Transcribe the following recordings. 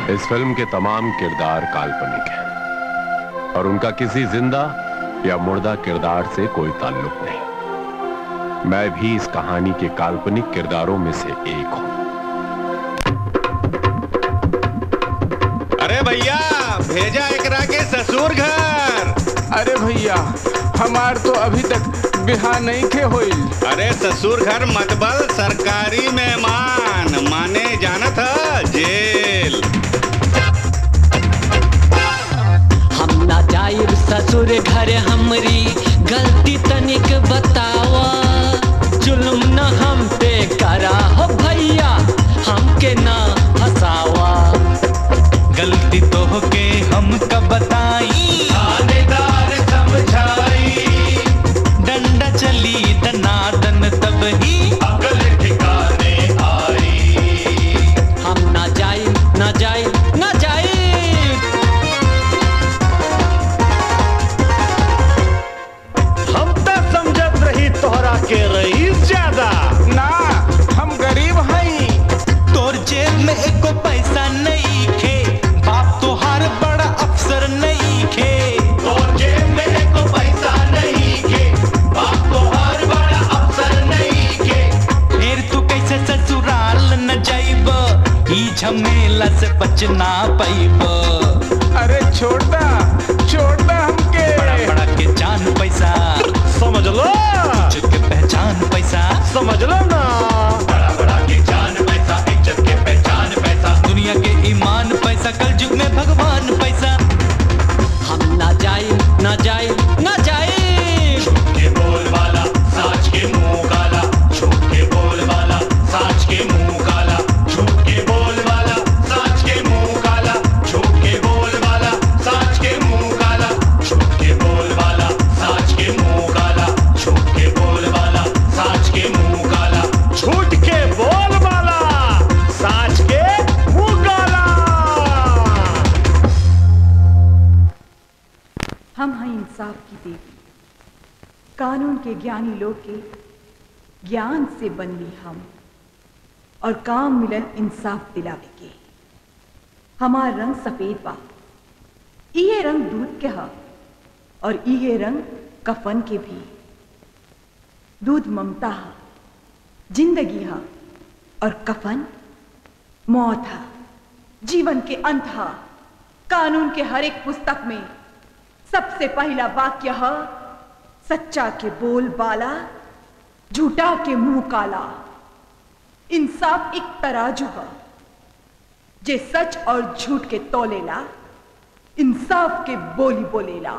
इस film के तमाम किरदार काल्पनिक हैं और उनका किसी जिंदा या मुर्दा किरदार से कोई ताल्लुक नहीं मैं भी इस कहानी के काल्पनिक किरदारों में से एक हूं अरे भैया भेजा एकरा के ससुर घर अरे भैया हमार तो अभी तक बिहार नहीं खे होइल अरे ससुर घर मतबल सरकारी मेहमान माने जानत ह जेल हम ना जाइब ससुर घर हमरी गलती तनिक बतावा जुल्म न हम पे करा हो भैया हमके ना फसावा गलती तो के हम कब बताई थानेदार समझाई डंडा चली दनादन तब ही अकल ठिकाने आई हम ना जाइब ना जाइब ना जाइब हम तो समझत रही तोहरा के रईस ज्यादा ना हम गरीब हई तोर जेब में एको पैसा नहीं खे बाप तोहार बड़ा अफसर नहीं खे तोर जेब में एको पैसा नहीं खे बाप तोहार बड़ा अफसर नहीं खे फिर तू कैसे ससुराल न जाइब ई झमेला से बचना पाइब अरे छोड़दा छोड़दा हमके बड़ा बड़ा के जान पैसा समझ लो इज्जत के पहचान पैसा समझ लो ना बड़ा बड़ा के जान पैसा इज्जत के पहचान पैसा दुनिया के ईमान पैसा कल युग में भगवान पैसा हम ना जाइब ना जाइब ना जाइब के बोल वाला साच के मुंह काला झूठ के बोल वाला साच के मुंह काला झूठ के बोल वाला साच के मुंह काला झूठ के बोल वाला साच के मुंह काला झूठ के बोल वाला साच के मुंह काला झूठ के बोल वाला साच के मुंह काला झूठ के बोल वाला साच के मुंह काला हम हैं इंसाफ की देवी कानून के ज्ञानी लोग के ज्ञान से बनली हम और काम मिलन इंसाफ दिलावे के हमार रंग सफेद बा इहे रंग दूध के हा और इहे रंग कफन के भी दूध ममता हा जिंदगी हा और कफन मौत हा जीवन के अंत हा कानून के हर एक पुस्तक में सबसे पहला वाक्य है सच्चा के बोल बाला झूठा के मुंह काला इंसाफ एक तराजू है जे सच और झूठ के तोलेला इंसाफ के बोली बोलेला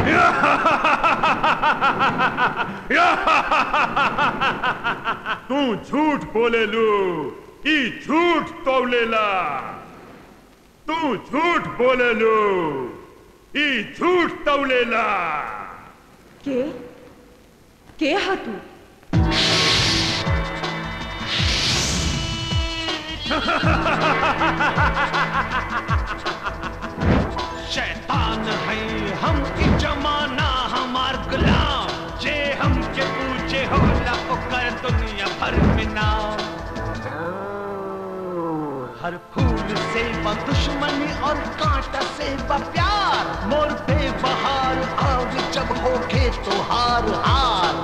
तू झूठ बोले लू ई झूठ तौलेला तू झूठ बोले लू ई झूठ तौलेला के के हा तू शैतान है हम की जमाना हमार गुलाम जे हम के पूछे होला ओकर दुनिया भर में नाम हर फूल से बा दुश्मनी और कांटा से बा प्यार मोर पे बहार आग जब होके तो हार हार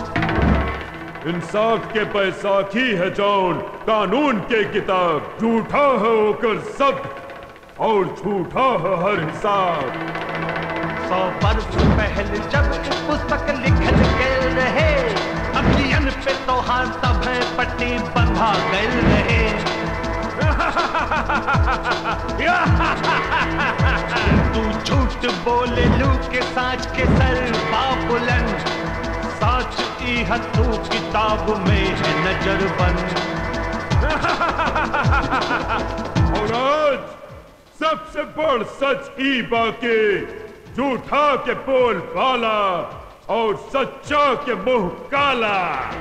इंसाफ के बैसाखी है जौन कानून के किताब झूठा है ओकर सब और झूठा है हर हिसाब सौ वर्ष पहले जब इस पुस्तक लिखल गए रहे अखियन पे तो हाथ तब है पट्टी बंधा गए रहे तू झूठ बोले लू के साच के सर बुलंद साच ई हथू किताब में है नजर बंद और आज सबसे बड़ सच ई बाके झूठा के बोल बाला और सच्चा के मुंह काला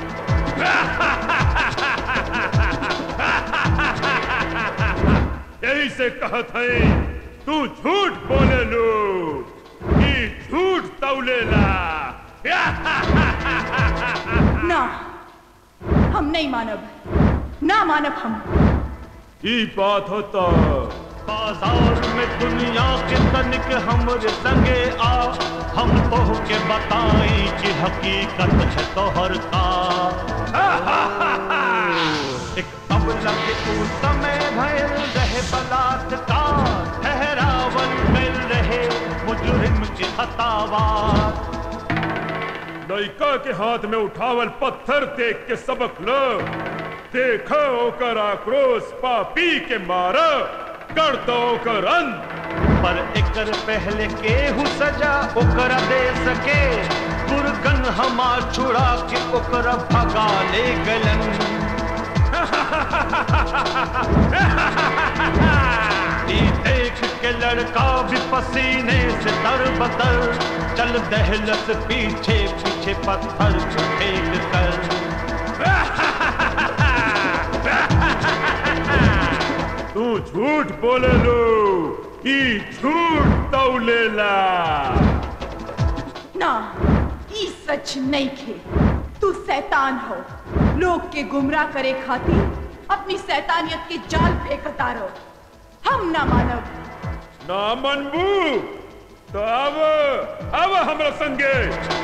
यही से कहत है तू झूठ बोले लो ई झूठ तौलेला ना हम नहीं मानब ना मानब हम ई बात होता बाजार में दुनिया के तनिक हमरे संगे आ हम तो के बताई कि हकीकत है तोहर का एक अबला के ऊ समय भयल रहे बलात्कार ठहरावन मिल रहे मुजरिम के हतावार लड़का के हाथ में उठावल पत्थर देख के सबक लो देखो ओकर आक्रोश पापी के मारा कर दो ओकर अंत पर एकर पहले केहू सजा ओकरा दे सके दुर्गन हमार छुड़ा के ओकरा भगा ले गलन ई देख के लड़का भी पसीने से तर बतर चल दहलत पीछे पीछे पत्थर को फेंक कर तू झूठ बोले लो ई झूठ तौलेला ना ई सच नहीं खे तू शैतान हो लोग के गुमराह करे खातिर अपनी शैतानियत के जाल फेंकता रहो हम ना मानव ना मनबू तो अब अब हमरा संगे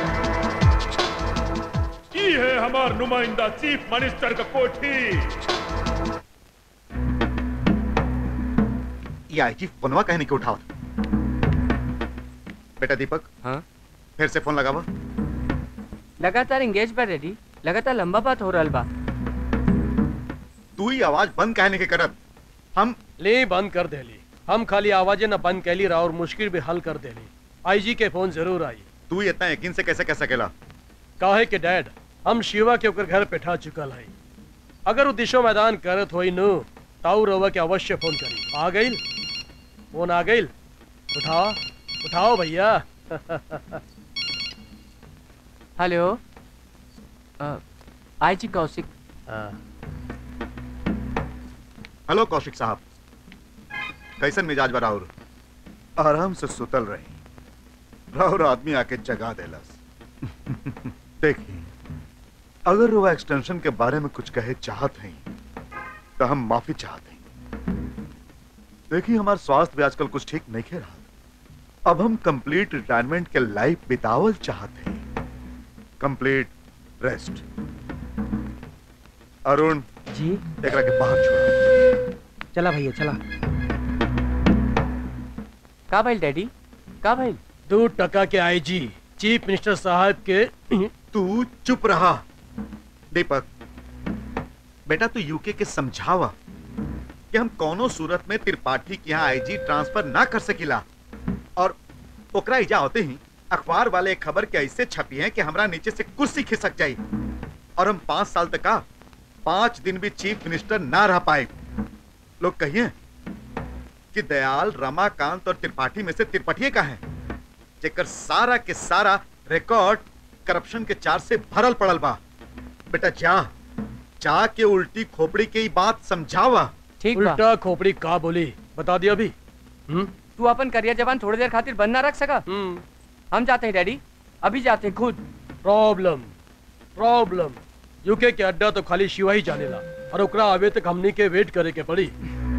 ई है हमार नुमाइंदा चीफ मिनिस्टर का कोठी ये आईजी फोनवा कहने के उठावत बेटा दीपक हाँ फिर से फोन लगावा लगातार एंगेज बा रेडी लगातार लंबा बात हो रहल बा तू ही आवाज बंद कहने के करत हम ले बंद कर देली हम खाली आवाजें न बंद कैली रहा और मुश्किल भी हल कर देली आईजी के फोन जरूर आई तू ही इतना यकीन से कैसे कह सकेला काहे के डैड हम शिवा के ओकर घर पे ठा चुकल है अगर वो दिशो मैदान करत होई नु ताऊ रवा के अवश्य फोन करी आ गईल फोन आ गईल उठाओ उठाओ भैया हेलो आई जी कौशिक हेलो कौशिक साहब कैसन मिजाज बा राहुल आराम से सुतल रही राहुल आदमी आके जगा देलस देखिए अगर वो एक्सटेंशन के बारे में कुछ कहे चाहत हैं तो हम माफी चाहते हैं देखिए हमारा स्वास्थ्य भी आजकल कुछ ठीक नहीं खे रहा अब हम कंप्लीट रिटायरमेंट के लाइफ बितावल चाहते हैं कंप्लीट रेस्ट अरुण जी एकरा के बाहर छोड़ो चला भैया चला का भाई डैडी का भाई दो टका के आईजी चीफ मिनिस्टर साहब के तू चुप रहा दीपक बेटा तू यूके के समझावा कि हम कोनो सूरत में त्रिपाठी के यहाँ आईजी ट्रांसफर ना कर सकिला और ओकरा इजा होते ही अखबार वाले एक खबर के ऐसे छपी है कि हमरा नीचे से कुर्सी खिसक जाई और हम पांच साल तक का पांच दिन भी चीफ मिनिस्टर ना रह पाए लोग कहिए कि दयाल रमाकांत और त्रिपाठी में से त्रिपाठी का है जेकर सारा के सारा रिकॉर्ड करप्शन के चार से भरल पड़ल बा बेटा जा जा के उल्टी खोपड़ी के ही बात समझावा ठीक बा उल्टा खोपड़ी का बोली बता दिया अभी हम्म तू अपन करियर जवान थोड़ी देर खातिर बंद ना रख सका हम जाते हैं डैडी अभी जाते हैं खुद प्रॉब्लम प्रॉब्लम यूके के अड्डा तो खाली शिवा ही जानेला और ओकरा आवे तक हमनी के वेट करे के पड़ी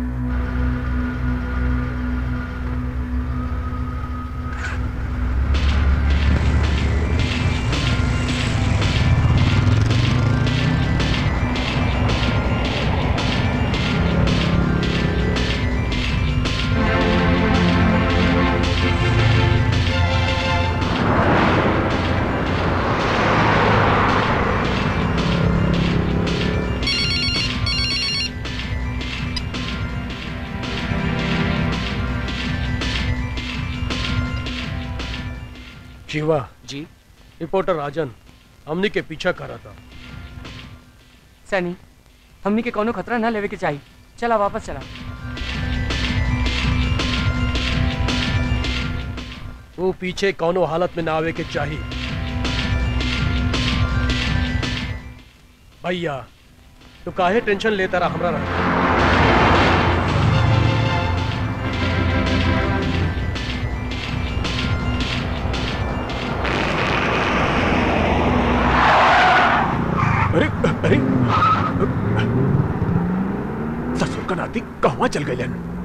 शिवा जी रिपोर्टर राजन हमनी के पीछा कर रहा था सनी हमनी के कोनो खतरा ना लेवे के चाहिए चला वापस चला वो पीछे कौनो हालत में ना आवे के चाहिए भैया तू काहे टेंशन लेता रहा हमरा रहा अरे अरे ससुर का नाती कहवा चल गए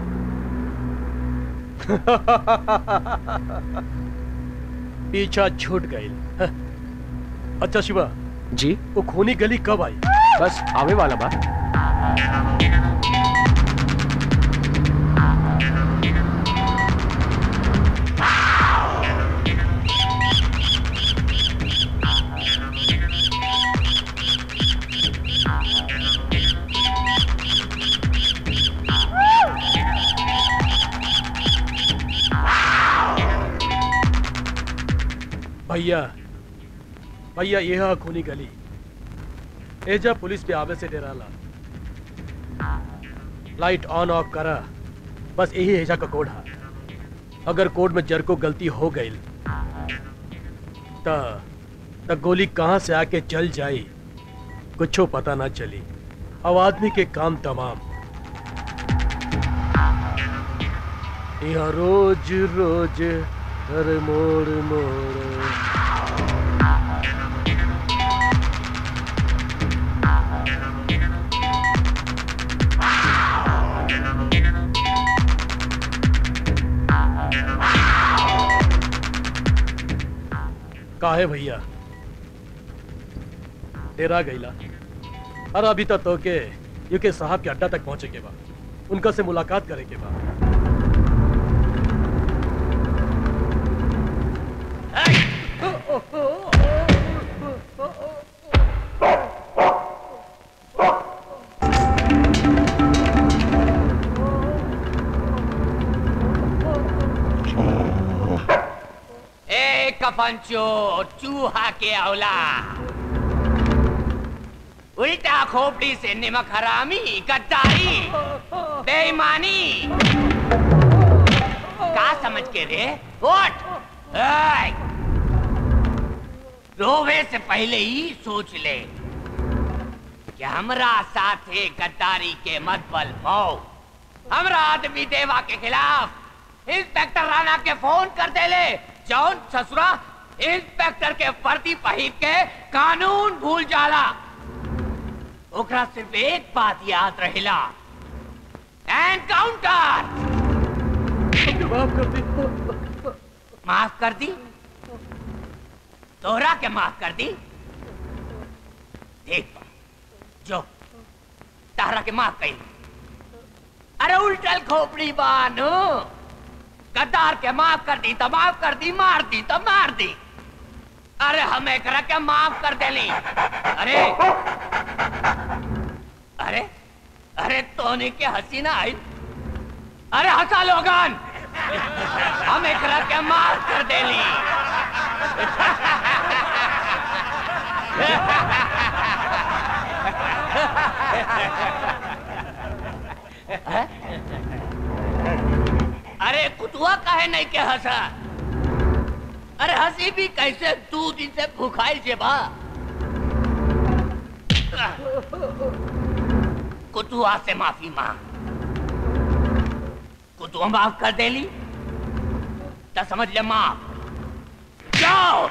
पीछा छूट गई अच्छा शिवा जी वो खूनी गली कब आई बस आवे वाला बा भैया भैया ये हा खूनी गली एजा पुलिस पे आवे से डेराला लाइट ऑन ऑफ करा बस यही एजा का कोड हा अगर कोड में जर को गलती हो गई त त गोली कहां से आके चल जाई कुछो पता ना चली अब आदमी के काम तमाम यहाँ रोज रोज हर मोड़ मोड़ काहे भैया डेरा गईला अरे अभी तक तो के यूके साहब के अड्डा तक पहुंचे के बाद उनका से मुलाकात करे के बाद ए कफनचो चूहा के औला उल्टा खोपड़ी से निमक हरामी गद्दारी बेईमानी का समझ के रे उठ ए! रोवे से पहले ही सोच ले कि हमरा साथे गद्दारी के मत बल पाओ हमरा आदमी देवा के खिलाफ इंस्पेक्टर राणा के फोन कर दे ले जौन ससुरा इंस्पेक्टर के वर्दी पहिर के कानून भूल जाला ओकरा सिर्फ एक बात याद रहेला एनकाउंटर माफ कर दी माफ कर दी तोहरा के माफ कर दी देख जो तारा के माफ कही अरे उल्टल खोपड़ी बानू गद्दार के माफ कर दी तो माफ कर दी मार दी तो मार दी अरे हम एकरा के माफ कर देली अरे अरे अरे तोने के हंसी ना आई अरे हंसा लोगन हम एकरा के माफ कर देली हैं? अरे कुतुआ काहे नहीं के हंसा अरे हंसी भी कैसे दू दिन से भूखाइल जे बा कुतुआ से माफी मांग कुतुआ माफ कर देली तो समझ ले माफ जाओ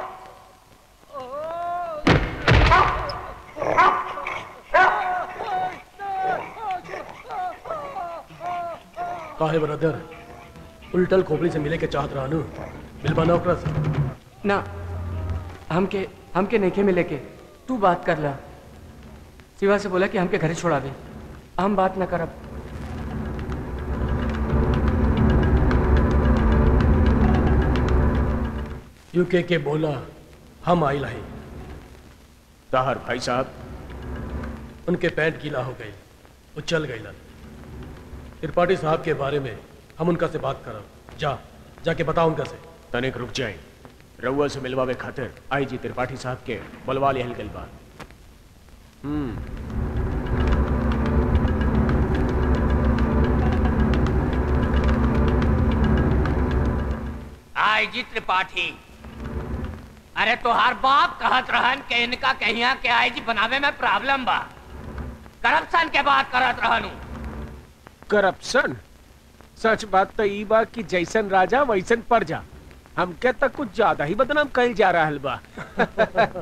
काहे ब्रदर उल्टल खोपड़ी से मिले के चाहत रहनु मिलबा ना ओकरा से ना हमके हमके नहीं के मिले के तू बात कर ला शिवा से बोला कि हमके घरे छोड़ा दे हम बात ना करब यूके के बोला हम आई लाई ताहर भाई साहब उनके पैंट गीला हो गई वो चल गई त्रिपाठी साहब के बारे में हम उनका से बात करब जा जाके बताओ उनका से तनिक रुक जाए रउआ से मिलवावे खातिर आई जी त्रिपाठी साहब के बुलवा लिहल गइल बा हम्म आई जी त्रिपाठी अरे तोहार बाप कहत रहन के इनका कहिया के आई जी बनावे में प्रॉब्लम बा करप्शन के बात करत रहनु करप्शन सच बात तो ई बा कि जैसन राजा वैसन प्रजा हमके तक कुछ ज्यादा ही बदनाम कल जा रहा बा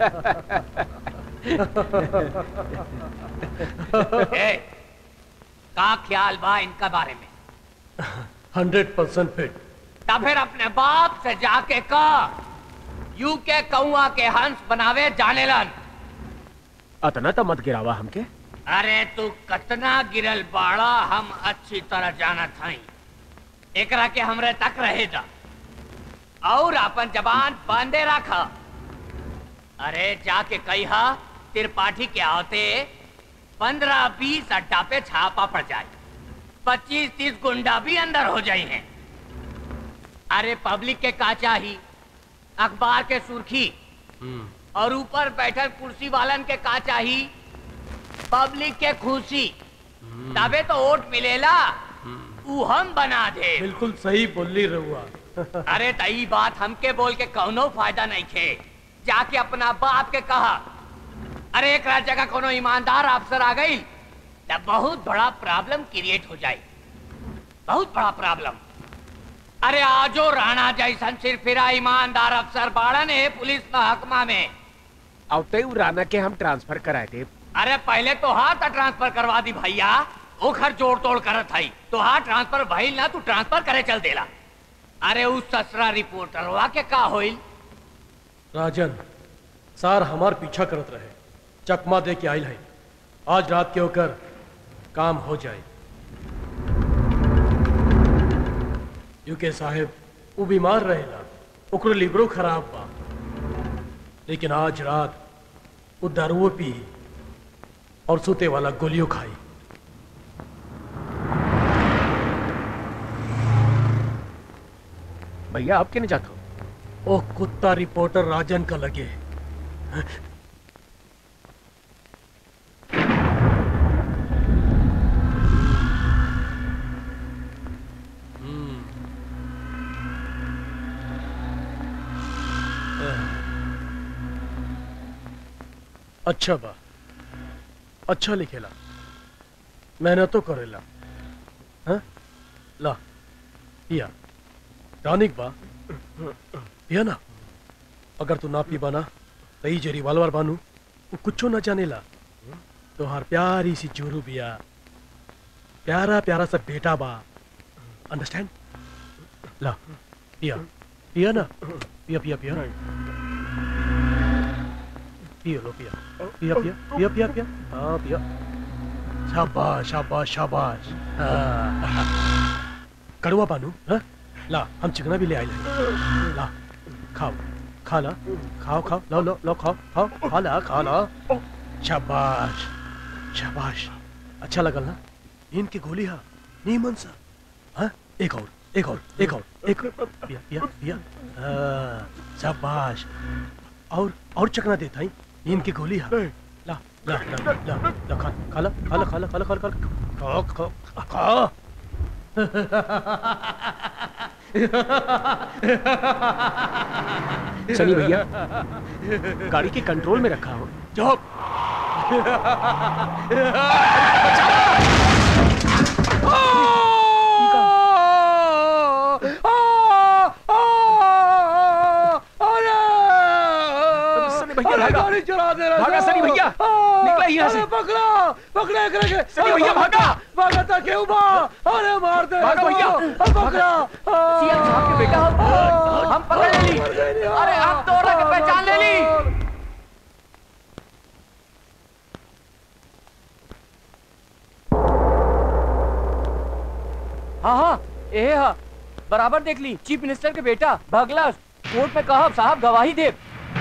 ए, का ख्याल बा इनका बारे में हंड्रेड परसेंट फिट तब फिर अपने बाप से जाके कह यू के कौआ के हंस बनावे जानेलन अतना तो मत गिरावा हमके अरे तू कतना गिरल बाड़ा हम अच्छी तरह जानत हई एकरा के हमरे तक रहे दा और अपन जबान बांधे रख अरे जाके कहिया त्रिपाठी के आते पंद्रह बीस अड्डा पे छापा पड़ जाए पच्चीस तीस गुंडा भी अंदर हो जाए हैं अरे पब्लिक के का चाही अखबार के सुर्खी और ऊपर बैठल कुर्सी वालन के का चाही पब्लिक के खुशी तबे तो वोट मिलेला ऊ हम बना दे बिल्कुल सही बोली रहुआ अरे तई बात हमके बोल के कौनो फायदा नहीं खे जाके अपना बाप के कहा अरे एक रात जगह कोनो ईमानदार अफसर आ गई तब बहुत बड़ा प्रॉब्लम क्रिएट हो जाए बहुत बड़ा प्रॉब्लम अरे आजो राणा जैसन सिर फिरा ईमानदार अफसर बाड़न है पुलिस महकमा में आवते उ राना के हम ट्रांसफर कराए थे अरे पहले तो हाथ ट्रांसफर करवा दी भैया ओखर जोड़ तोड़ करत हई तो हाथ ट्रांसफर भइल ना तू ट्रांसफर करे चल देला अरे उस ससरा रिपोर्टरवा के का होइल राजन सार हमार पीछा करत रहे चकमा दे के आयल है आज रात के होकर काम हो जाए यूके साहेब वो बीमार रहेला ओकरो लिबरो खराब बा लेकिन आज रात वो दारुओ पी और सुते वाला गोलियों खाई भैया आप नहीं जाते हो ओ कुत्ता रिपोर्टर राजन का लगे अच्छा बा अच्छा लिखेला मेहनत तो करेला हाँ? ला पिया टॉनिक बा पिया ना अगर तू ना पीबा ना तो ई जे रिवाल्वर बानू वो कुछो ना जानेला तोहार प्यारी सी जोरू बिया प्यारा प्यारा सा बेटा बा अंडरस्टैंड ला पिया पिया ना पिया पिया पिया पियो लो पिया पिया पिया पिया पिया पिया हाँ पिया शाबाश शाबाश शाबाश हाँ। कड़वा बानू हाँ ला हम चिकना भी ले आए ला खाओ खा ला खाओ खाओ लो लो लो खाओ खाओ खा ला खा ला शाबाश शाबाश अच्छा लगल ना इनकी गोली हा नीमन सा हाँ एक और एक और एक और एक और। पिया पिया पिया हाँ, शाबाश और और चकना देता ही इनकी गोली हा ला ला ला ला ला खा खा ला खा ला खा ला खा ला खा ला खा ला खा खा खा सनी भैया गाड़ी के कंट्रोल में रखा हो चुप सनी भैया अरे भागा गाड़ी चला दे रहा भागा था। सनी भैया निकला यहाँ से अरे पकड़ा पकड़ा करके सनी भैया भागा भागा था क्यों बा अरे मार दे भाग भैया, अरे पकड़ा सीएम साहब के बेटा हम हम पकड़ ले ली अरे हम तो औरत की पहचान ले ली हाँ हाँ ए हा बराबर देख ली चीफ मिनिस्टर के बेटा भगला कोर्ट में कहा साहब गवाही दे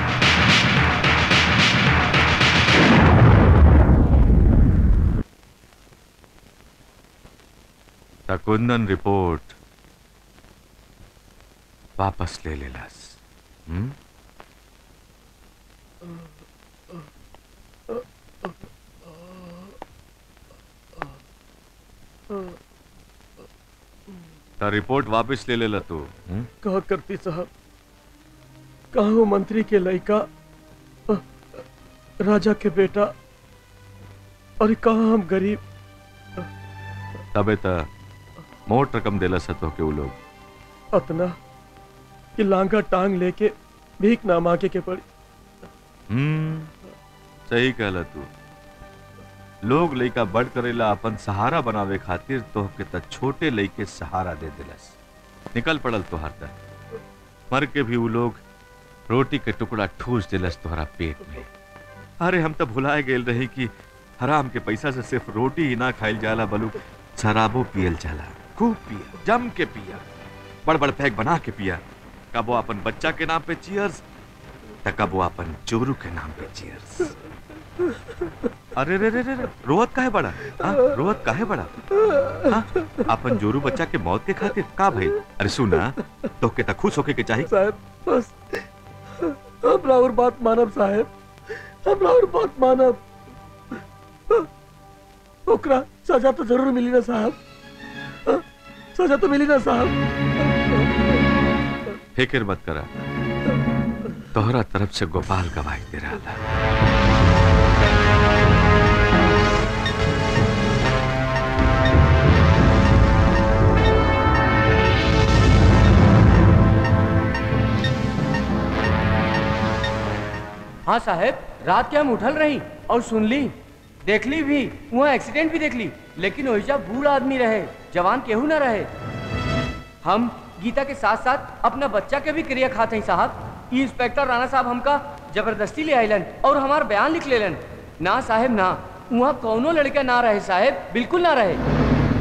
कुंदन रिपोर्ट वापस ले लेलास हम्म? ता रिपोर्ट वापस ले लेला तू हम्म? कहा करती साहब कहा वो मंत्री के लड़का अ, राजा के बेटा और कहा हम गरीब तबे त मोट रकम देला सतो के उ लोग अतना कि लांगा टांग लेके भीख ना मांगे के पड़ी हम्म सही कहला तू लोग लइका बड़ करेला अपन सहारा बनावे खातिर तोहके त छोटे लइके सहारा दे दिलस निकल पड़ल तोहर त मर के भी उ लोग रोटी के टुकड़ा ठूस दिलस तोहरा पेट में अरे हम तो भुलाए गेल रही कि हराम के पैसा से सिर्फ रोटी ही ना खाइल जाला बलू शराबो पियल जाला खूब पिया जम के पिया बड़ बड़ पैक बना के पिया कबो अपन बच्चा के नाम पे चियर्स त कबो अपन चोरू के नाम पे चियर्स अरे रे रे रे रे, रोवत काहे बड़ा हाँ, रोवत काहे बड़ा हाँ, अपन जोरू बच्चा के मौत के खातिर का भाई अरे सुना तो के त खुश होके के चाहिए साहब बस हम और बात मानब साहब हम और बात मानब ओकरा सजा तो जरूर मिली ना साहब सजा तो मिली ना साहब फिक्र मत करा तोहरा तरफ से गोपाल गवाही दे रहा था हाँ साहब रात के हम उठल रही और सुन ली देख ली भी वहाँ एक्सीडेंट भी देख ली लेकिन वैसा बूढ़ा आदमी रहे जवान केहू ना रहे हम गीता के साथ साथ अपना बच्चा के भी क्रिया खाते हैं साहब ई इंस्पेक्टर राणा साहब हमका जबरदस्ती ले आइलन और हमार बयान लिख लेलन ना साहब ना वहाँ कौनो लड़का ना रहे साहब बिल्कुल ना रहे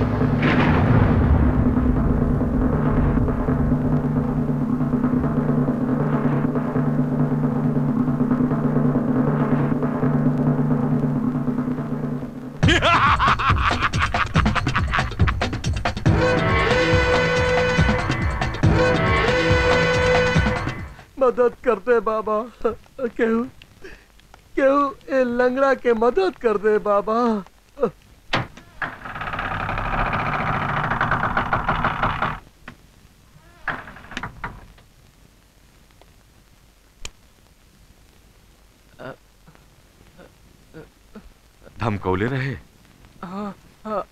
मदद कर दे बाबा केहू केहू ए लंगड़ा के मदद कर दे बाबा धमकौले रहे हाँ, हाँ,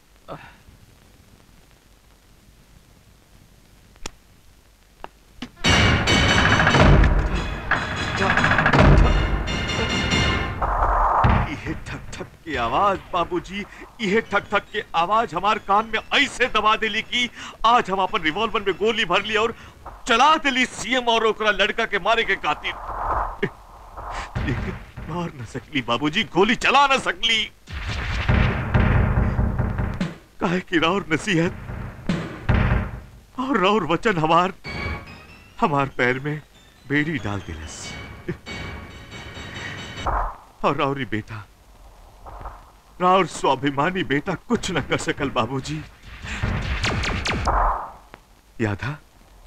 ये ठक ठक की आवाज बाबूजी ये ठक ठक के आवाज हमार कान में ऐसे दबा दिली कि आज हम अपन रिवॉल्वर में गोली भर ली और चला दिली सीएम और ओकरा लड़का के मारे के खातिर लेकिन मार न सकली बाबूजी गोली चला न सकली काहे की राउर नसीहत और राउर वचन हमार हमार पैर में बेड़ी डाल दिलस और राउरी बेटा राउर स्वाभिमानी बेटा कुछ न कर सकल बाबूजी याद है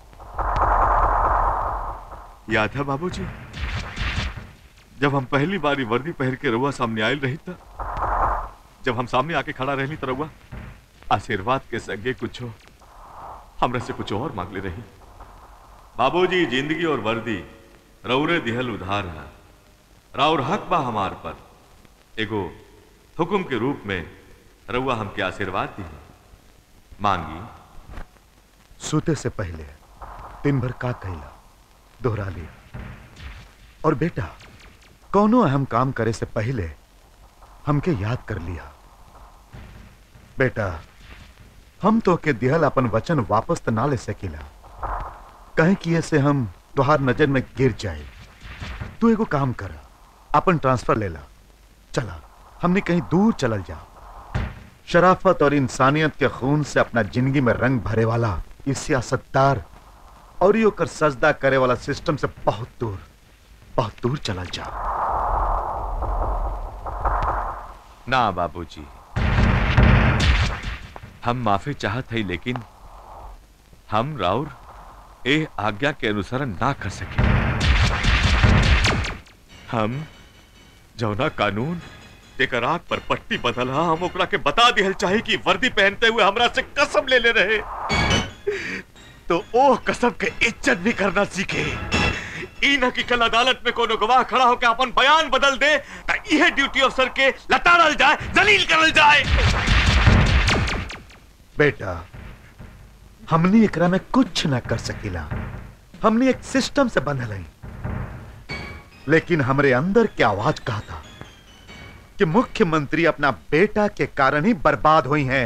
याद है बाबूजी जब हम पहली बारी वर्दी पहन के रउआ सामने आयल रही था जब हम सामने आके खड़ा रहनी तो रउआ आशीर्वाद के संगे कुछ हमरा से कुछ और मांग ले रही बाबूजी जिंदगी और वर्दी रौरे दिहल उधार है राउर हक बा हमार पर एगो हुक्म के रूप में रउआ हमके आशीर्वाद दी मांगी सोते से पहले दिन भर का कहला दोहरा लिया और बेटा कौनो अहम काम करे से पहले हमके याद कर लिया बेटा हम तो के दिहल अपन वचन वापस तो ना ले सकीला कहे कि ऐसे हम तुहार नजर में गिर जाए तू एगो काम कर अपन ट्रांसफर ले ला चला हमने कहीं दूर चलल जा शराफत और इंसानियत के खून से अपना जिंदगी में रंग भरे वाला इस सियासतदार और यो कर सजदा करे वाला सिस्टम से बहुत दूर बहुत दूर चलल जा ना बाबूजी हम माफी चाहत हई लेकिन हम राउर ए आज्ञा के अनुसरण ना कर सके हम जौना कानून तेकर आग पर पट्टी बदला हम ओकरा के बता दिहल चाहे कि वर्दी पहनते हुए हमरा से कसम ले ले रहे तो ओ कसम के इज्जत भी करना सीखे ई न कि कल अदालत में कोनो गवाह खड़ा होकर अपन बयान बदल दे त इहे ड्यूटी अफसर के लताड़ल जाए जलील करल जाए बेटा हमने एकरा में कुछ ना कर सकीला हमने एक सिस्टम से बंधल हई लेकिन हमरे अंदर की आवाज कहा था कि मुख्यमंत्री अपना बेटा के कारण ही बर्बाद हुई हैं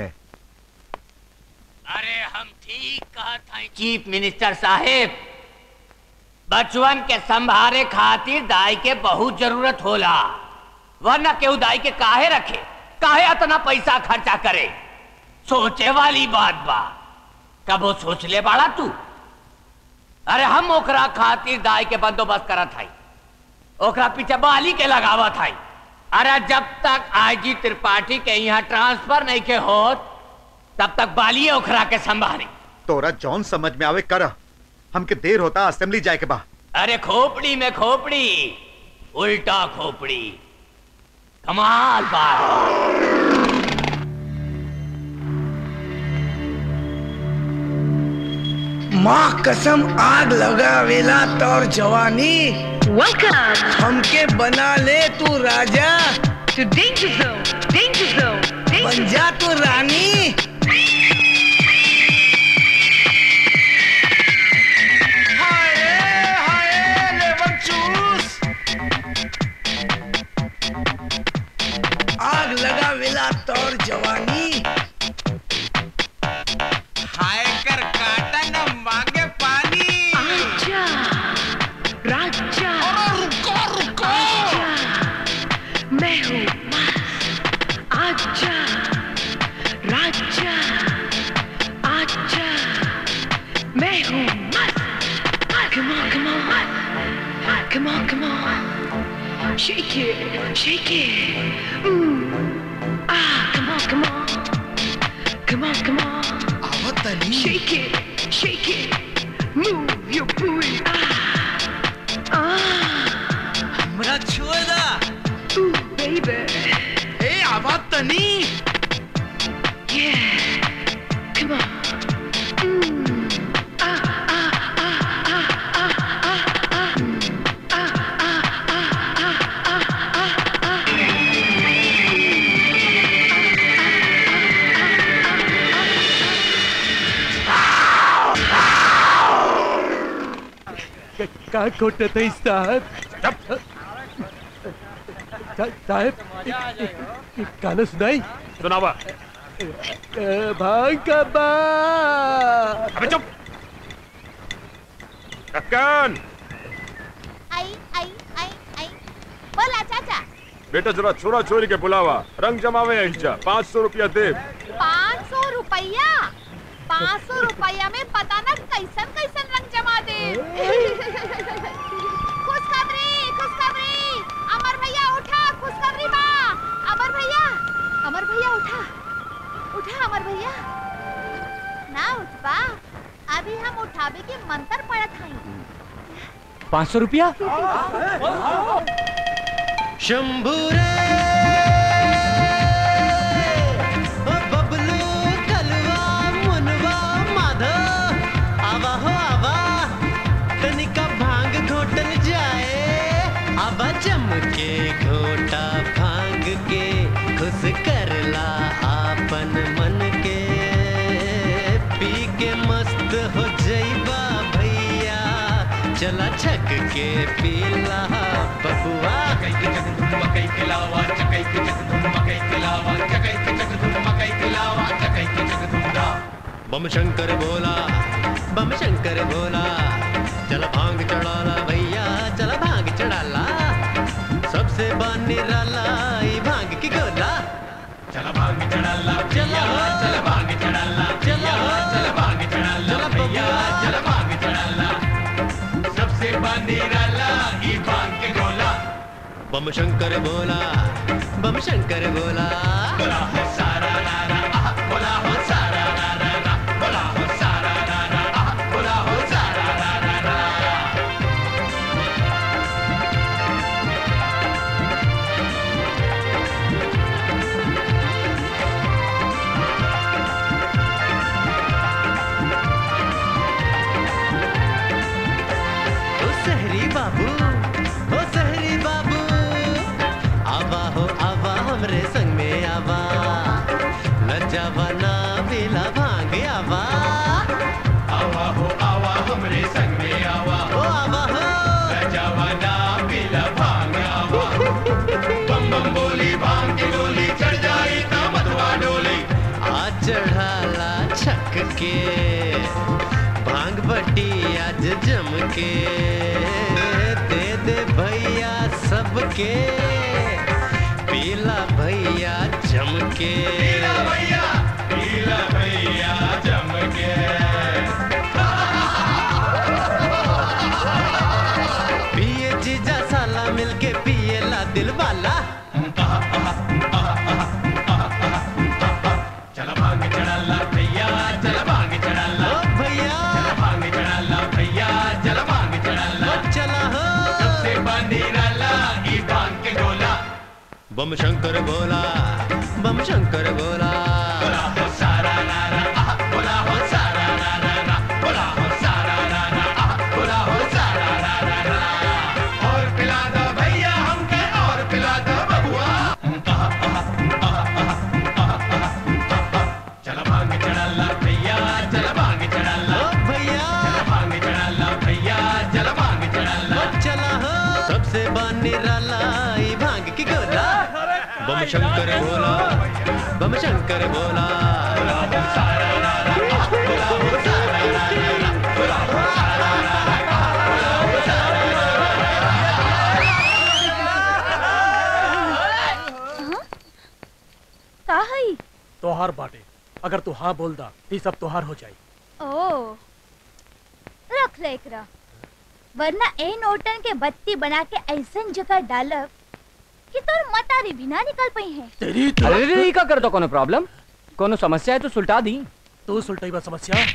अरे हम ठीक कहत हैं चीफ मिनिस्टर साहेब बचवन के संभारे खातिर दाई के बहुत जरूरत होला वरना केहू दाई के काहे रखे काहे इतना पैसा खर्चा करे सोचे वाली बात बा कबो सोच ले बाड़ा तू अरे हम ओकरा खातिर दाई के बंदोबस्त करत हई ओकरा पीछे बाली के लगावत हई अरे जब तक आईजी त्रिपाठी के यहाँ ट्रांसफर नहीं के होत तब तक बाली ओखरा के संभाली तोरा जौन समझ में आवे कर हमके देर होता असेंबली जाए के बा अरे खोपड़ी में खोपड़ी उल्टा खोपड़ी कमाल बात माँ कसम आग लगावेला तोर जवानी हमके बना ले तू राजा बन जा तू रानी आग लगावेला तोर जवानी हाय कर काटा न मांगे पानी आजा राजा रुको रुको मैं हूँ मस्त आजा राजा आजा मैं हूँ मस्त come on come on come on come on shake it shake it mm. ah come on come on come on come on shake it shake it move your booty ah ah हमरा छोड़ दा ooh baby ए आवाज तनी Yeah, come on. Mm. Ah, ah, ah, ah, ah, ah, ah. Ah, ah, ah, ah, ah, ah, ah. का खोटत है साहब सा- साहब गाना सुनाई सुनावा भांग का बा अबे चुप कक्कन आई आई आई आई बोला चाचा बेटा जरा छोरा छोरी के बुलावा रंग जमावे हिजा पाँच सौ रुपया दे पाँच सौ रुपया पाँच सौ रुपया में पता न कैसन कैसन रंग जमा दे खुशखबरी खुशखबरी अमर भैया उठा खुशखबरी बा अमर भैया अमर भैया उठा उठा अमर भैया ना उठबा अभी हम उठावे के मंत्र पढ़त हई पाँच सौ रुपया शंभू रे ओ बबलू कलवा मुनवा माधव आवा हो आवा तनिका भांग घोटल जाए आवा जम के घोटा भांग के खुश करला आपन मन के पी के मस्त हो जइबा भैया चला छक के पीला बबुआ कई के चक धुम मकई के लावा चकई के चक धुम मकई के लावा चकई के चक धुम मकई के लावा चकई के चक धुम दा बम शंकर भोला बम शंकर भोला चल भांग चढ़ाला भैया चल भांग चढ़ाला सबसे बानी राला ई भांग की गोला चल भांग चढ़ाला चला चल भांग चढ़ाला चला चल भांग चढ़ाला भैया चल भांग चढ़ाला सबसे बानी राला ई भांग के गोला बम शंकर भोला बम शंकर भोला बोला हो सारा रारा आह, बोला हो सारा रारा रा, बोला हो सारा रारा आह, बोला हो सारा रारा रा। ओ सहरी बाबू ओ सहरी बाबू आवा हो आवा हमरे संग में आवा लज्जावा ना बेला भांग आवा आवा हो आवा हमरे संग में आवा ओ आवा हो लज्जावा ना बेला भांग आवा बम बम बोली भांग के भांग बटी आज जम के दे दे भैया सबके पीला भैया जम के पीला भैया पीला भैया जम के पिए जीजा साला मिलके पिए ला दिल वाला चला भांग चढ़ा ला भैया चला भांग चढ़ा ला भैया चला भांग चढ़ा ला भैया चला भांग चढ़ा ला चला हो सबसे बांधी डाला ई भांग के गोला बम शंकर गोला बम शंकर गोला बोला हो सारा नारा आह, बोला हो सारा नारा ना बोला हो सारा नारा आह, बोला हो सारा नारा ना और पिला दो भैया हमके और पिला दो बबुआ चला भांग चढ़ा ला भैया चला भांग चढ़ा ला भैया चला भांग चढ़ा ला भैया चला भांग चढ़ा ला चला हो सबसे बानी राला ई भांग की गोला बम शंकर बोला बम शंकर बोला का हई तोहार बाटे अगर तू हाँ बोल दा तो सब तोहार हो जाई ओ रख ले एकरा वरना ए नोटन के बत्ती बना के ऐसन जगह डालब कि तोर मतारी भी ना निकल पई है तेरी अरे रे का कर दो कोनो प्रॉब्लम कोनो समस्या है तो सुलटा दी तू सुलटाई बा समस्या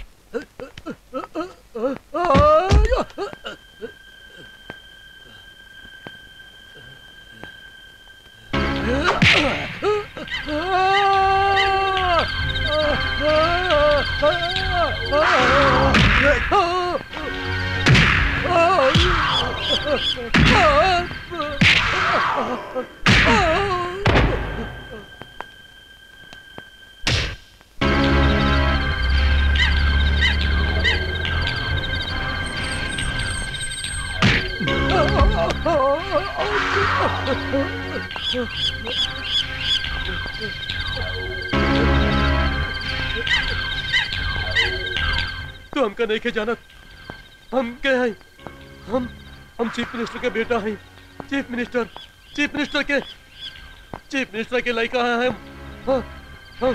तू हमका नहीं के जानत हम के हैं हम हम चीफ मिनिस्टर के बेटा हैं चीफ मिनिस्टर चीफ मिनिस्टर के चीफ मिनिस्टर के लड़का हैं हम हाँ, हाँ।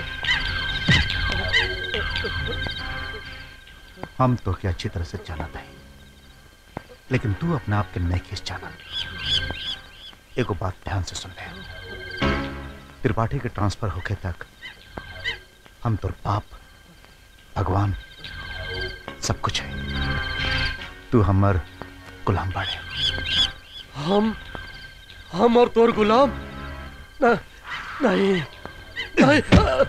हम तो क्या अच्छी तरह से जानत है लेकिन तू अपने आप के नहीं खींच जानत एगो बात ध्यान से सुन ले त्रिपाठी के ट्रांसफर होके तक हम तो बाप भगवान सब कुछ है तू हमर गुलाम बाड़े हम हम और तोर गुलाम न, नहीं नहीं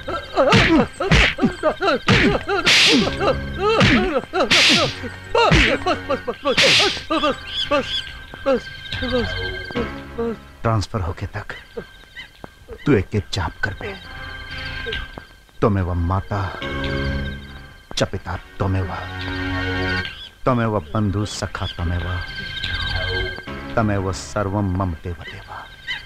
बस बस बस बस बस बस बस बस बस ट्रांसफर होके तक तू एक एक जाप कर पे त्वमेव माता च पिता त्वमेव त्वमेव बंधु सखा त्वमेव तमेव सर्वम मम देव देवा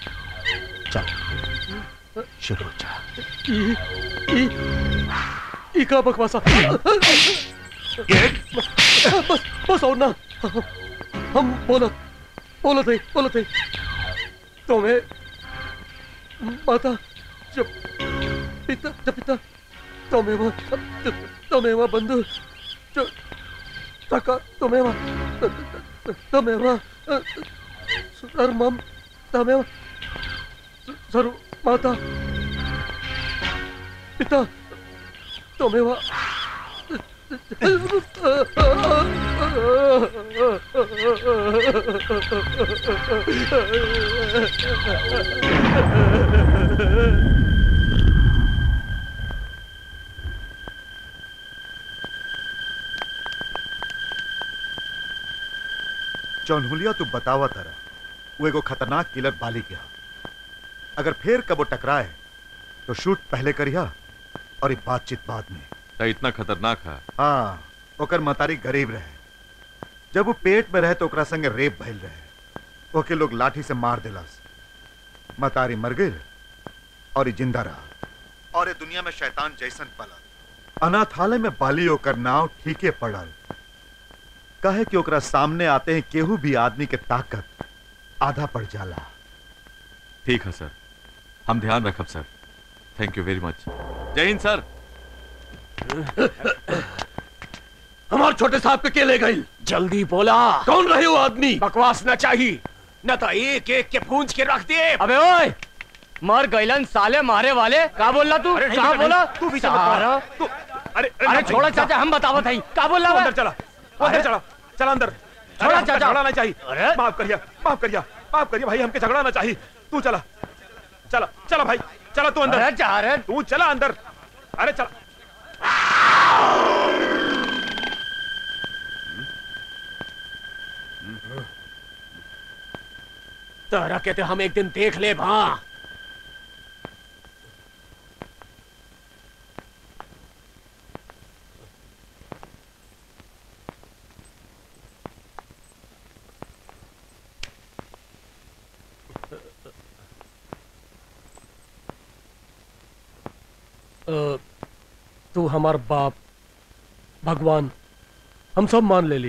चल शुरू हो जा ई ई ई का बकवासा बस बस और ना हम बोलत बोलत है बोलत है तुम्हें माता जब पिता जब पिता तुम्हें वह तुम्हें वह बंधु जो तका तुम्हें वह तुम्हें वह सर्वम तुम्हें वह सर्व माता पिता तुम्हें वह चौनहुलिया तू बतावा तारा वो एगो खतरनाक किलर बाली गया अगर फिर कबो टकराए तो शूट पहले करिया और ये बातचीत बाद में तो इतना खतरनाक है हाँ ओकर मतारी गरीब रहे जब वो पेट में रहे तो ओकरा संगे रेप भइल रहे ओके लोग लाठी से मार दिलस मतारी मर गई और ये जिंदा रहा और ये दुनिया में शैतान जैसन पला अनाथालय में बाली ओकर नाव ठीके पड़ल कहे कि ओकरा सामने आते हैं केहू भी आदमी के ताकत आधा पड़ जाला ठीक है सर हम ध्यान रखब सर थैंक यू वेरी मच जय हिंद सर हमारे छोटे साहब के के ले गई जल्दी बोला कौन रहे वो आदमी बकवास न चाहिए न तो एक एक के पूंछ के रख दिए अबे ओए मर गईलन साले मारे वाले का बोल रहा तू अरे नहीं का बेटा, बोला नहीं, तू भी समझ पा सारा रहा। तू अरे अरे छोड़ो चाचा हम बतावत हई का बोल रहा अंदर चला तू अंदर चला चला अंदर छोड़ा अरे, हमके चाचा। झगड़ा ना चाहिए माफ करिए माफ करिए माफ करिए भाई हमके झगड़ा ना चाहिए तू चला चला चला भाई चला तू अंदर अरे जा रे तू चला अंदर अरे चला तोरा कहते हम एक दिन देख ले भा अ, तू हमार बाप भगवान हम सब मान ले ली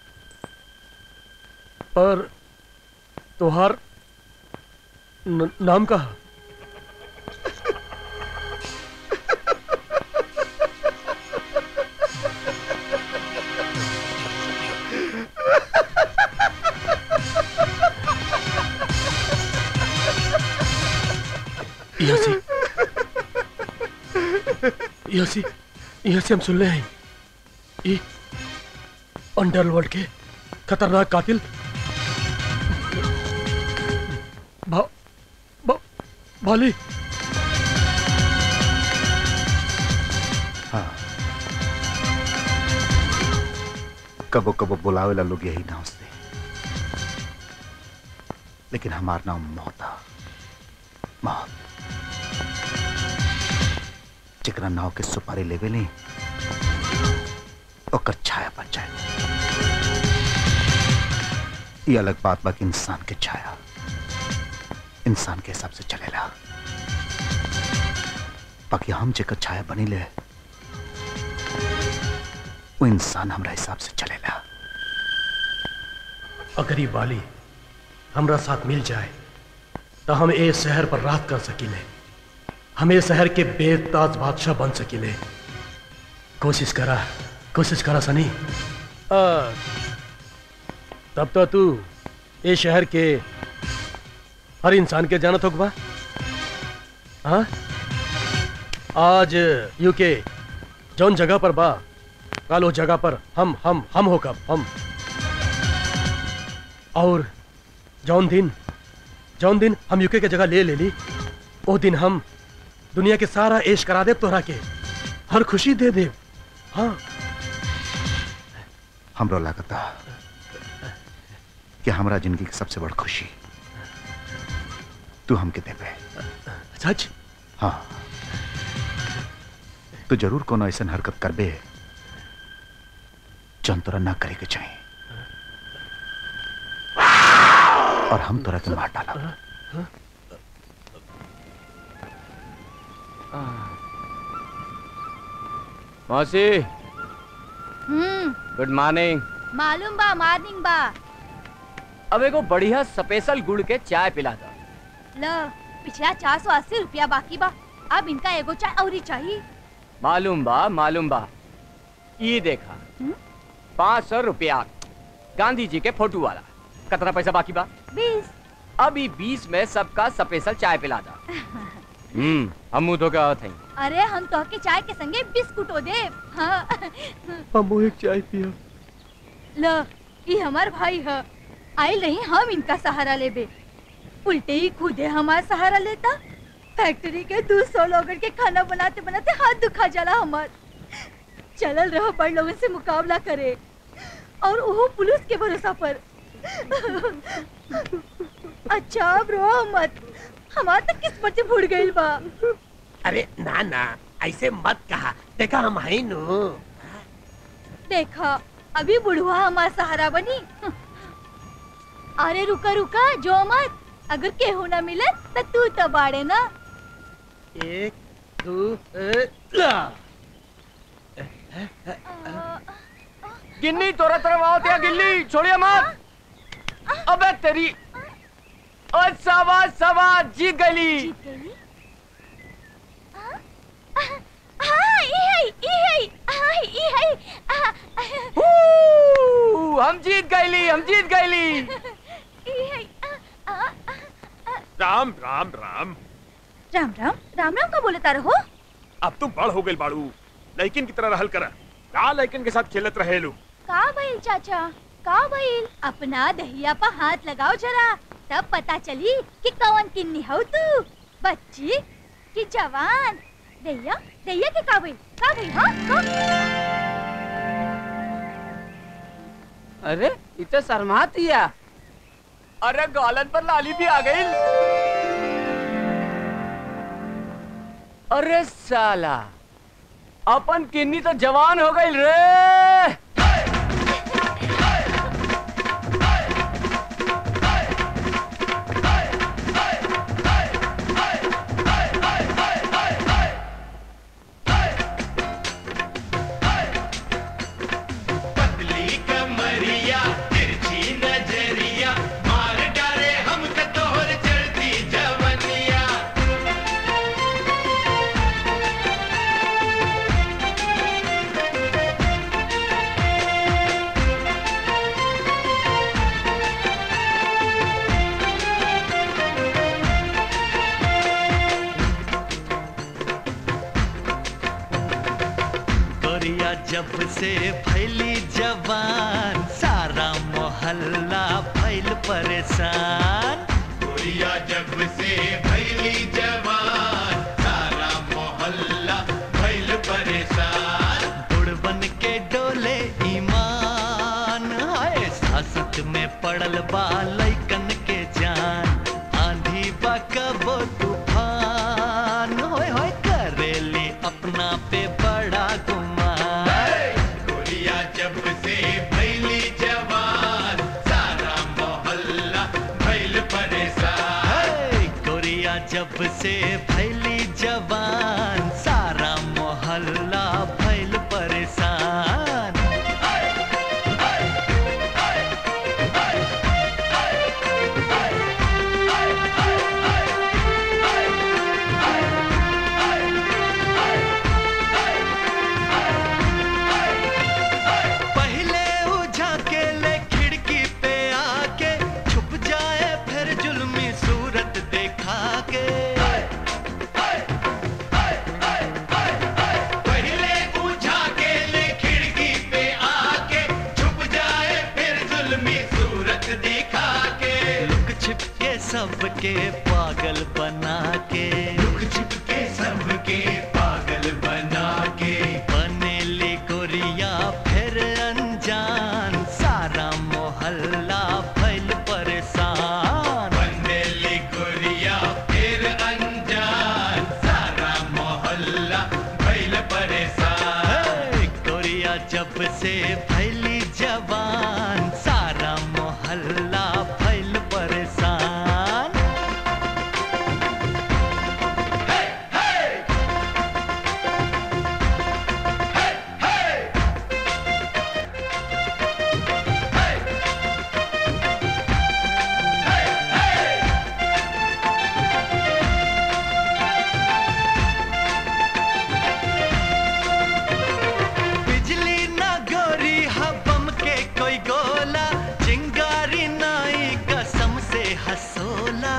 पर तुहार न, नाम कहा यहाँ से यहाँ से यहाँ से हम सुन रहे हैं ये अंडरवर्ल्ड के खतरनाक कातिल भा, भा, भाली हाँ कबो कबो बुलावेला लोग यही नाव से लेकिन हमार नाम मौता मौत जेकरा नाव के सुपारी लेवे ली ओकर छाया बन जाए ये अलग बात बाकी इंसान के छाया इंसान के हिसाब से चलेला बाकी हम जेकर छाया बनी ले वो इंसान हमरा हिसाब से चलेला अगर ये वाली हमरा साथ मिल जाए तो हम ए शहर पर रात कर सकीले हम ए शहर के बेताज बादशाह बन सकीले कोशिश करा कोशिश करा सनी आ, तब तो तू ए शहर के हर इंसान के जानत होगा हाँ आज यूके जौन जगह पर बा कल उस जगह पर हम हम हम हो कब हम और जौन दिन जौन दिन हम यूके के जगह ले ले ली वो दिन हम दुनिया के सारा ऐश करा दे तोहरा के हर खुशी दे दे हाँ हमरो लागता कि हमरा जिंदगी की सबसे बड़ खुशी तू हमके देबे सच हाँ तू जरूर कोनो ऐसा हरकत करबे जौन तोरा ना करे के चाहिए और हम तोरा के मार डाला मौसी हम्म गुड मॉर्निंग मालूम बा मॉर्निंग बा अब एगो बढ़िया स्पेशल गुड़ के चाय पिला दो ल पिछला चार सौ अस्सी रुपया बाकी बा अब इनका एगो चाय और चाहिए मालूम बा मालूम बा ये देखा पाँच सौ रुपया गांधी जी के फोटो वाला कितना पैसा बाकी बा बीस अभी बीस में सबका स्पेशल चाय पिला दो हम्म हम मुंह धो के आवत हई अरे हम तो के चाय के संगे बिस्कुटो दे हाँ हम एक चाय पिया ल ये हमार भाई है आई नहीं हम इनका सहारा लेबे उल्टे ही खुदे हमार सहारा लेता फैक्ट्री के दो सौ लोगन के खाना बनाते बनाते हाथ दुखा जाला हमार चलल रहो बड़ लोगन से मुकाबला करे और वो पुलिस के भरोसा पर अच्छा अब रो मत हमार तो किस्मत से फूट गइल बा अरे ना ना ऐसे मत कहा देखा हम है नु देखा अभी बुढ़वा हमार सहारा बनी अरे रुका रुका जो मत अगर केहू ना मिले तो तू तो बाड़े ना एक दो ए, ला गिन्नी तोरा तरफ आओ त्या गिल्ली छोड़िए मत अबे तेरी और सवा सवा जीत गली हाँ ई है ई है हाँ ई है आ, हू, हम जीत गईली हम जीत गईली ई है आ, आ, राम राम राम राम राम राम राम का बोलता रहो अब तुम बड़ हो गए बाड़ू लड़किन की तरह रहल करा का लड़किन के साथ खेलत रहे लो का भइल चाचा का भइल अपना दहिया पर हाथ लगाओ जरा तब पता चली कि कौन किन्नी हो तू बच्ची कि जवान दहिया दहिया के का भइल का भइल हाँ का? अरे इतना शर्मात दिया अरे गालन पर लाली भी आ गई अरे साला अपन किन्नी तो जवान हो गई रे पतली कमरिया तिरछी नजरिया मार डाले हमके तोहर चढ़ती जवनिया गोरिया जब से फैली जवान सारा मोहल्ला फैल परेशान गोरिया जब से भैली जवान सारा मोहल्ला भैल परेशान बुढ़ बन के डोले ईमान हाय सासत में पड़ल बा लैकन के जान आंधी बा कबो तूफान होय होय करेली अपना पे बड़ा गुमान गोरिया जब से भैली जवान सारा मोहल्ला भैल परेशान हे, गोरिया जब से फैली जवान सारा मोहल्ला फैल परेशान पहले उझाके ले खिड़की पे आके छुप जाए फिर जुल्मी सूरत देखा के पहले पूछा के ले खिड़की पे आके छुप जाए फिर जुल्मी सूरत दिखा के लुक छिप के सबके पागल बना के लुक छिप के सबके पागल बना के बनेली गोरिया फिर अनजान सारा मोहल्ला फैल परेशान बंदेली गोरिया फिर अनजान सारा मोहल्ला भैल परेशान हे, गोरिया जब से फैली जवान सारा मोहल्ला फैल परेशान बिजली ना गोरी हबम के कोई गोला चिंगारी नाई कसम से हंसोला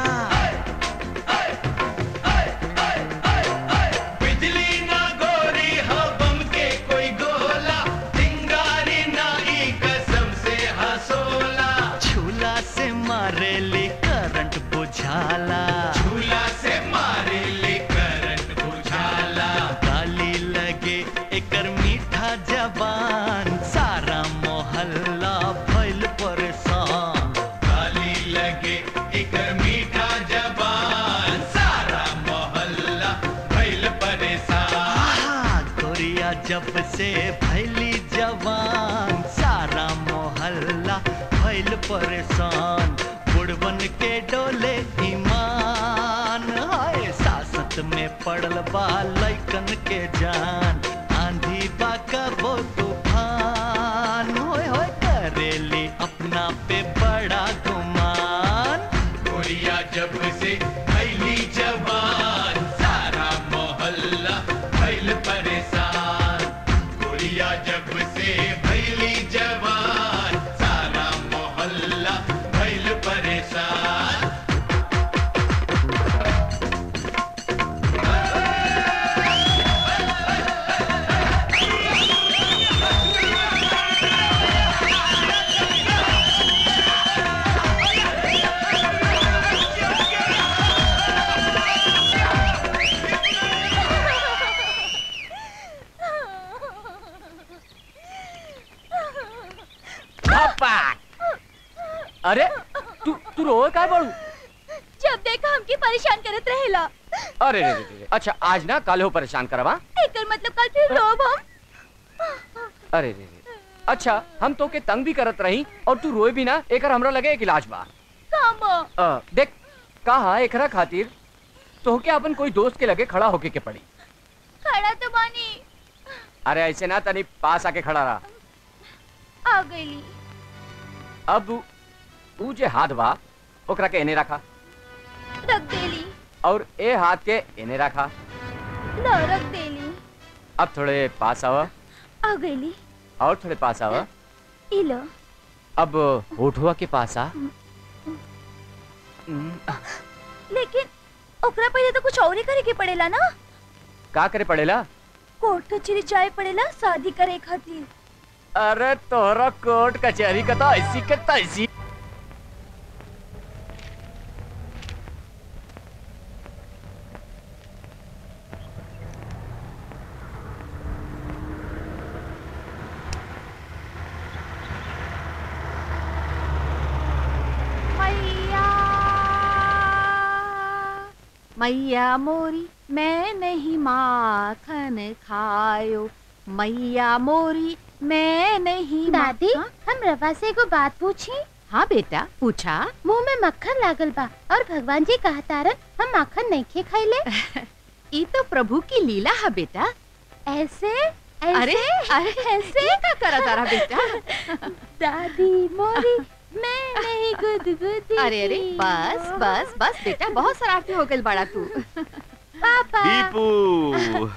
बिजली ना गोरी हबम के कोई गोला चिंगारी नाई कसम से हंसोला झूला से मारेली करंट बुझाला झूला से मारे ले करंट बुझाला गाली लगे एकर मीठा जबान सारा मोहल्ला फैल परेशान गाली लगे एकर मीठा जबान सारा मोहल्ला भैल परेशान आहा, गोरिया जब से फैली जवान सारा मोहल्ला फैल परेशान बुढ़बन के डोले ईमान हाय सासत में पड़ल बा लैकन के जान आंधी आईबा कबो तूफान होए होए करेली अपना पे बड़ा गुमान गोरिया जब से फैली जवान सारा मोहल्ला फैल परेशान गोरिया जब से फैली जवान सारा मोहल्ला फैल परेशान अरे तू तू रोए काय बड़ू जब देखा हमके परेशान करत रहेला अरे रे रे रे अच्छा आज ना कल हो परेशान करवा एकर मतलब कल फिर रोब हम अरे रे रे अच्छा हम तो के तंग भी करत रही और तू रोए भी ना एकर हमरा लगे एक इलाज बा काम अ, देख कहा एकरा खातिर तो के अपन कोई दोस्त के लगे खड़ा होके के पड़ी खड़ा तो बानी अरे ऐसे ना तनी पास आके खड़ा रहा आ गईली अब ऊ जे हाथ बा ओकरा के एने रखा रख देली और ए हाथ के एने रखा लो रख देली अब थोड़े पास आवा आ गईली और थोड़े पास आवा ई लो अब होठुआ के पास आ लेकिन ओकरा पहले तो कुछ और ही करे के पड़ेला ना का करे पड़ेला कोर्ट कचहरी जाए पड़ेला शादी करे खातिर अरे तोहरा कोर्ट कचहरी का तो ऐसी के तैसी मैया मैया मोरी मैं नहीं माखन खायो मैया मोरी मैं नहीं दादी हम रवा से को बात पूछी हाँ बेटा पूछा मुंह में मक्खन लागल बा और भगवान जी कहतारन हम माखन नहीं खे खाइले ई तो प्रभु की लीला है बेटा ऐसे अरे अरे ऐसे का करा तारा बेटा दादी मोरी मैं नहीं गुदगुदी अरे अरे बस बस बस बेटा बहुत शरारती हो गई बड़ा तू पापा दीपू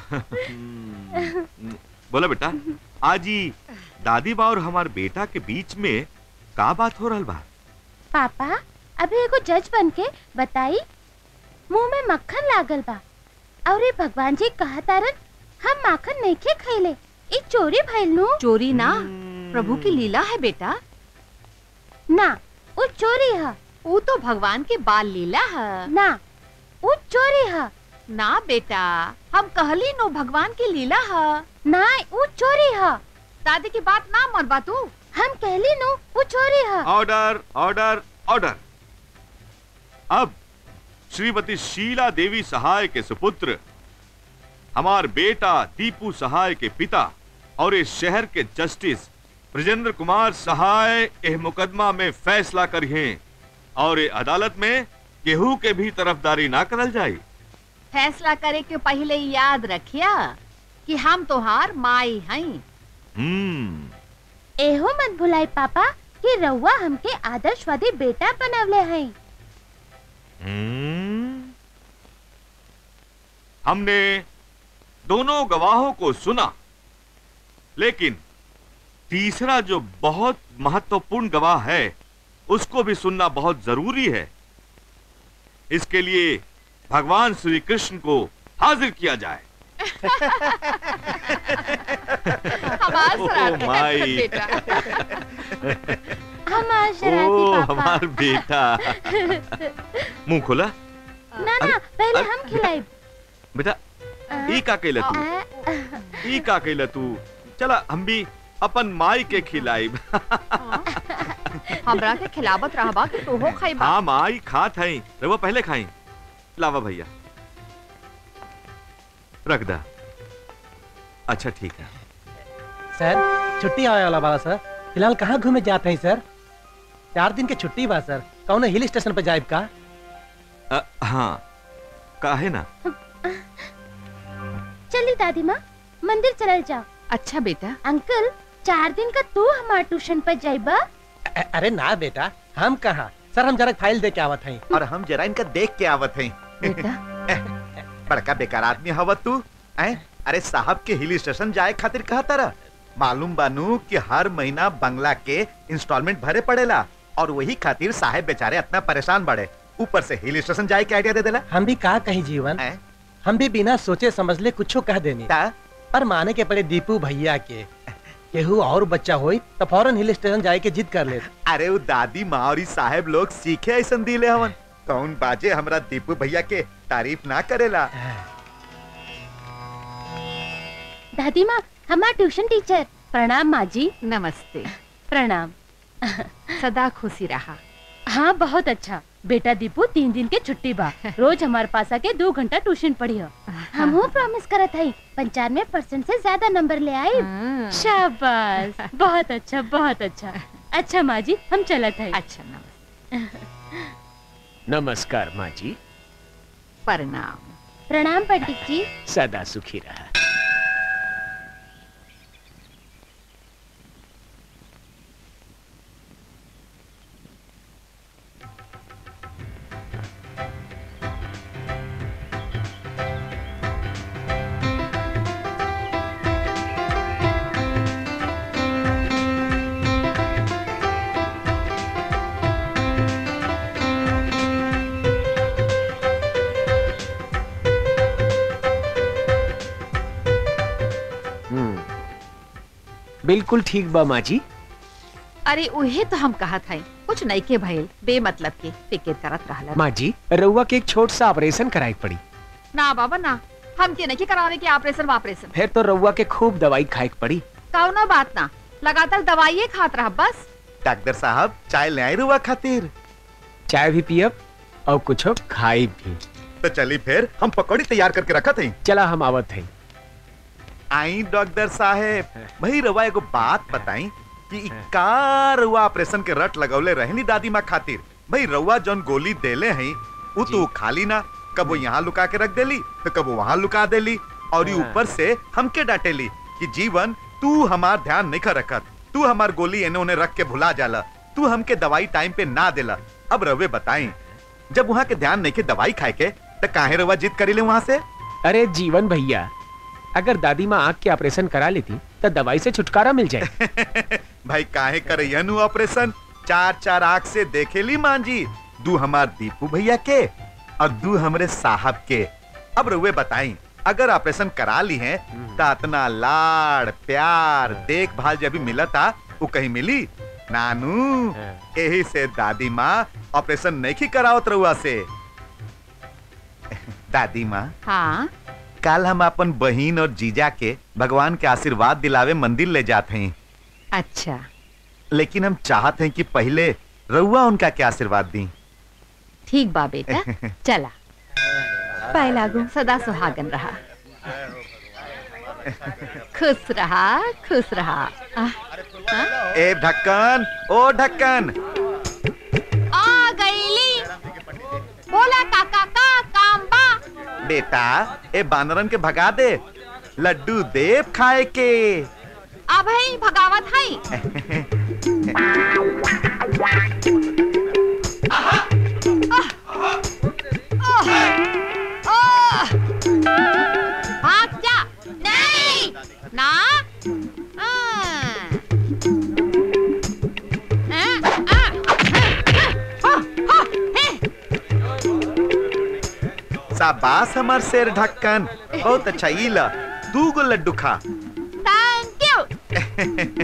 बोला बेटा आज ही दादी बा और हमार बेटा के बीच में का बात हो रहल बा पापा अभी एगो जज बन के बताई मुंह में मक्खन लागल बा और ये भगवान जी कहतारन हम माखन नहीं खे खैले ई चोरी भइल नु चोरी ना प्रभु की लीला है बेटा ना वो चोरी है वो तो भगवान के बाल लीला है ना वो चोरी है ना बेटा हम कहली नो भगवान की लीला है ना वो चोरी है दादी की बात ना मनबा तू हम कहली नो वो चोरी है ऑर्डर ऑर्डर ऑर्डर अब श्रीमती शीला देवी सहाय के सुपुत्र हमार बेटा दीपू सहाय के पिता और इस शहर के जस्टिस ब्रजेंद्र कुमार सहाय एह मुकदमा में फैसला करिए और ये अदालत में केहू के भी तरफदारी ना करल जाए फैसला करे के पहले याद रखिया कि हम तोहार माई हई हम्म एहो मत भुलाई पापा कि रउआ हमके आदर्शवादी बेटा बनवले हैं हम्म। हमने दोनों गवाहों को सुना लेकिन तीसरा जो बहुत महत्वपूर्ण गवाह है उसको भी सुनना बहुत जरूरी है इसके लिए भगवान श्री कृष्ण को हाजिर किया जाए हमार ओह, शरारती माई। है बेटा हमार ओ शरारती पापा हमार बेटा मुंह खोला ना ना पहले हम खिलाई बेटा ई का कैला तू ई का कैला तू चला हम भी अपन माई के खिलाइब हमरा के खिलावत रहबा कि तू हो खाइबा हाँ माई खात है रवा पहले खाई लावा भैया रख दा अच्छा ठीक है सर छुट्टी आने वाला बा सर फिलहाल कहाँ घूमे जाते हैं सर चार दिन के छुट्टी बा सर कौन हिल स्टेशन पे जाए का अ, हाँ काहे ना चली दादी माँ मंदिर चलल जाओ अच्छा बेटा अंकल चार दिन का तू हमार ट्यूशन पर जाइबा अ- अरे ना बेटा हम कहाँ सर हम जरा फाइल दे के आवत हैं और हम जरा इनका देख के आवत हैं बड़का बेकार आदमी हवा तू ऐ अरे साहब के हिल स्टेशन जाए खातिर कहा तारा मालूम बानू कि हर महीना बंगला के इंस्टॉलमेंट भरे पड़ेला और वही खातिर साहब बेचारे इतना परेशान बड़े ऊपर से हिल स्टेशन जाए के आइडिया दे देला हम भी कहा कहीं जीवन हम भी बिना सोचे समझ ले कुछ कह देनी पर माने के पड़े दीपू भैया के केहू और बच्चा होई तो फौरन हिल स्टेशन जाए के जिद कर ले अरे वो दादी माँ और ई साहब लोग सीखे ऐसा दिले हवन कौन बाजे हमरा दीपू भैया के तारीफ ना करेला दादी माँ हमार ट्यूशन टीचर प्रणाम माँ जी नमस्ते प्रणाम सदा खुशी रहा हाँ बहुत अच्छा बेटा दीपू तीन दिन के छुट्टी बा रोज हमारे पास आके दो घंटा ट्यूशन पढ़ियो हम प्रॉमिस करत हई पंचानवे परसेंट से ज्यादा नंबर ले आई शाबाश बहुत अच्छा बहुत अच्छा अच्छा माँ जी हम चलत है अच्छा नमस्ते नमस्कार माँ जी प्रणाम प्रणाम पंडित जी सदा सुखी रहा हम्म। बिल्कुल ठीक बा माँ जी अरे उहे तो हम कहा था कुछ नहीं के भइल बेमतलब के फिक्र करत रहला माँ जी रउआ के एक छोट सा ऑपरेशन कराई पड़ी ना बाबा ना हम के नहीं करावे के ऑपरेशन ऑपरेशन फिर तो रउआ के खूब दवाई खाए के पड़ी कौनो बात ना लगातार दवाइये खात रहा बस डॉक्टर साहब चाय ले आई रुआ खातिर चाय भी पियब और कुछ खाई भी तो चली फिर हम पकौड़ी तैयार करके रखा थे चला हम आवत हैं आई डॉक्टर साहेब भाई रवा एगो बात बताई कि इ का रउआ ऑपरेशन के रट लगौले रहनी दादी माँ खातिर भाई रउआ जौन गोली देले हैं वो तो खाली ना कबो यहाँ लुका के रख देली तो कबो वहाँ लुका देली और ये ऊपर से हमके डांटेली कि जीवन तू हमार ध्यान नहीं कर रखत तू हमार गोली एने ओने रख के भुला जाला तू हमके दवाई टाइम पे ना देला अब रवे बताई जब वहाँ के ध्यान नहीं के दवाई खाए के तो काहे रवा जिद करी वहाँ से अरे जीवन भैया अगर दादी माँ आँख के ऑपरेशन करा लेती तो दवाई से छुटकारा मिल जाए भाई काहे कर नु ऑपरेशन चार चार आंख से देखेली मान जी दू हमार दीपू भैया के और दू हमरे साहब के अब रुए बताई अगर ऑपरेशन करा ली है तो इतना लाड़ प्यार देखभाल जब भी मिला था वो कहीं मिली नानू यही से दादी माँ ऑपरेशन नहीं की करावत रहुआ से दादी माँ हाँ कल हम अपन बहन और जीजा के भगवान के आशीर्वाद दिलावे मंदिर ले जाते हैं अच्छा लेकिन हम चाहते हैं कि पहले रउआ उनका क्या आशीर्वाद दी ठीक बा बेटा चला पाए लागू सदा सुहागन रहा खुश रहा खुश रहा आह, हाँ? ए ढक्कन ओ ढक्कन आ गईली बोला काका का काम बा बेटा ए बानरन के भगा दे लड्डू देव खाए के अब है भगावत है भाग जा नहीं ना हाँ। हाँ, हाँ, हाँ, हाँ, हे। शाबाश हमार शेर ढक्कन बहुत अच्छा ई ला दू गो लड्डू खा थैंक यू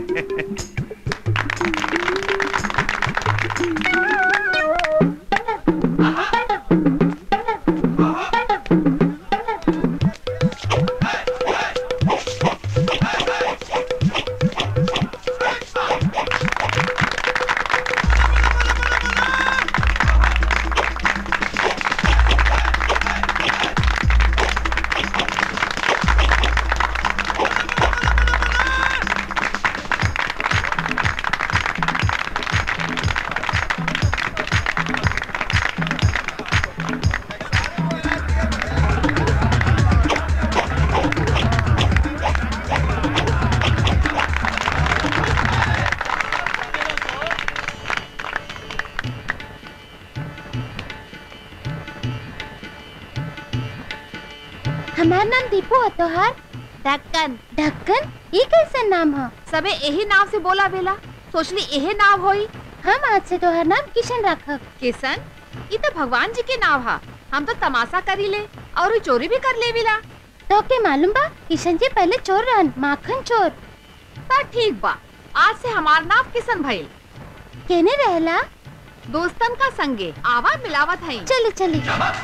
नाम दीपू है तोहार ढक्कन ढक्कन ये कैसा नाम है सबे यही नाम से बोला बेला सोचली यही नाम होई हम आज से तोहार नाम किशन रखब किशन ये तो भगवान जी के नाम है हम तो तमाशा करी ले और उ चोरी भी कर ले बिला तो के मालूम बा किशन जी पहले चोर रहन माखन चोर तो ठीक बा आज से हमार नाम किशन भइल केने रहला दोस्तन का संगे आवा मिलावत है चली चली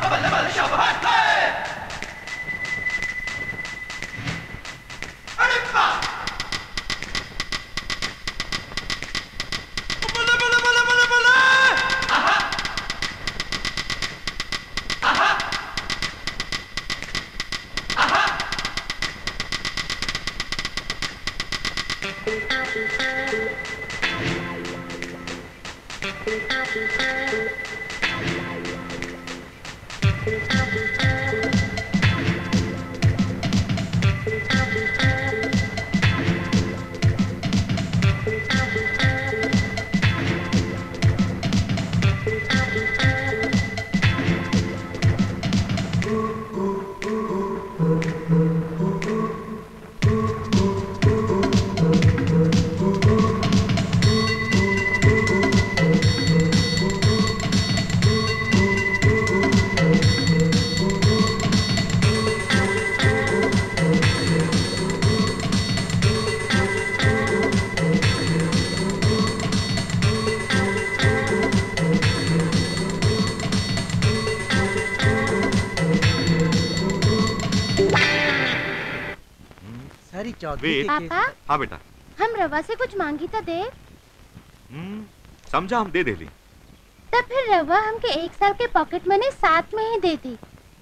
सारी चौधरी वेद। के केस- पापा हाँ बेटा हम रवा से कुछ मांगी तो दे हम्म, समझा हम दे देली तब फिर रवा हमके एक साल के पॉकेट मनी साथ में ही दे दी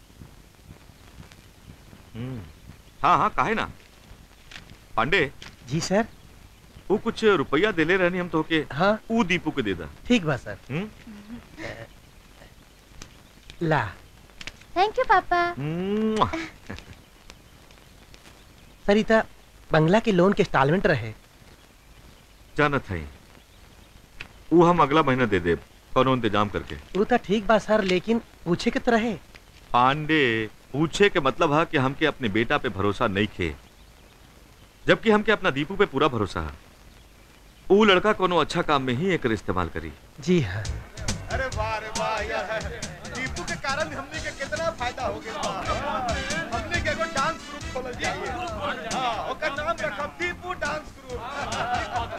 हम्म, हाँ हाँ काहे ना पांडे जी सर वो कुछ रुपया देले रहनी हम तो के हाँ ऊ दीपू के दे दा ठीक बा सर हम्म? ला थैंक यू पापा मुआ। सरिता बंगला के लोन के इंस्टॉलमेंट रहे जानत है वो हम अगला महीना दे दे कौनो इंतजाम करके वो तो ठीक बा सर लेकिन पूछे के तो रहे पांडे पूछे के मतलब है कि हमके अपने बेटा पे भरोसा नहीं खे जबकि हमके अपना दीपू पे पूरा भरोसा है वो लड़का कोनो अच्छा काम में ही एकर इस्तेमाल करी जी हाँ अरे वाह अरे वाह यह है दीपू के कारण हमने के कितना फायदा हो गया बा। हमने के एगो डांस ग्रुप खोलल चाहिए हां ओकर नाम रखब दीपू डांस ग्रुप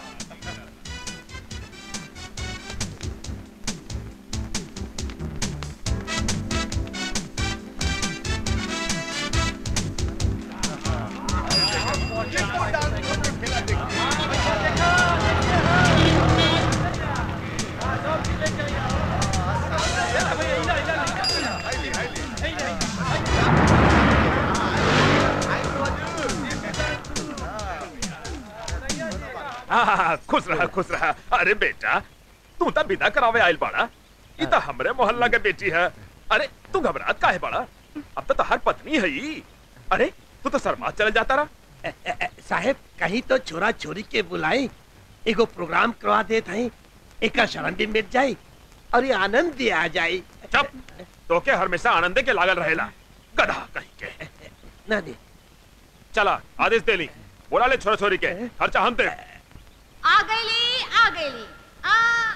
हाँ, खुश रहा खुश रहा अरे बेटा तू तो विदा करावे आयल बाड़ा ई तो हमरे मोहल्ला के बेटी है अरे तू घबरात काहे बाड़ा अब तो तहार पत्नी है ई अरे तू तो शर्मा चले जाता रहा साहेब कहीं तो छोरा छोरी के बुलाई एगो प्रोग्राम करवा देत हई एक शरण भी मिट जाई और ये आनंद भी आ जाई चुप तो के हमेशा आनंदे के लागल रहेला गधा कहीं के ना नहीं चला आदेश दे ली बोला ले छोरा छोरी के खर्चा हम दे आ गईली आ गईली आ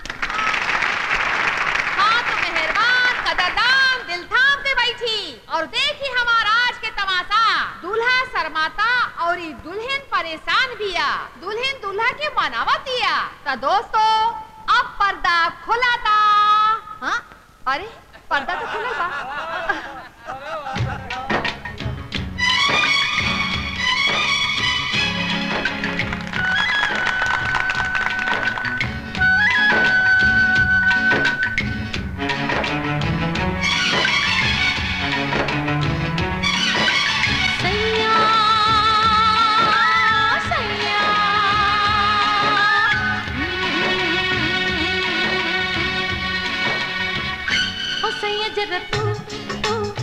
हाँ तो मेहरबान कदरदान दिल थाम के बैठी और देखी हमारा आज के तमाशा दूल्हा शर्माता और ई दुल्हन परेशान बिया दुल्हन दूल्हा के मनावतिया तो दोस्तों अब पर्दा खुलाता हाँ अरे पर्दा तो खुलल बा सैया सैया ओ सैया जरा तू तू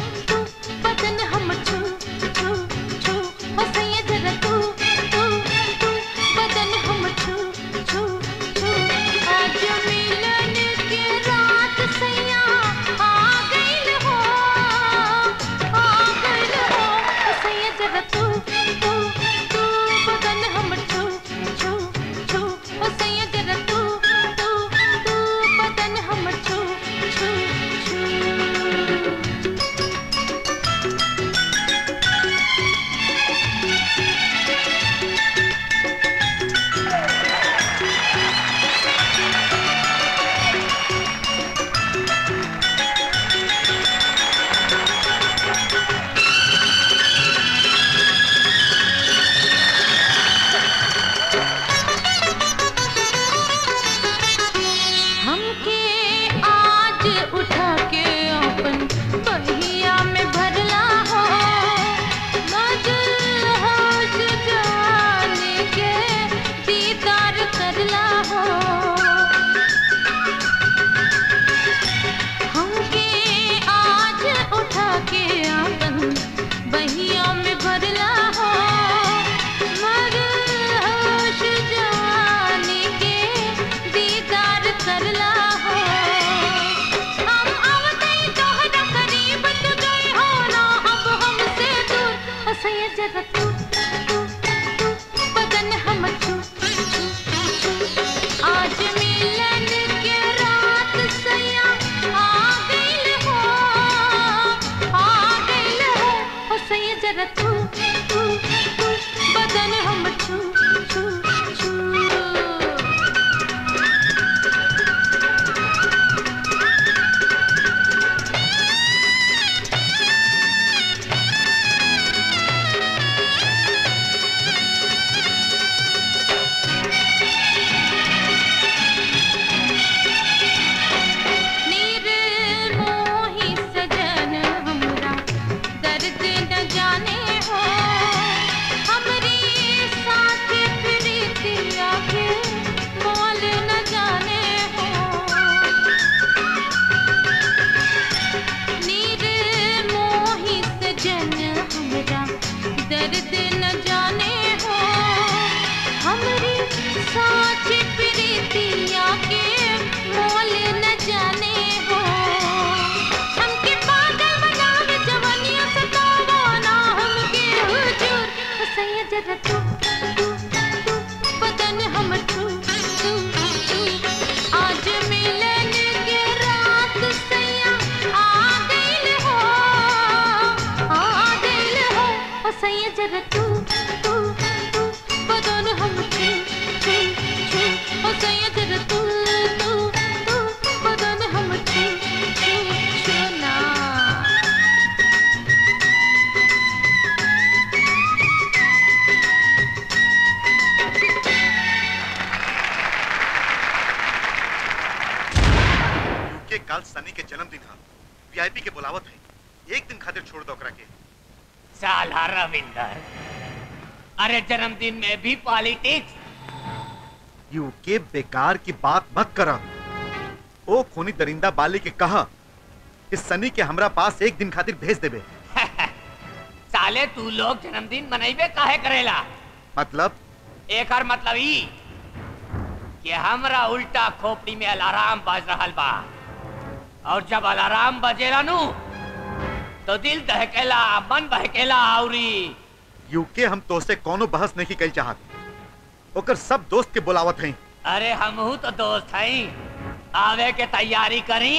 काल सनी के जन्मदिन है वीआईपी के बुलावत है एक दिन खातिर छोड़ दो ओकरा के साला रविंदर अरे जन्मदिन में भी पॉलिटिक्स यू के बेकार की बात मत करा ओ खूनी दरिंदा बाली के कहा कि सनी के हमरा पास एक दिन खातिर भेज देबे साले तू लोग जन्मदिन मनाइबे काहे करेला मतलब एक और मतलब ई कि हमरा उल्टा खोपड़ी में अलार्म बज रहल बा और जब अलार्म बजेला नु तो दिल दहकेला मन बहकेला औरी यूके हम तो से कोनो बहस नहीं कल चाहत ओकर सब दोस्त के बुलावत हैं अरे हमहू तो दोस्त हई आवे के तैयारी करी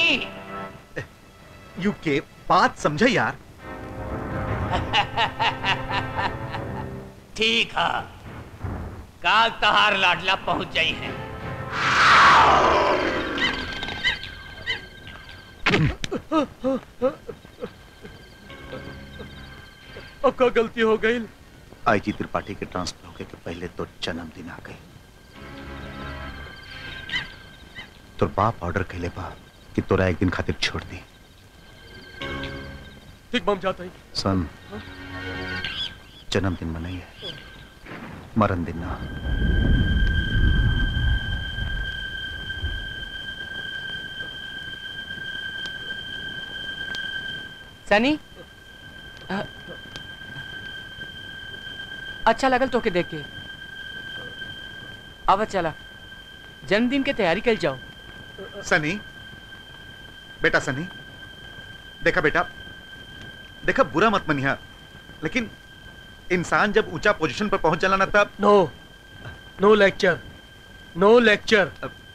यूके बात समझे यार ठीक है काल तहार लाडला पहुंच जाई है अब का गलती हो गई आईजी त्रिपाठी के ट्रांसफर होके के पहले तो जन्मदिन आ गई तो बाप ऑर्डर कैले बा कि तोरा एक दिन खातिर छोड़ दी ठीक बम जाता ही सन जन्मदिन मनाइए मरण दिन ना सनी अ, अच्छा लगल तोके देख के अब चला जन्मदिन के तैयारी कर जाओ सनी बेटा सनी देखा बेटा देखा बुरा मत मनिया लेकिन इंसान जब ऊंचा पोजीशन पर पहुंच जाला ना तब नो नो लेक्चर नो लेक्चर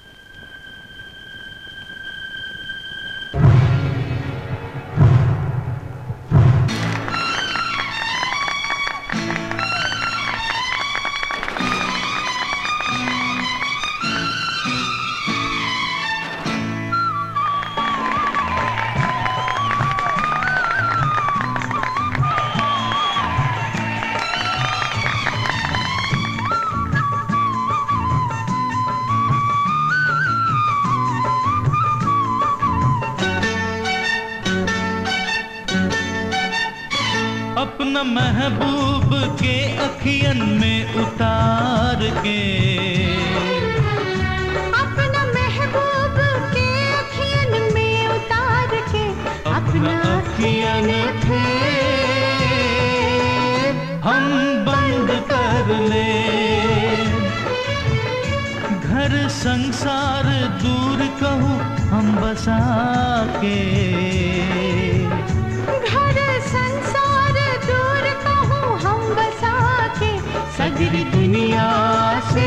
अपना महबूब के अखियन में उतार के अपना महबूब के अखियन में उतार के अपना अखियन थे हम बंद कर ले घर संसार दूर कहूँ हम बसा के घर संसार दूर कहूँ हम बसा के सगरी दुनिया से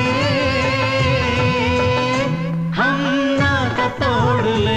हम नाता तोड़ ले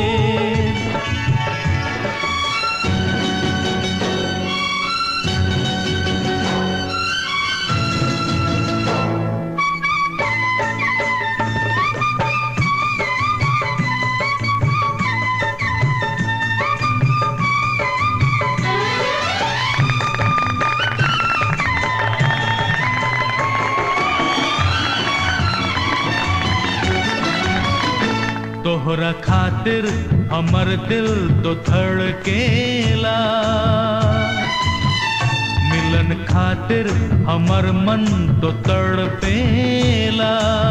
तोहरा खातिर हमर दिल तो धड़केला मिलन खातिर हमर मन तो तड़पेला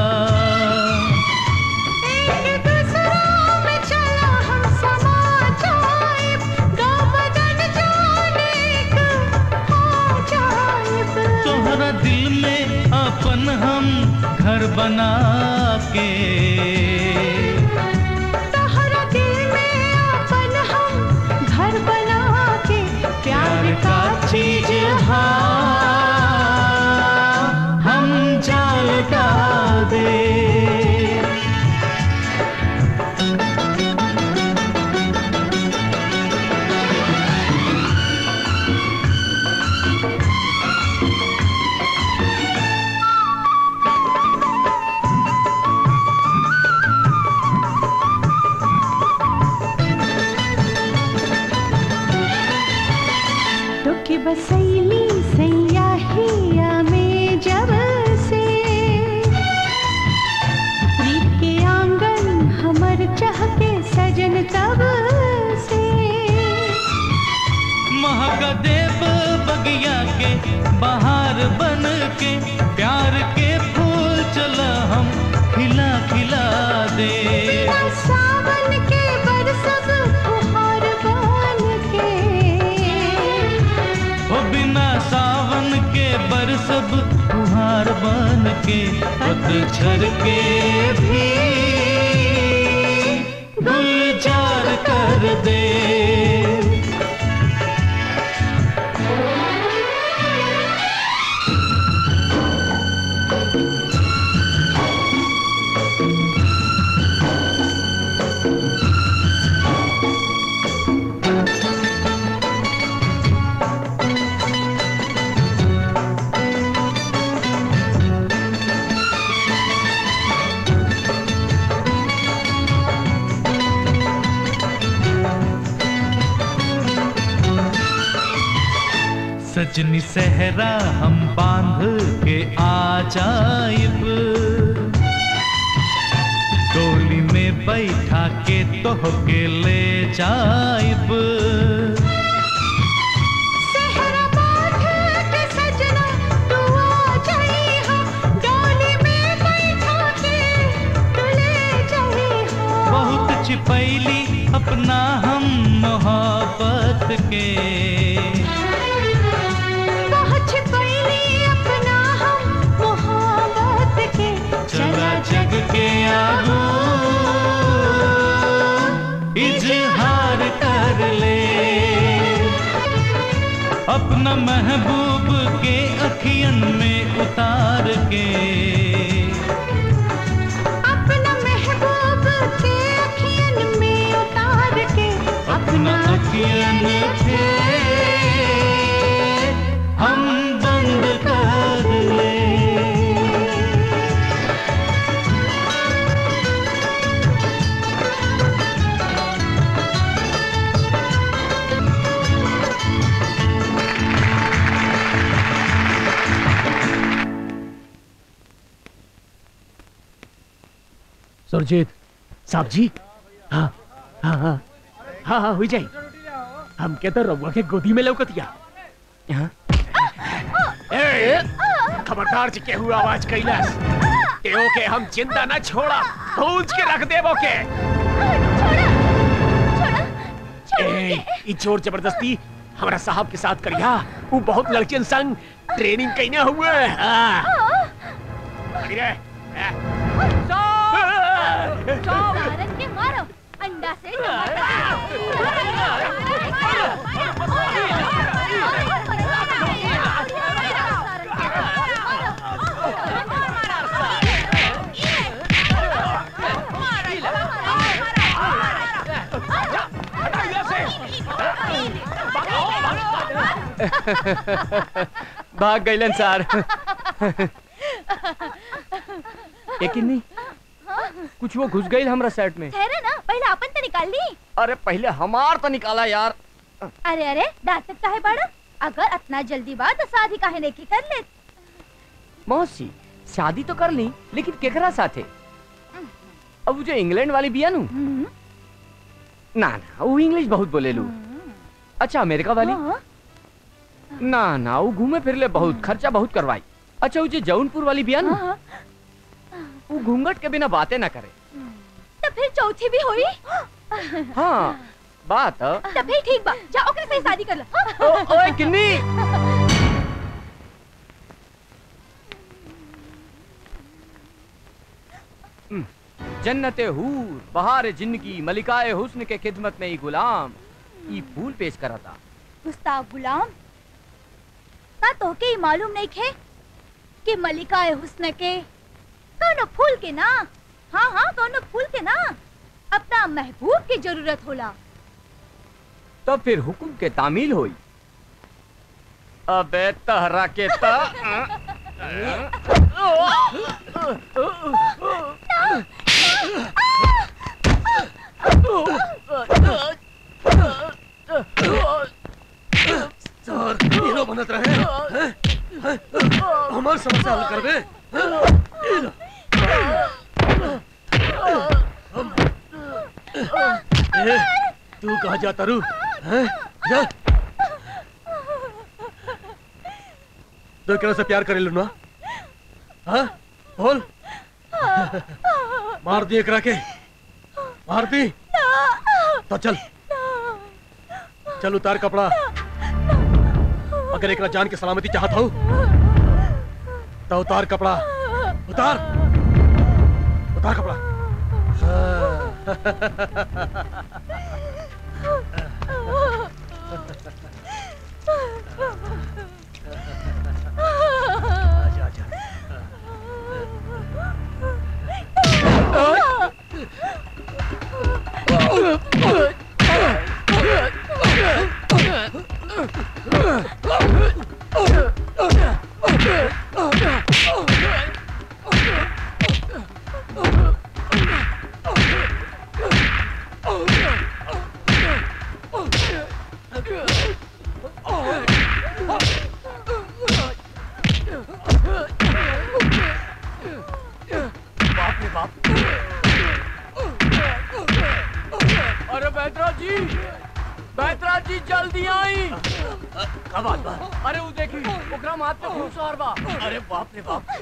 एक दूसरा में चला हम समा जाए गाँव बदन जाने का हो जाए तोहरा दिल में अपन हम घर बना के तोहरा दिल में अपन हम घर बना के प्यार का चीज हाँ हम जाल डाल दे तो की बसैली सैया हिया में जब से के पतझर के भी गुलजार कर दे सजनी सहरा हम बांध के आ जाइब डोली में बैठा के तोह के ले जाइब सहरा बांध के सजना तू आ जाइहा डोली में बैठा के तू ले जाइहा बहुत छिपैली अपना हम मोहब्बत के बहुत छिपैली अपना हम मोहब्बत के चला जग के आगू इजहार कर ले अपना महबूब के अखियन में उतार के अपना महबूब के अखियन में उतार के अपना अखियन थे हम बंद कर ले सुरजीत साहब जी हाँ हाँ हाँ हाँ हाँ हुई जाई हम के तो रउआ के गोदी में लौकतिया हाँ? ए, खबरदार जी केहू आवाज कैलास एओ के हम चिंता ना छोड़ा भूंज के रख देबो के ए, ई जोर जबरदस्ती हमारा साहब के साथ करिया वो बहुत लड़कियन संग ट्रेनिंग कइने हुए हाँ अरे ए, भारत के मारो अंडा से भाग गईलन सार लेकिन नहीं कुछ वो घुस गई हमरा सेट में ठहरे ना पहले अपन तो निकाल ली अरे पहले हमार तो निकाला यार अरे अरे दांतक काहे बड़ा अगर इतना जल्दी बात तो शादी काहे नहीं की कर ले मौसी शादी तो कर ली लेकिन केकरा साथे अब वो जो इंग्लैंड वाली बिया नु ना ना वो इंग्लिश बहुत बोले लू अच्छा अमेरिका वाली ना ना वो घूमे फिरले बहुत खर्चा बहुत करवाई अच्छा वो जो जौनपुर वाली बिया नु वो घूंघट के बिना बातें ना करे तो फिर चौथी भी हुई हाँ बात तो फिर ठीक बा जा ओकरे से ही शादी कर लो हाँ? ओ, ओए किन्नी जन्नते हूर बहार जिंदगी मलिकाए हुस्न के खिदमत में ही गुलाम ई फूल पेश करा था गुस्ताव गुलाम का तोके ही मालूम नहीं खे कि मलिका हुस्न के कौनो फूल के ना हाँ हाँ कौनो फूल के ना अपना महबूब की जरूरत होला तब फिर हुक्म के तामील हुई अबे तहरा के ता सर हीरो बनत रहे हैं? हैं? हमार समस्या हल करबे ए, तू कहा जाता रू हैं? जा तो एकरा से प्यार करे ना हाँ बोल मार दी एकरा के मार दी तो चल चल उतार कपड़ा अगर एकरा जान के सलामती चाहत हो तो उतार कपड़ा उतार उतार कपड़ा आजा आजा बाप रे बाप अरे बैतराज जी बैतराज जी जल्दी आई का बात बा अरे वो देखी ओकरा माथ पे खून सवार बा अरे बाप रे बाप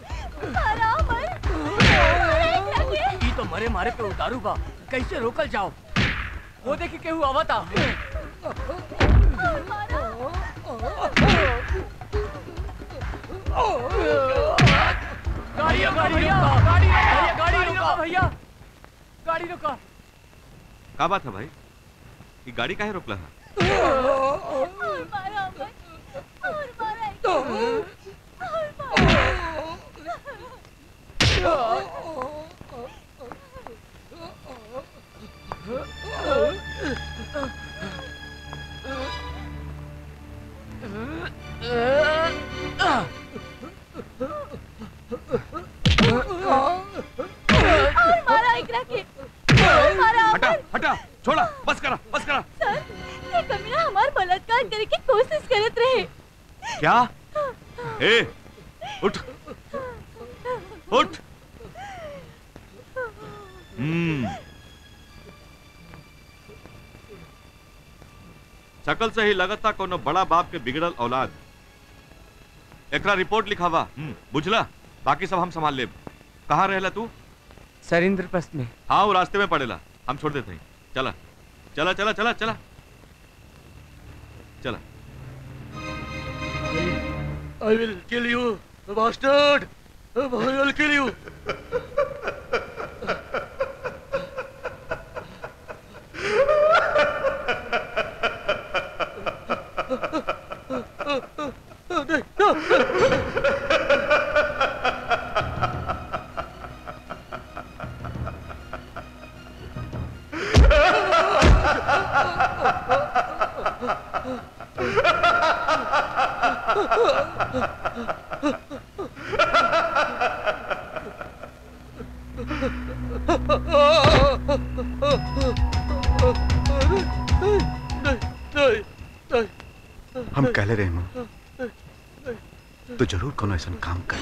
ई तो मरे मारे पे उतारू बा कैसे रोकल जाओ वो देखी केहू आवता गाड़ी रोका भैया गाड़ी रोका गाड़ी रोका भैया गाड़ी रोका का बात है भाई ये गाड़ी काहे रोकला है और मारा एकरा के और मारा हटा हटा छोड़ा बस करा बस करा सर ये कमीना हमार बलात्कार करे की कोशिश करत रहे क्या ए उठ उठ हम्म शकल से ही लगता कोनो बड़ा बाप के बिगड़ल औलाद एकरा रिपोर्ट लिखावा हम्म, बुझला बाकी सब हम संभाल लेब कहाँ रहेला तू सर इंद्रप्रस्थ में हाँ वो रास्ते में पड़ेला हम छोड़ देते हैं चला चला चला चला चला चला I will kill you, bastard! I will kill you! हम कहले रहे मां तो जरूर कोनो ऐसा काम कर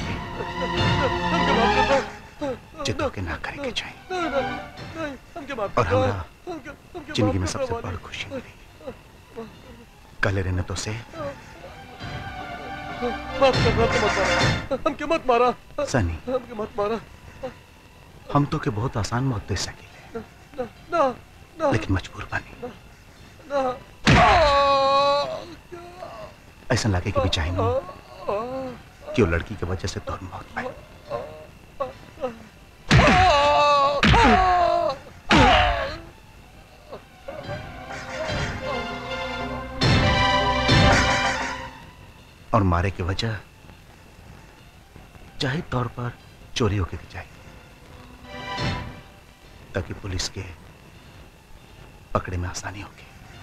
जितो के ना करे के चाहिए और हमरा जिंदगी में सबसे बड़ खुशी मिली कहले रहने तो से माफ कर माफ मत मारा हमके मत मारा सनी हमके मत मारा हम तो के बहुत आसान मौत दे सके ना ना ना लेकिन मजबूर बनी ना ऐसा लगे कि भी चाहिए कि वो लड़की की वजह से तोर मौत पाए और मारे की वजह जाहिर तौर पर चोरी होके की चाहिए ताकि पुलिस के पकड़े में आसानी होगी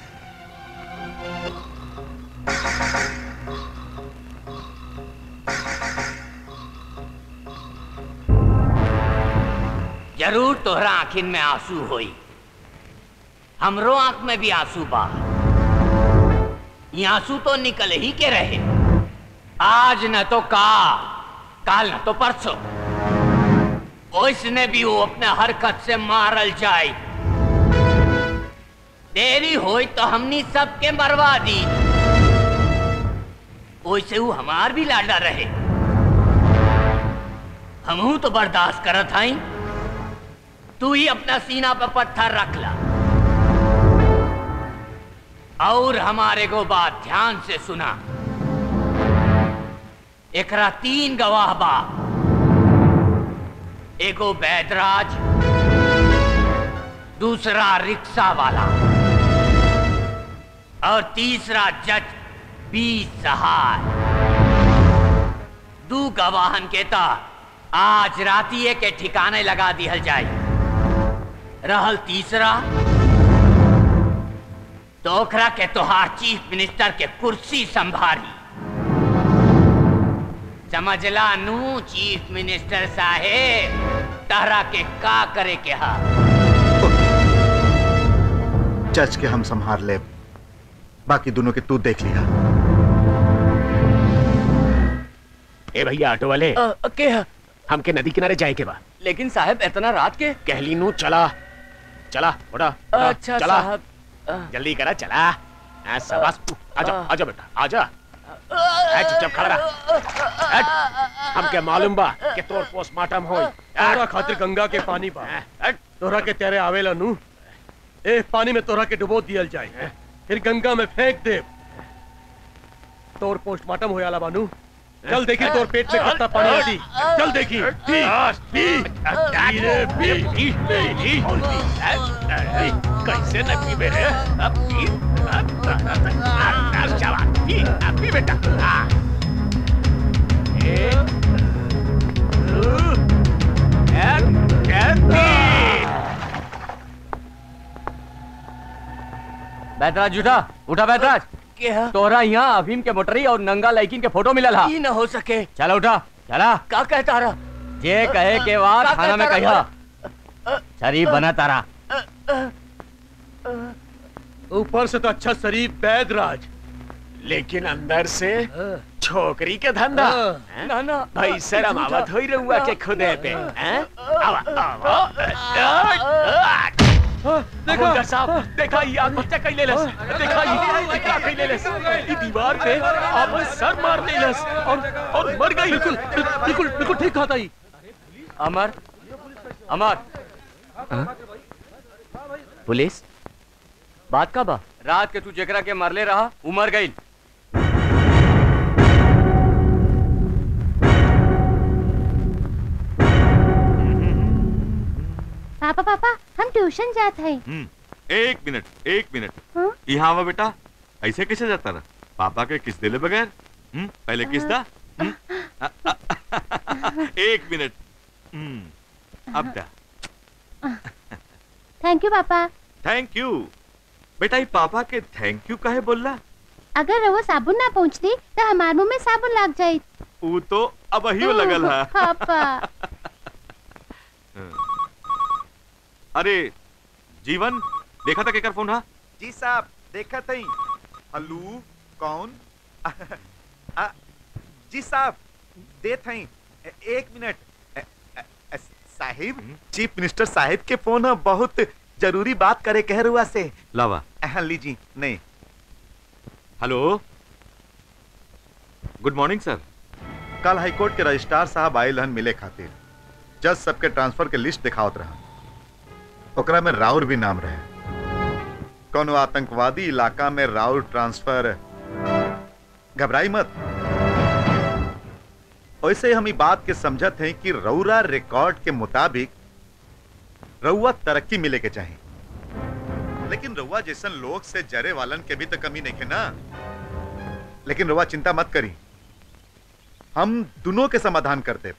जरूर तोहरा आखिन में आंसू होई हमरो आंख में भी आंसू बा ये आंसू तो निकल ही के रहे आज न तो काल काल न तो परसों ओइसने भी वो अपने हरकत से मारल जाए देरी होई तो हमनी सबके मरवा दी ओइसे वो हमार भी लाडा रहे हमहू तो बर्दाश्त करत हई तू ही अपना सीना पर पत्थर रख ला और हमारे को बात ध्यान से सुना एकरा तीन गवाह बा एगो बैदराज दूसरा रिक्शा वाला और तीसरा जज बी सहाय दू गवाहन के ता आज रातिए के ठिकाने लगा दिहल जाए रहल तीसरा तो ओकरा के तोहार चीफ मिनिस्टर के कुर्सी संभारी समझला नू चीफ मिनिस्टर साहेब तहरा के का करे के हा जज के हम संभार ले बाकी दोनों के तू देख लिया ए भैया ऑटो वाले के है हमके नदी किनारे जाए के बा लेकिन साहब इतना रात के कहली नू चला चला उठा उठा, अच्छा चला साहब जल्दी करा चला हाँ, शाबाश आजा आजा बेटा आजा ए, चुपचाप खड़ा रह हट, हमके मालूम बा कि तोर पोस्टमार्टम होई तोरा खातिर गंगा के पानी बा तोरा के तेरे आवेला नू ए पानी में तोरा के डुबो दियल जाए फिर गंगा में फेंक दे तोर पोस्टमार्टम होयाला बानू चल देखी तोर पेट में कितना पानी आती चल देखी पी पी धीरे पी पी पी और पी कैसे न पी मेरे अब पी अब अब जवान पी अब पी बेटा हाँ। एक दो एक एक तीन बैतराज उठा उठा बैतराज क्या तोहरा यहाँ अफीम के मोटरी और नंगा लड़किन के फोटो मिलल हा ई न हो सके चला उठा चला का कहता रहा जे कहे के बाद का थाना में कहता कहिया रहा? शरीफ बना तारा ऊपर से तो अच्छा शरीफ बैदराज लेकिन अंदर से छोकरी के धंधा हैं? ना ना भाई शर्म आवत होई रहुआ के खुदे पे हैं? आवा आवा देखो हवलदार साहब देखा ये आत्महत्या कैले लस देखा ये क्या कैले लस ये दीवार पे आपन सर मार देलस और और मर गई बिल्कुल बिल्कुल बिल्कुल ठीक कहा था ही अमर अमर पुलिस बात का बा रात के तू जेकरा के मरले रहा उमर गई पापा पापा हम ट्यूशन जाते हैं हम्म, एक मिनट एक मिनट हाँ? यहाँ आवा बेटा ऐसे कैसे जाता रहा पापा के किस दिले बगैर हम्म, पहले किस दा हम्म? आ, आ, आ, एक मिनट हम्म, अब दा थैंक यू पापा थैंक यू बेटा ये पापा के थैंक यू काहे बोलला अगर वो साबुन ना पहुंचती तो हमारे मुंह में साबुन लग जाये ऊ तो अब ही लगल है पापा अरे जीवन देखा था केकर फोन हा जी साहब देखा थी हल्लू कौन आ, जी साहब दे थई एक मिनट अ, अ, अ, साहिब चीफ मिनिस्टर साहिब के फोन है बहुत जरूरी बात करे कह रुआ से लावा हाँ लीजी नहीं हेलो गुड मॉर्निंग सर कल हाईकोर्ट के रजिस्ट्रार साहब आयल हन मिले खातिर जज सबके ट्रांसफर के लिस्ट दिखावत रहा ओकरा में राउर भी नाम रहे कोनो आतंकवादी इलाका में राउर ट्रांसफर घबराई मत वैसे हम ई बात के समझत हैं कि रउरा रिकॉर्ड के मुताबिक रउआ तरक्की मिले के चाहिए लेकिन रउआ जैसन लोग से जरे वालन के भी तो कमी नहीं है ना लेकिन रउआ चिंता मत करी हम दोनों के समाधान करते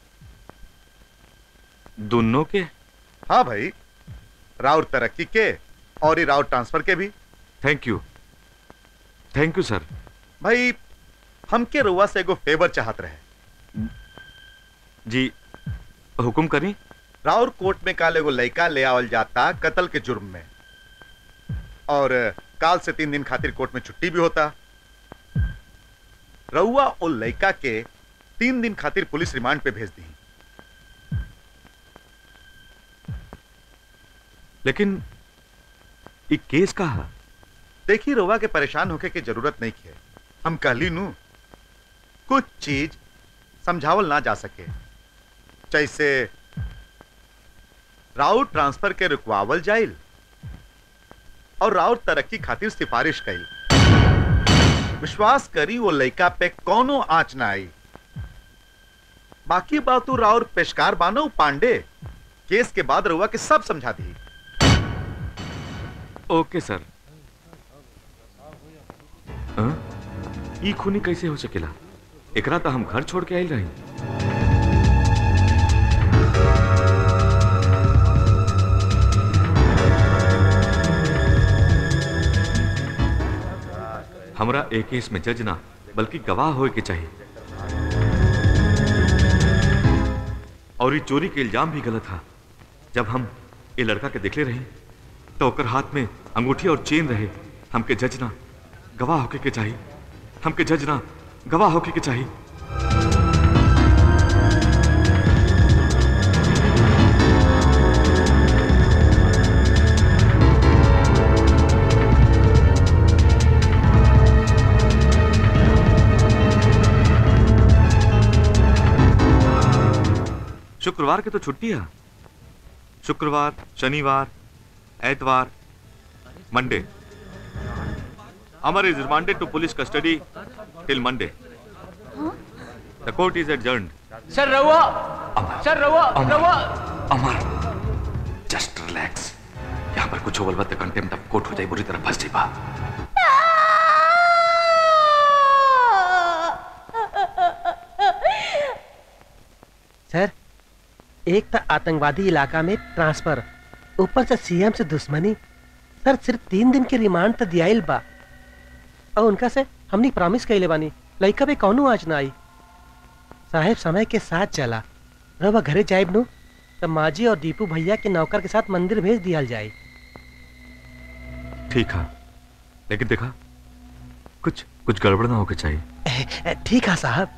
दोनों के हाँ भाई राउर तरक्की के और ये राउर ट्रांसफर के भी thank you thank you sir भाई हमके रुआ से एगो फेवर चाहत रहे जी हुकुम करी राउर कोर्ट में काल एगो लड़का ले आवल जाता कत्ल के जुर्म में और काल से तीन दिन खातिर कोर्ट में छुट्टी भी होता रउआ और लड़का के तीन दिन खातिर पुलिस रिमांड पे भेज दी लेकिन ये केस का है देखी रउआ के परेशान होके की जरूरत नहीं है हम कहली नू कुछ चीज समझावल ना जा सके जैसे राउत ट्रांसफर के रुकवावल जाइल और राउत तरक्की खातिर सिफारिश कई विश्वास करी वो लड़का पे कोनो आंच ना आई बाकी बात राउर पेशकार बानो पांडे केस के बाद रहुआ के सब समझा दी ओके सर हाँ? ई खूनी कैसे हो सकेला एकरा तो हम घर छोड़ के आइल रही हमरा एक केस में जज ना बल्कि गवाह होए के चाहिए और ये चोरी के इल्जाम भी गलत था जब हम ये लड़का के देखले रही तो ओकर हाथ में अंगूठी और चेन रहे हमके जज ना गवाह होके के चाहिए हमके जज ना गवाह होके के चाहिए शुक्रवार के तो छुट्टी है शुक्रवार शनिवार एतवार Monday Amar is remanded to police custody till Monday the court is adjourned sir रहुआ सर रहुआ रहुआ अमर जस्ट रिलैक्स यहाँ पर कुछ बोलबा तो कंटेम्प्ट ऑफ कोर्ट हो जाए बुरी तरह फंस जाइबा सर एक तो आतंकवादी इलाका में ट्रांसफर ऊपर से सीएम से दुश्मनी सर सिर्फ तीन दिन के रिमांड तो दियाइल बा और उनका से हमने प्रॉमिस कैले बानी लड़का भी कौनो आज ना आई साहेब समय के साथ चला रवा घरे जाइब नु तब माजी और दीपू भैया के नौकर के साथ मंदिर भेज दिया जाए ठीक है लेकिन देखा कुछ कुछ गड़बड़ ना होके चाहिए ठीक है साहब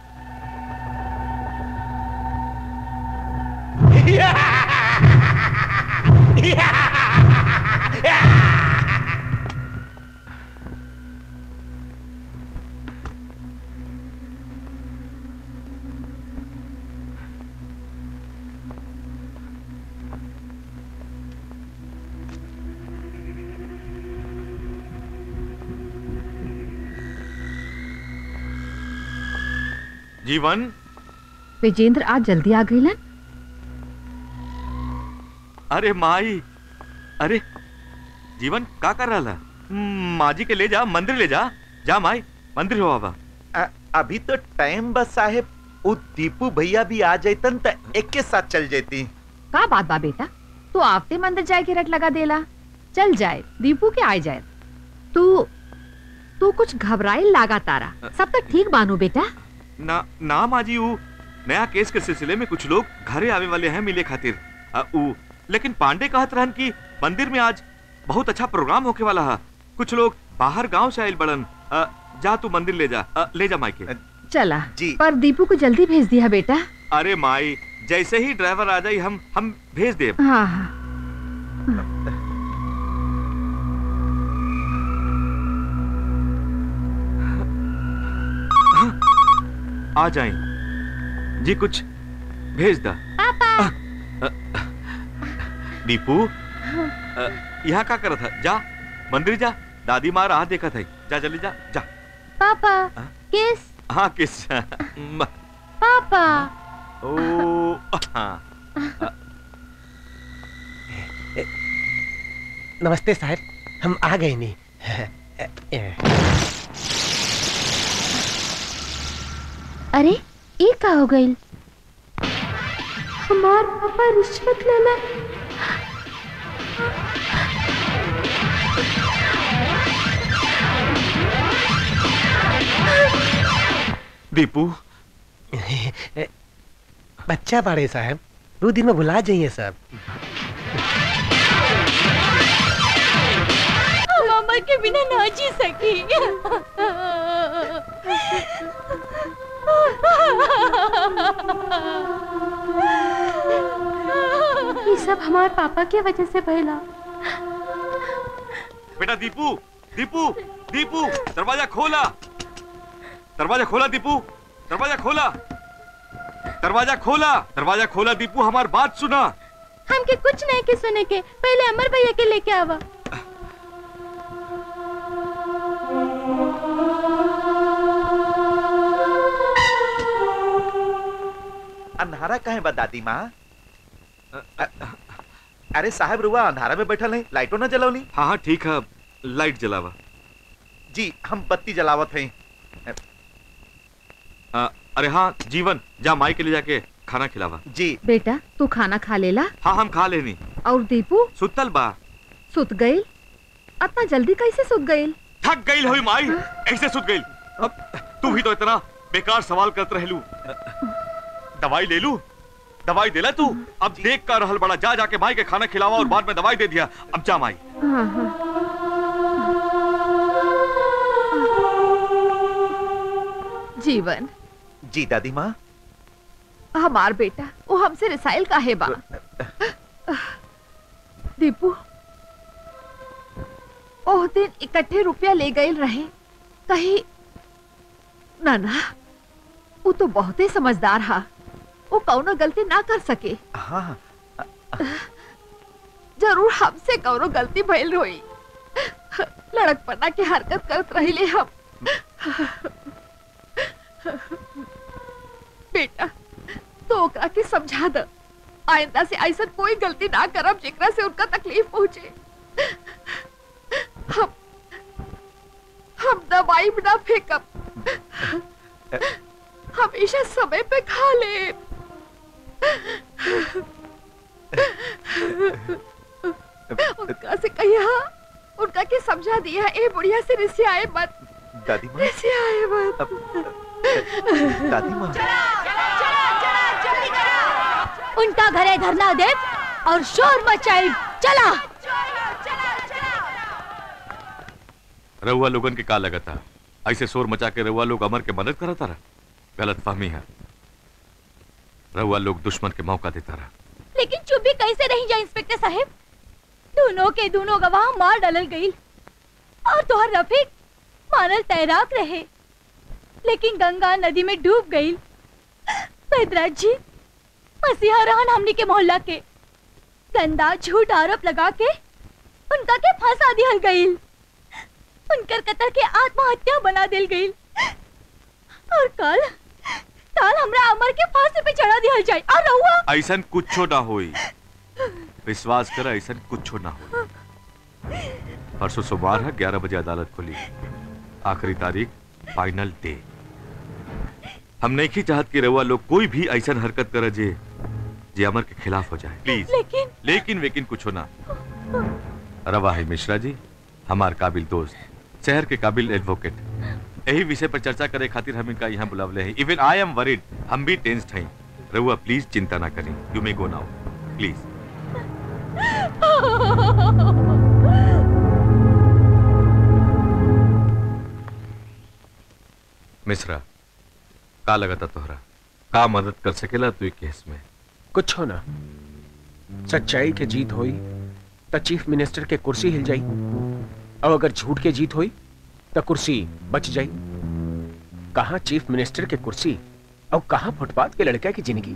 जीवन विजेंद्र आज जल्दी आ गई अरे माई अरे जीवन का कर रहा माजी के ले जा मंदिर ले जा जा माई मंदिर हो बाबा अ- अभी तो टाइम बस साहेब वो दीपू भैया भी आ जातन तो एक के साथ चल जाती का बात बा बेटा तू आवते मंदिर जाए के रट लगा देला चल जाए दीपू के आए जाए तू तू कुछ घबराए लागा तारा सब तक ठीक बानू बेटा ना ना माजी वो नया केस के सिलसिले में कुछ लोग घरे आवे वाले हैं मिले खातिर अ, ऊ लेकिन पांडे कहत रहन कि मंदिर में आज बहुत अच्छा प्रोग्राम होके वाला है कुछ लोग बाहर गांव से आयल बड़न अ, जा तू मंदिर ले जा अ, ले जा मायके चला पर दीपू को जल्दी भेज दिया बेटा अरे माई जैसे ही ड्राइवर आ जाए हम हम भेज दे हाँ हाँ आ जाए जी कुछ भेज दा पापा दीपू अ, यहाँ का करत है जा मंदिर जा दादी माँ राह देखत है जा जल्दी जा जा पापा किस हाँ किस म- पापा ओ हाँ अ, नमस्ते साहब हम आ गए नहीं अरे ये का हो गई हमार पापा रिश्वत लेला दीपू बच्चा बड़े साहब दो दिन में भुला जाइए सब मामा के बिना ना जी सकी ये सब हमारे पापा की वजह से भइला बेटा दीपू दीपू दीपू दरवाजा खोला दरवाजा खोला दीपू दरवाजा खोला दरवाजा खोला दरवाजा खोला दीपू हमार बात सुना हमके कुछ नहीं के सुने के पहले अमर भैया के लेके आवा अंधारा काहे बा दादी माँ अ- अरे साहब रुआ अंधारा में बैठल है लाइटो ना जलौनी हाँ हाँ ठीक है लाइट जलावा जी हम बत्ती जलावत हैं आ, अरे हाँ जीवन जा माई के लिए जाके खाना खिलावा जी बेटा तू खाना खा लेला हाँ हम खा लेनी और दीपू सुतल बा सुत गई इतना जल्दी कैसे सुत गई थक गई हुई माई ऐसे सुत गई अब तू भी तो इतना बेकार सवाल करत रहलू दवाई ले लू दवाई देला तू अब देख कर रहल बड़ा जा जाके माई के खाना खिलावा और बाद में दवाई दे दिया अब जा माई हाँ हाँ जीवन जी दादी माँ हमार बेटा वो हमसे रिसाइल का है बा दीपू ओह दिन इकट्ठे रुपया ले गए रहे कहीं ना ना वो तो बहुत ही समझदार हा वो कौनो गलती ना कर सके हाँ जरूर हमसे कौनो गलती भइल होई लड़कपना की हरकत करत रहिले हम बेटा तो ओकरा के समझा द आइंदा से ऐसा कोई गलती ना करब जेकरा से उनका तकलीफ पहुंचे हम हम दवाई ना फेंकब हमेशा समय पे खा ले उनका से कहिया उनका के समझा दिया ए बुढ़िया से रिश्ते आए मत दादी माँ रिश्ते आए मत दादी माँ उनका घरे धरना दे और शोर मचाई चला रउआ लोगन के का लगा था ऐसे शोर मचा के रउआ लोग अमर के मदद करता रहा गलत फहमी है रउआ लोग दुश्मन के मौका देता रहा लेकिन चुप भी कैसे रही जाए इंस्पेक्टर साहब दोनों के दोनों गवाह मार डालल गई और तोहर रफीक मानल तैराक रहे लेकिन गंगा नदी में डूब गई बैदराज जी मसीहा रहन हमनी के मोहल्ला के गंदा झूठ आरोप लगा के उनका के फांसा दिहल गई उनकर कत्ल के आत्महत्या बना दिल गई और कल कल हमरा अमर के फांसी पे चढ़ा दिहल जाए और रहुआ ऐसन कुछो ना होई विश्वास कर ऐसन कुछो ना हो परसों सोमवार है ग्यारह बजे अदालत खुली आखिरी तारीख फाइनल डे हम नहीं की चाहत कि रउआ लोग कोई भी ऐसन हरकत करे जे जे अमर के खिलाफ हो जाए प्लीज लेकिन लेकिन वेकिन कुछ ना रवा है मिश्रा जी हमार काबिल दोस्त शहर के काबिल एडवोकेट यही विषय पर चर्चा करे खातिर हम इनका यहाँ बुलावले हैं इवन आई एम वरीड हम भी टेंस्ड हैं रहुआ प्लीज चिंता ना करें you may go now please Mishra का लगा था तोहरा का मदद कर सकेला तू केस में कुछ हो ना सच्चाई के जीत होई तो चीफ मिनिस्टर के कुर्सी हिल जाई और अगर झूठ के जीत हुई तो कुर्सी बच जाई कहा चीफ मिनिस्टर के कुर्सी और कहा फुटपाथ के लड़का की जिंदगी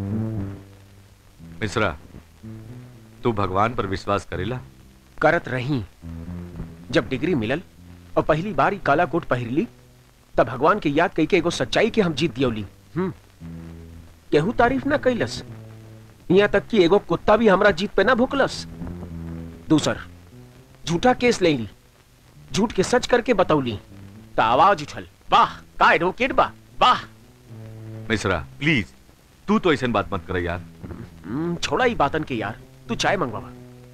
मिश्रा तू भगवान पर विश्वास करेला करत रही जब डिग्री मिलल और पहली बार ही काला कोट पहिरली तब भगवान के याद कई के एगो सच्चाई के हम जीत दियौली हम्म केहू तारीफ ना कैलस यहाँ तक कि एगो कुत्ता भी हमरा जीत पे ना भुकलस दूसर झूठा केस ले ली झूठ के सच करके बतौली तो आवाज उछल वाह का एडवोकेट बा वाह मिश्रा प्लीज तू तो ऐसा बात मत कर यार हम्म, छोड़ा ही बातन के यार तू चाय मंगवावा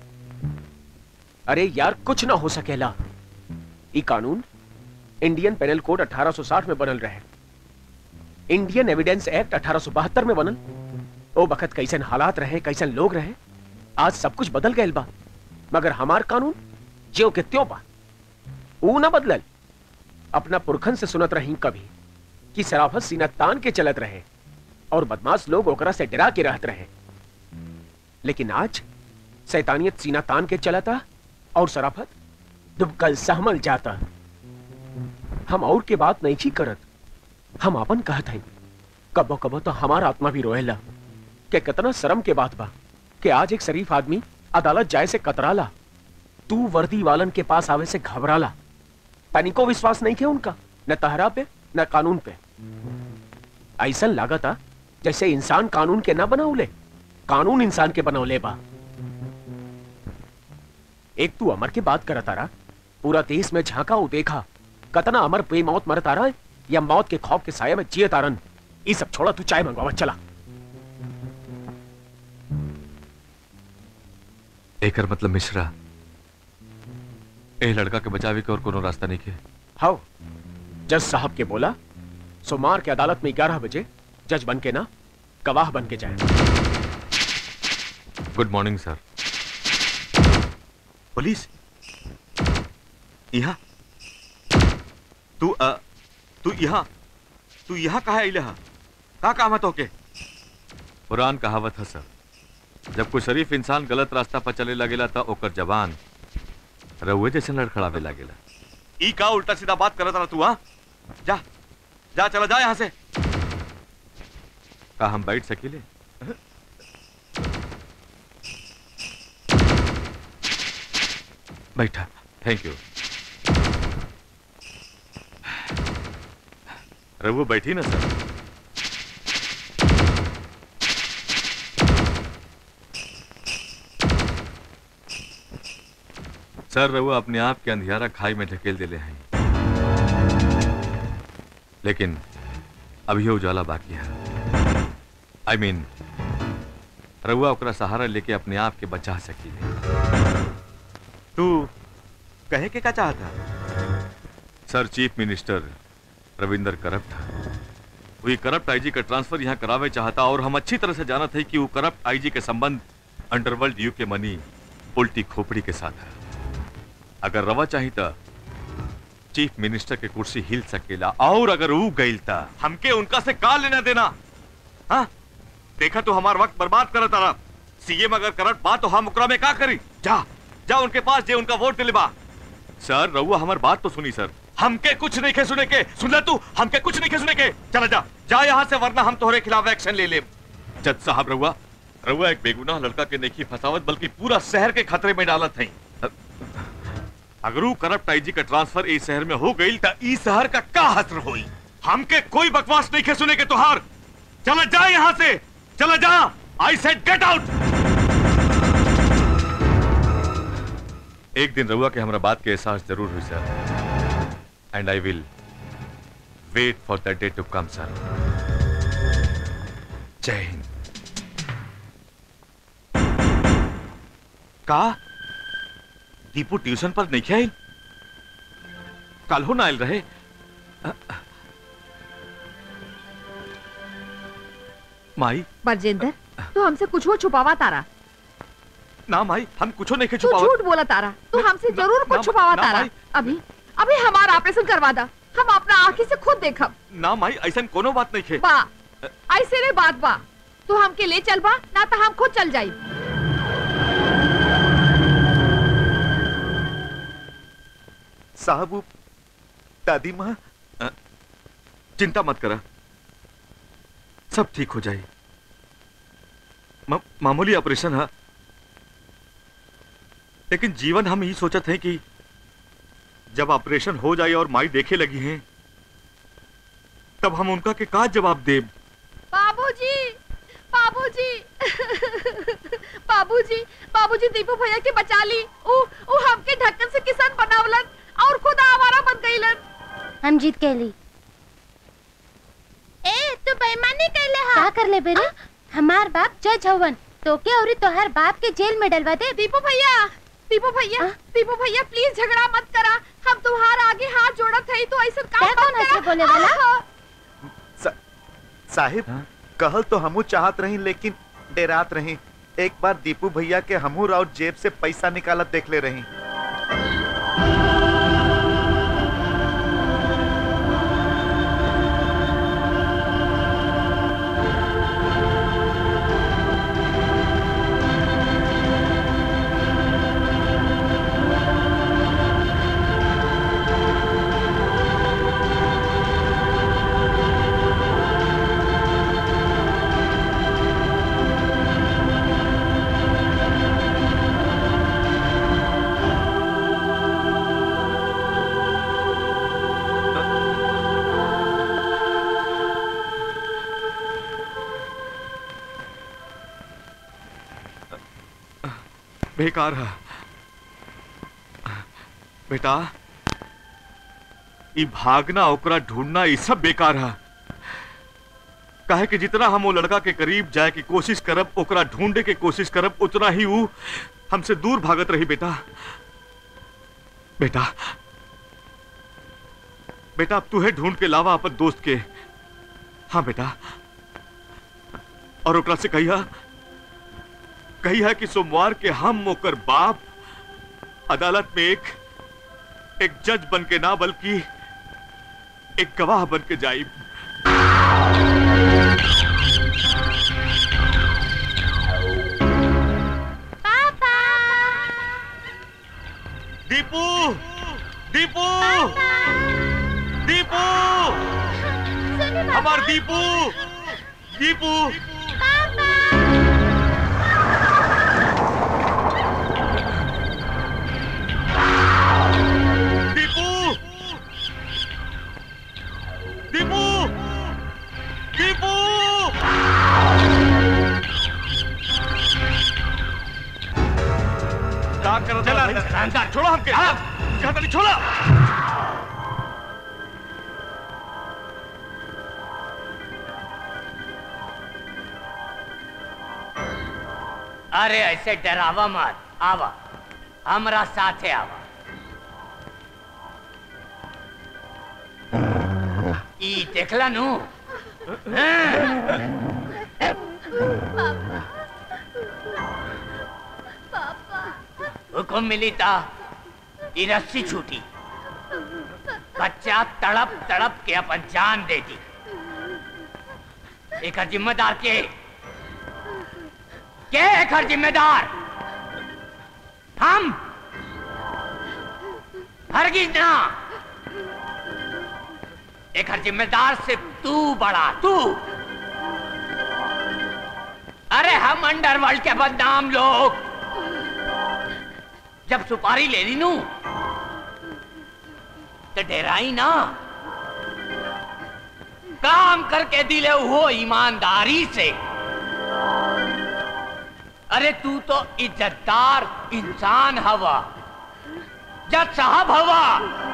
अरे यार कुछ ना हो सकेला ई कानून इंडियन पेनल कोड 1860 में बनल रहे इंडियन एविडेंस एक्ट 1872 में बनल ओ बखत कैसन हालात रहे कैसन लोग रहे आज सब कुछ बदल गए बा मगर हमार कानून ज्यो के त्यों बा ऊ ना बदलल अपना पुरखन से सुनत रही कभी कि सराफत सीना तान के चलत रहे और बदमाश लोग ओकरा से डरा के रहत रहे लेकिन आज सैतानियत सीना तान के चलता और सराफत दुबकल सहमल जाता हम और के बात नहीं छी करत हम अपन कहत हई कबो कबो तो हमारा आत्मा भी रोएला कि कितना शर्म के बात बा कि आज एक शरीफ आदमी अदालत जाए से कतराला तू वर्दी वालन के पास आवे से घबराला तनिको विश्वास नहीं थे उनका न तहरा पे न कानून पे ऐसा लागता जैसे इंसान कानून के ना बनाउले कानून इंसान के बनौले बा एक तू अमर की बात करत तारा पूरा देश में झांका उ देखा कतना अमर बेमौत मर तारा या मौत के खौफ के साये में जिए तारन ये सब छोड़ा तू चाय मंगवावा चला एकर मतलब मिश्रा ए लड़का के बचावे के और कोनो रास्ता नहीं के हाउ जज साहब के बोला सोमवार के अदालत में ग्यारह बजे जज बन के ना गवाह बन के जाए गुड मॉर्निंग सर पुलिस यहाँ तू अ, तू यहाँ तू यहाँ कहा अइले हा का काम है तोके पुरान कहावत है सर जब कोई शरीफ इंसान गलत रास्ता पर चले लगेला त ओकर जवान रउए जैसे लड़खड़ावे लागेला ई का उल्टा सीधा बात करत रहा तू हाँ जा जा चला जा यहाँ से का हम बैठ सकीले बैठा थैंक यू रघु बैठी ना सर सर रघु अपने आप के अंधियारा खाई में ढकेल दिले हैं लेकिन अभी उजाला बाकी है आई I मीन mean, रघुआ ओकरा सहारा लेके अपने आप के बचा सकी तू कहे के का चाहता sir chief minister Ravinder corrupt वही करप्ट आईजी का ट्रांसफर यहाँ करावे चाहता और हम अच्छी तरह से जानत है कि वो करप्ट आईजी के संबंध अंडरवर्ल्ड यू के मनी उल्टी खोपड़ी के साथ है अगर रवा चाही तो चीफ मिनिस्टर के कुर्सी हिल सकेला और अगर वो गईल ता हमके उनका से का लेना देना हाँ देखा तू हमार वक्त बर्बाद करत रहा सीएम अगर करप्ट बा तो हम ओकरा में का करी जा जा उनके पास जे उनका वोट दिले बा सर रउआ हमार बात तो सुनी सर हमके कुछ नहीं के सुने के सुन ले तू हमके कुछ नहीं के सुने के चला जा जा यहाँ से वरना हम तोहरे खिलाफ एक्शन ले ले जज साहब रउआ रउआ एक बेगुनाह लड़का के नेकी फसावत बल्कि पूरा शहर के खतरे में डालत है अगर वो करप्ट आईजी का ट्रांसफर इस शहर में हो गई तो इस शहर का का हसर होई हमके कोई बकवास नहीं के सुने के तुहार चला जा यहाँ से चला जा आई सेड गेट आउट एक दिन रउआ के हमरा बात के एहसास जरूर हुई sir and I will wait for that day to come sir जय हिंद का दीपू ट्यूशन पर नहीं आयल कल हो ना आयल रहे माई बरजेंदर तू हमसे कुछ वो छुपावा तारा ना माई हम कुछ नहीं के तू छुपावत झूठ बोला तारा तू हमसे जरूर ना, कुछ छुपावा ना, तारा भाई। अभी अभी हमारा ऑपरेशन करवा दा हम अपना आंखी से खुद देखब ना माई ऐसा कोनो बात नहीं खे बा ऐसे रे बात बा तू हमके ले चल बा ना तो हम खुद चल जाई साहब वो दादी माँ अ, चिंता मत करा सब ठीक हो जाए मा, मामूली ऑपरेशन है लेकिन जीवन हम यही सोचत हैं कि जब ऑपरेशन हो जाए और माई देखे लगी हैं तब हम उनका के का जवाब देब बाबूजी बाबूजी बाबूजी बाबूजी दीपू भैया के बचा ली ऊ ऊ हमके ढक्कन से किसान बनावलन और खुद आवारा बन गईलन हम जीत के ली ए तू बेईमानी कैले हा का कर ले बेरे हमार बाप जज हवन तोके और तोहर बाप के जेल में डलवा दे दीपू भैया दीपू भैया दीपू भैया प्लीज झगड़ा मत करा हम तुम्हारा आगे हाथ जोड़त है तो ऐसा काम कौन मत ऐसे करा बोले वाला? आहा। साहिब कहल तो हमू चाहत रही लेकिन डेरात रही एक बार दीपू भैया के हमू राउत जेब से पैसा निकालत देख ले रही बेकार है बेटा ई भागना ओकरा ढूंढना ई सब बेकार है काहे कि जितना हम वो लड़का के करीब जाए की कोशिश करब ओकरा ढूंढे के कोशिश करब उतना ही वो हमसे दूर भागत रही बेटा बेटा बेटा अब तू है ढूंढ के लावा अपन दोस्त के हाँ बेटा और ओकरा से कहिया कहिया कि सोमवार के हम ओकर बाप अदालत में एक एक जज बन के ना बल्कि एक गवाह बन के जाई दीपू दीपू दीपू हमार दीपू दीपू दीपू दीपू दीपू क्या कर चला अंदर छोड़ो हमके कहता नहीं छोड़ा अरे ऐसे डरावा मत आवा हमरा साथे आवा ई देखला नु हुकुम मिली ता ई रस्सी छूटी बच्चा तड़प तड़प के अपन जान दे दी एक जिम्मेदार के के एक जिम्मेदार हम हरगिज ना एक जिम्मेदार सिर्फ तू बड़ा तू अरे हम अंडरवर्ल्ड के बदनाम लोग जब सुपारी ले ली नू तो डराई ना काम करके दिले हो ईमानदारी से अरे तू तो इज्जतदार इंसान हवा जज साहब हवा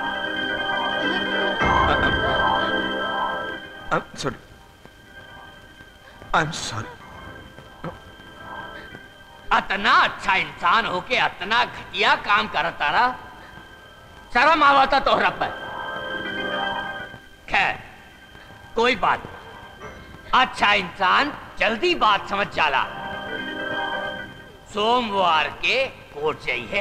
I'm sorry. I'm sorry. अतना अच्छा इंसान होके अतना घटिया काम करता रहा शर्म आवता तोहरा पर खैर कोई बात नहीं। अच्छा इंसान जल्दी बात समझ जाला सोमवार के कोर्ट जाइए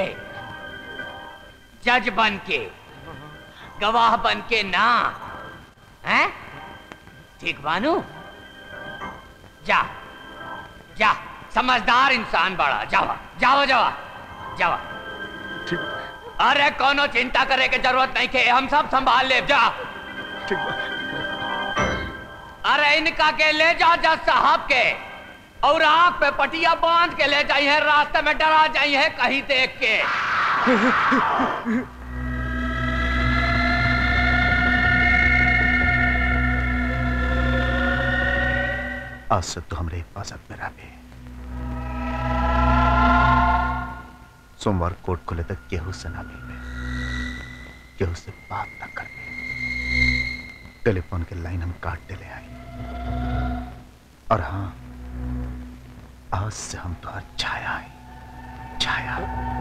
जज बन के गवाह बन के ना हैं ठीक बानू जा जा समझदार इंसान बड़ा जावा जावा जावा जावा अरे कोनो चिंता करे के जरूरत नहीं के हम सब संभाल ले जा अरे इनका के ले जा जज साहब के और आंख पे पटिया बांध के ले जाइए रास्ते में डरा जाइए कहीं देख के आज से तो हमरे हिफाजत में रहे सोमवार कोर्ट खुले तक केहू से ना मिलबे केहू से बात ना करबे टेलीफोन के लाइन हम काट देले आई और हाँ आज से हम तो छाया है छाया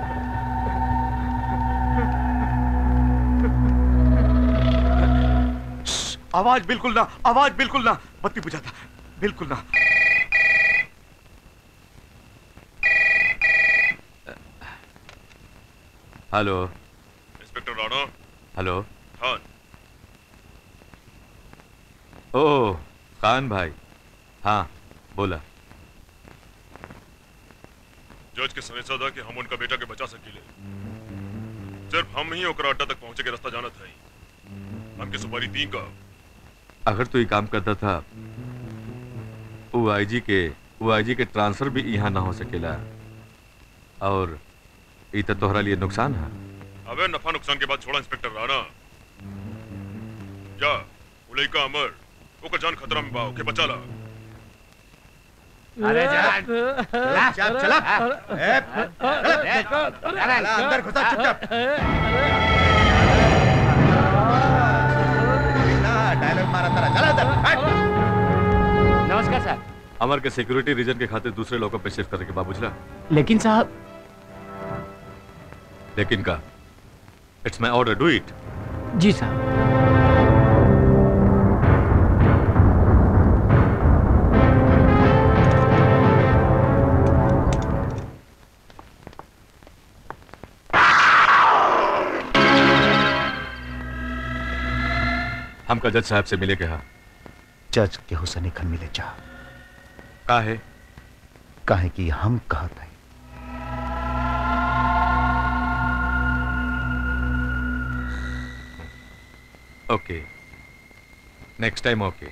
आवाज बिल्कुल ना आवाज बिल्कुल ना बत्ती बुझाता बिल्कुल ना hello inspector Rana hello Khan ओ खान भाई हाँ बोला जज के समझा था कि हम उनका बेटा के बचा सकीले सिर्फ हम ही ओकरा अड्डा तक पहुंचे के रास्ता जानत है हमके सुपारी दी का अगर तू ये काम करता था वो आईजी के वो आईजी के ट्रांसफर भी यहाँ ना हो सकेला और ये तो तोहरा लिए नुकसान है अबे नफा नुकसान के बाद छोड़ा इंस्पेक्टर राणा जा उलई का अमर ओकर जान खतरा में बा ओके बचा ला अरे जा चला चला चला ए, चला, चला, अंदर घुसा चुपचाप डायलॉग मारा तारा चला अंदर हट। नमस्कार सर अमर के सिक्योरिटी रीजन के खातिर दूसरे लोगों पे शिफ्ट करके बाबूजला लेकिन साहब लेकिन का it's my order do it जी साहब हमका जज साहब से मिले कहा जज के हुसैन खन मिले चाह का है काहे कि हम कहत है ओके नेक्स्ट टाइम ओके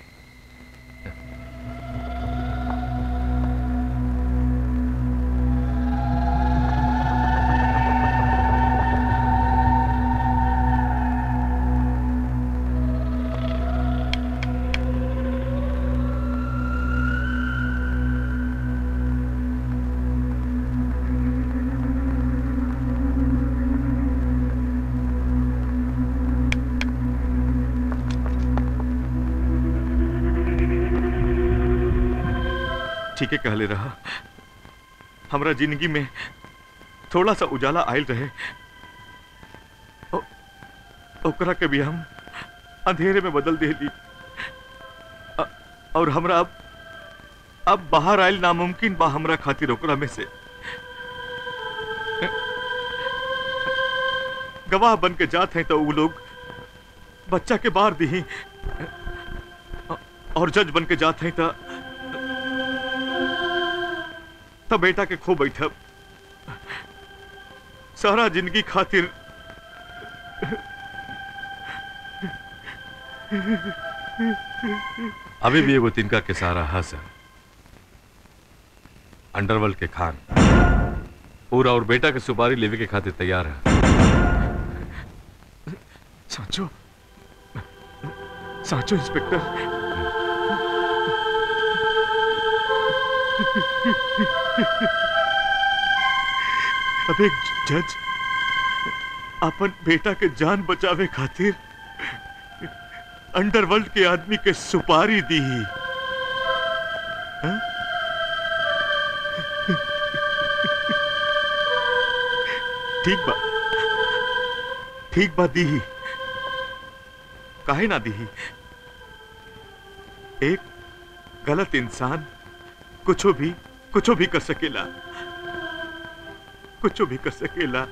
ठीक है कहले रहा हमरा जिंदगी में थोड़ा सा उजाला आयल रहे ओ- ओकरा के भी हम अंधेरे में बदल देली अ- और हमरा अब अब बाहर आयल नामुमकिन बा हमरा खातिर ओकरा में से गवाह बन के जात हैं तो वो लोग बच्चा के बाहर दी और जज बन के जात हैं तो तब बेटा के खो बैठब सारा जिंदगी खातिर अभी भी एगो तिनका के सारा हंस अंडरवर्ल्ड के खान पूरा और बेटा के सुपारी लेवे के खातिर तैयार है साचो साचो इंस्पेक्टर अब एक जज अपन बेटा के जान बचावे खातिर अंडरवर्ल्ड के आदमी के सुपारी दी हाँ? ठीक बा ठीक बा दी काहे ना दी एक गलत इंसान कुछ भी कुछ भी कर सकेला कुछ भी कर सकेला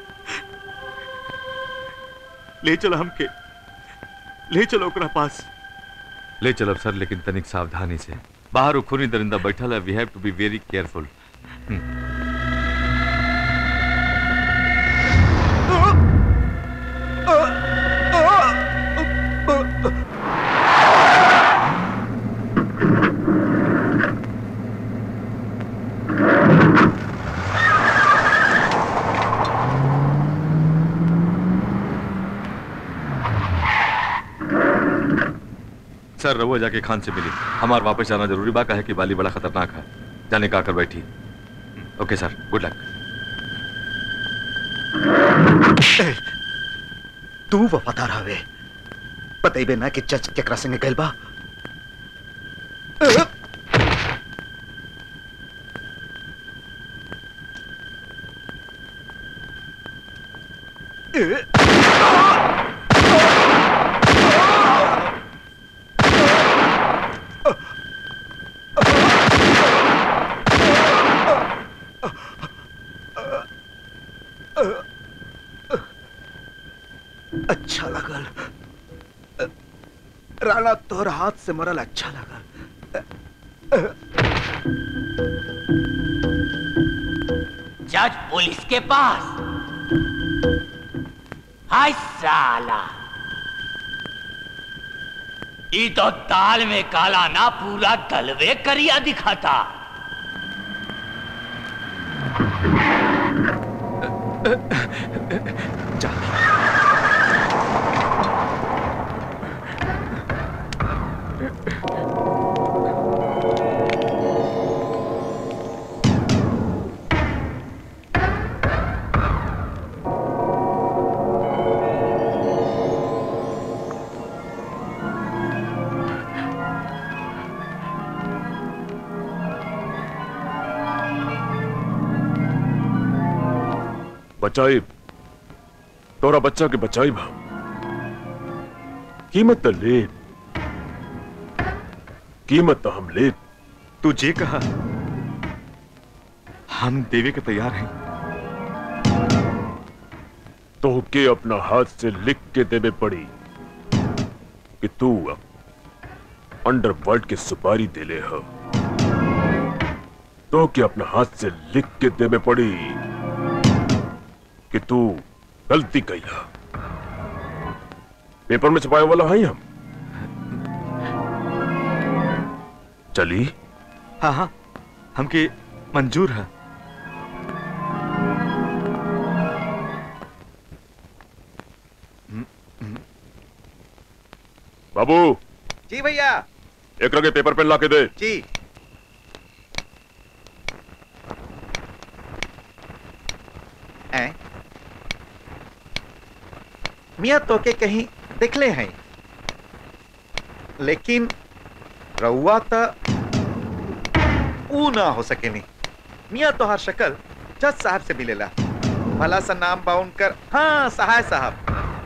ले चलो हमके ले चलो ओकरा पास ले चलो सर लेकिन तनिक सावधानी से बाहर वो खूनी दरिंदा बैठल है we have to be very careful sir रवो जाके खान से मिली हमार वापस जाना जरूरी बा है कि बाली बड़ा खतरनाक है जाने का आकर बैठी ओके सर गुड लक तू वफादार हवे बतेबे ना कि जज केकरा संगे गइल बा अच्छा लगल राणा तोहर हाथ से मरल अच्छा लगल जज पुलिस के पास हाय साला ई तो ताल में काला ना पूरा दलवे करिया दिखाता बचाई तोरा बच्चा के बचाई हम कीमत तो ले कीमत तो हम ले तू जे कहा हम देवे के तैयार हैं तो के अपना हाथ से लिख के देवे पड़ी कि तू अब अंडरवर्ल्ड के सुपारी देले हो तो के अपना हाथ से लिख के देवे पड़ी कि तू गलती कैला पेपर में छपाए वाला है हम चली हाँ हाँ हमके मंजूर है बाबू जी भैया एक रगे पेपर पेन ला के दे जी मियाँ तो के कहीं दिखले हैं लेकिन रउआ तो ऊ ना हो सके नहीं मियाँ तो हर शक्ल जज साहब से मिलेला भला सा नाम बाउन कर हाँ सहाय साहब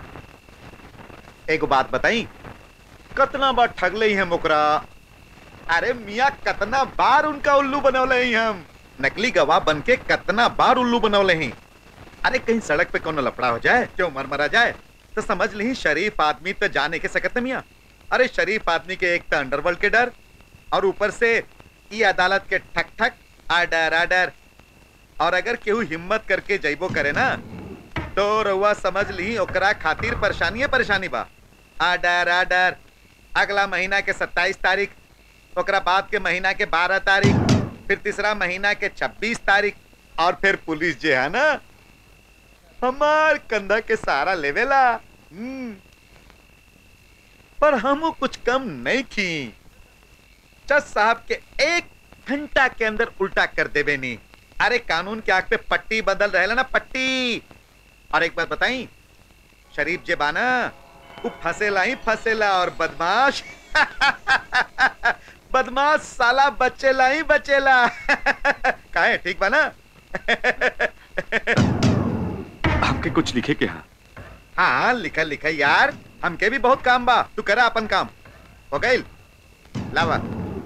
एगो बात बताई कतना बार ठगले ही हम ओकरा अरे मियाँ कतना बार उनका उल्लू बनौले ही हम नकली गवाह बन के कतना बार उल्लू बनौले ही अरे कहीं सड़क पे कौन लफड़ा हो जाए क्यों मर मरा जाए तो समझ ली शरीफ आदमी तो जाने के सकत मियाँ अरे शरीफ आदमी के एक तो अंडरवर्ल्ड के डर और ऊपर से ये अदालत के ठक ठक आडर आडर और अगर केहू हिम्मत करके जैबो करे ना तो रउआ समझ ली ओकरा खातिर परेशानी है परेशानी बा आडर आडर अगला महीना के 27 तारीख ओकरा बाद के महीना के 12 तारीख फिर तीसरा महीना के 26 तारीख और फिर पुलिस जे है ना हमार कंधा के सारा लेवेला हम्म। पर हम कुछ कम नहीं की जज साहब के एक घंटा के अंदर उल्टा कर देवे नहीं अरे कानून के आग पे पट्टी बदल रहे ना पट्टी और एक बात बताई शरीफ जे बाना वो फसेला ही फसेला और बदमाश बदमाश साला बचेला ही बचेला काहे ठीक बा ना हमके कुछ लिखे के हाँ हाँ लिखा लिखा यार हमके भी बहुत काम बा तू करा अपन काम हो गई लावा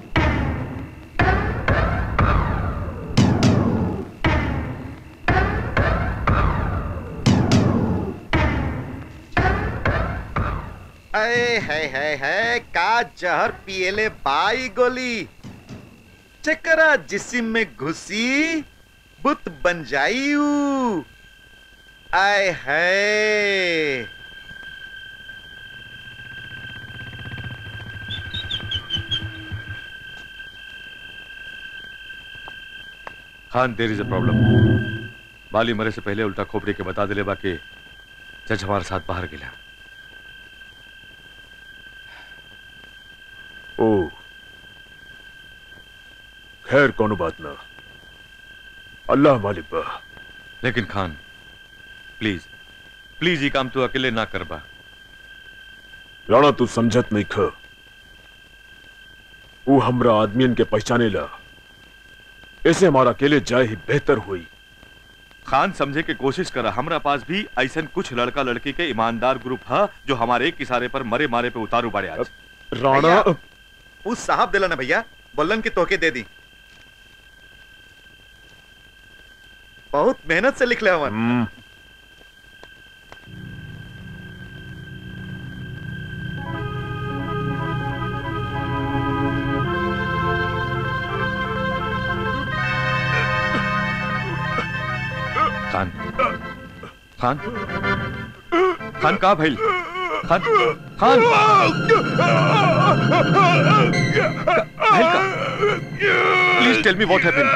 अरे है है है का जहर पिएले बाई गोली चकरा जिसिम में घुसी बुत बन जाई ऊ। आय है खान देर इज अ प्रॉब्लम बाली मरे से पहले उल्टा खोपड़ी के बता दिले बाकी जज हमारे साथ बाहर गिला ओ खैर कोनो बात ना अल्लाह मालिक बा लेकिन खान प्लीज प्लीज ये काम तू अकेले ना करबा राणा तू समझत नहीं ख वो हमरा आदमियन के पहचाने ला ऐसे हमारा अकेले जाए ही बेहतर हुई खान समझे के कोशिश करा हमरा पास भी ऐसा कुछ लड़का लड़की के ईमानदार ग्रुप है जो हमारे एक इशारे पर मरे मारे पे उतारू बाड़े आज राणा उस साहब दिला ना भैया बोलन की तोके दे दी बहुत मेहनत से लिख ले हवन खान खान खान कहा भाई खान खान please tell me what happened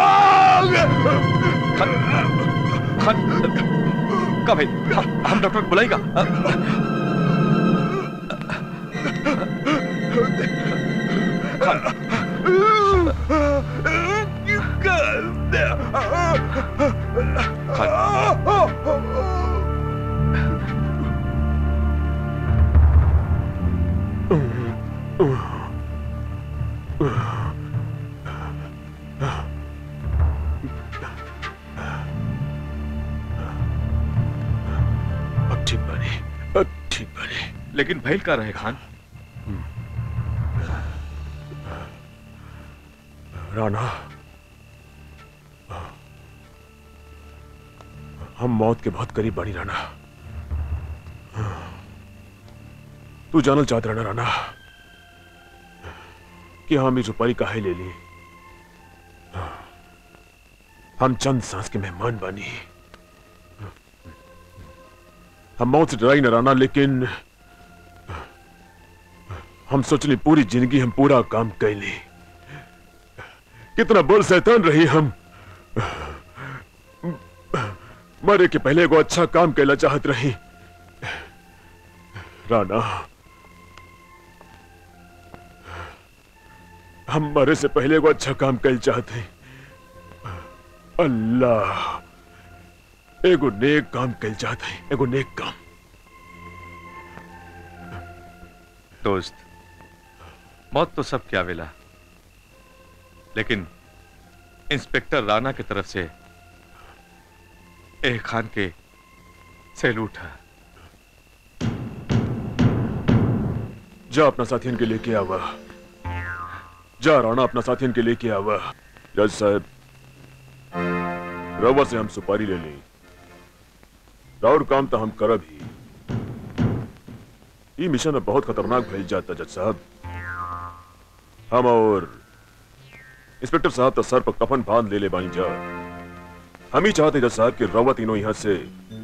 खान खान का भाई हम, हम डॉक्टर को बुलाएगा लेकिन भैल का रहे खान राणा हम मौत के बहुत करीब बनी राणा तू जानल चाहत रहना राणा कि हम ये रुपाई काहे ले ली हम चंद सांस के मेहमान बनी हम मौत से डराई न राना लेकिन हम सोचली पूरी जिंदगी हम पूरा काम कैली कितना बड़ शैतान रही हम मरे के पहले को अच्छा काम कैला चाहत रही राणा हम मरे से पहले को अच्छा काम कैल चाहते अल्लाह एगो नेक काम कैल चाहते एगो नेक काम दोस्त मौत तो सब क्या वेला लेकिन इंस्पेक्टर राणा की तरफ से ए खान के सैल्यूट है जा अपना साथियन के लेके आवा जा राणा अपना साथियन के लेके आवा जज साहब रवा से हम सुपारी ले ली राउर काम तो हम करब ही ये मिशन में बहुत खतरनाक भेज जाता जज साहब हम और इंस्पेक्टर साहब तो सर पर कफन बांध ले ले बानी जा हम ही चाहते जज साहब कि रवा तीनों यहाँ से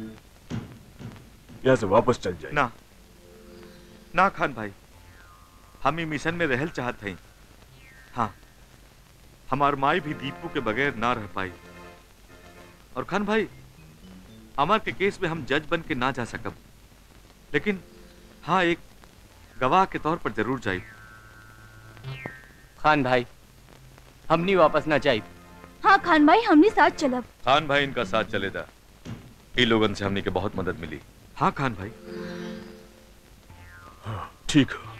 यहाँ से वापस चल जाए ना ना खान भाई हम ही मिशन में रहल चाहत हई हाँ हमार माई भी दीपू के बगैर ना रह पाई और खान भाई अमर के केस में हम जज बन के ना जा सकब लेकिन हाँ एक गवाह के तौर पर जरूर जाई खान भाई हमनी वापस ना जाई हाँ खान भाई हमने साथ चलब खान भाई इनका साथ चलेगा ई लोगन से हमने के बहुत मदद मिली हाँ खान भाई ठीक है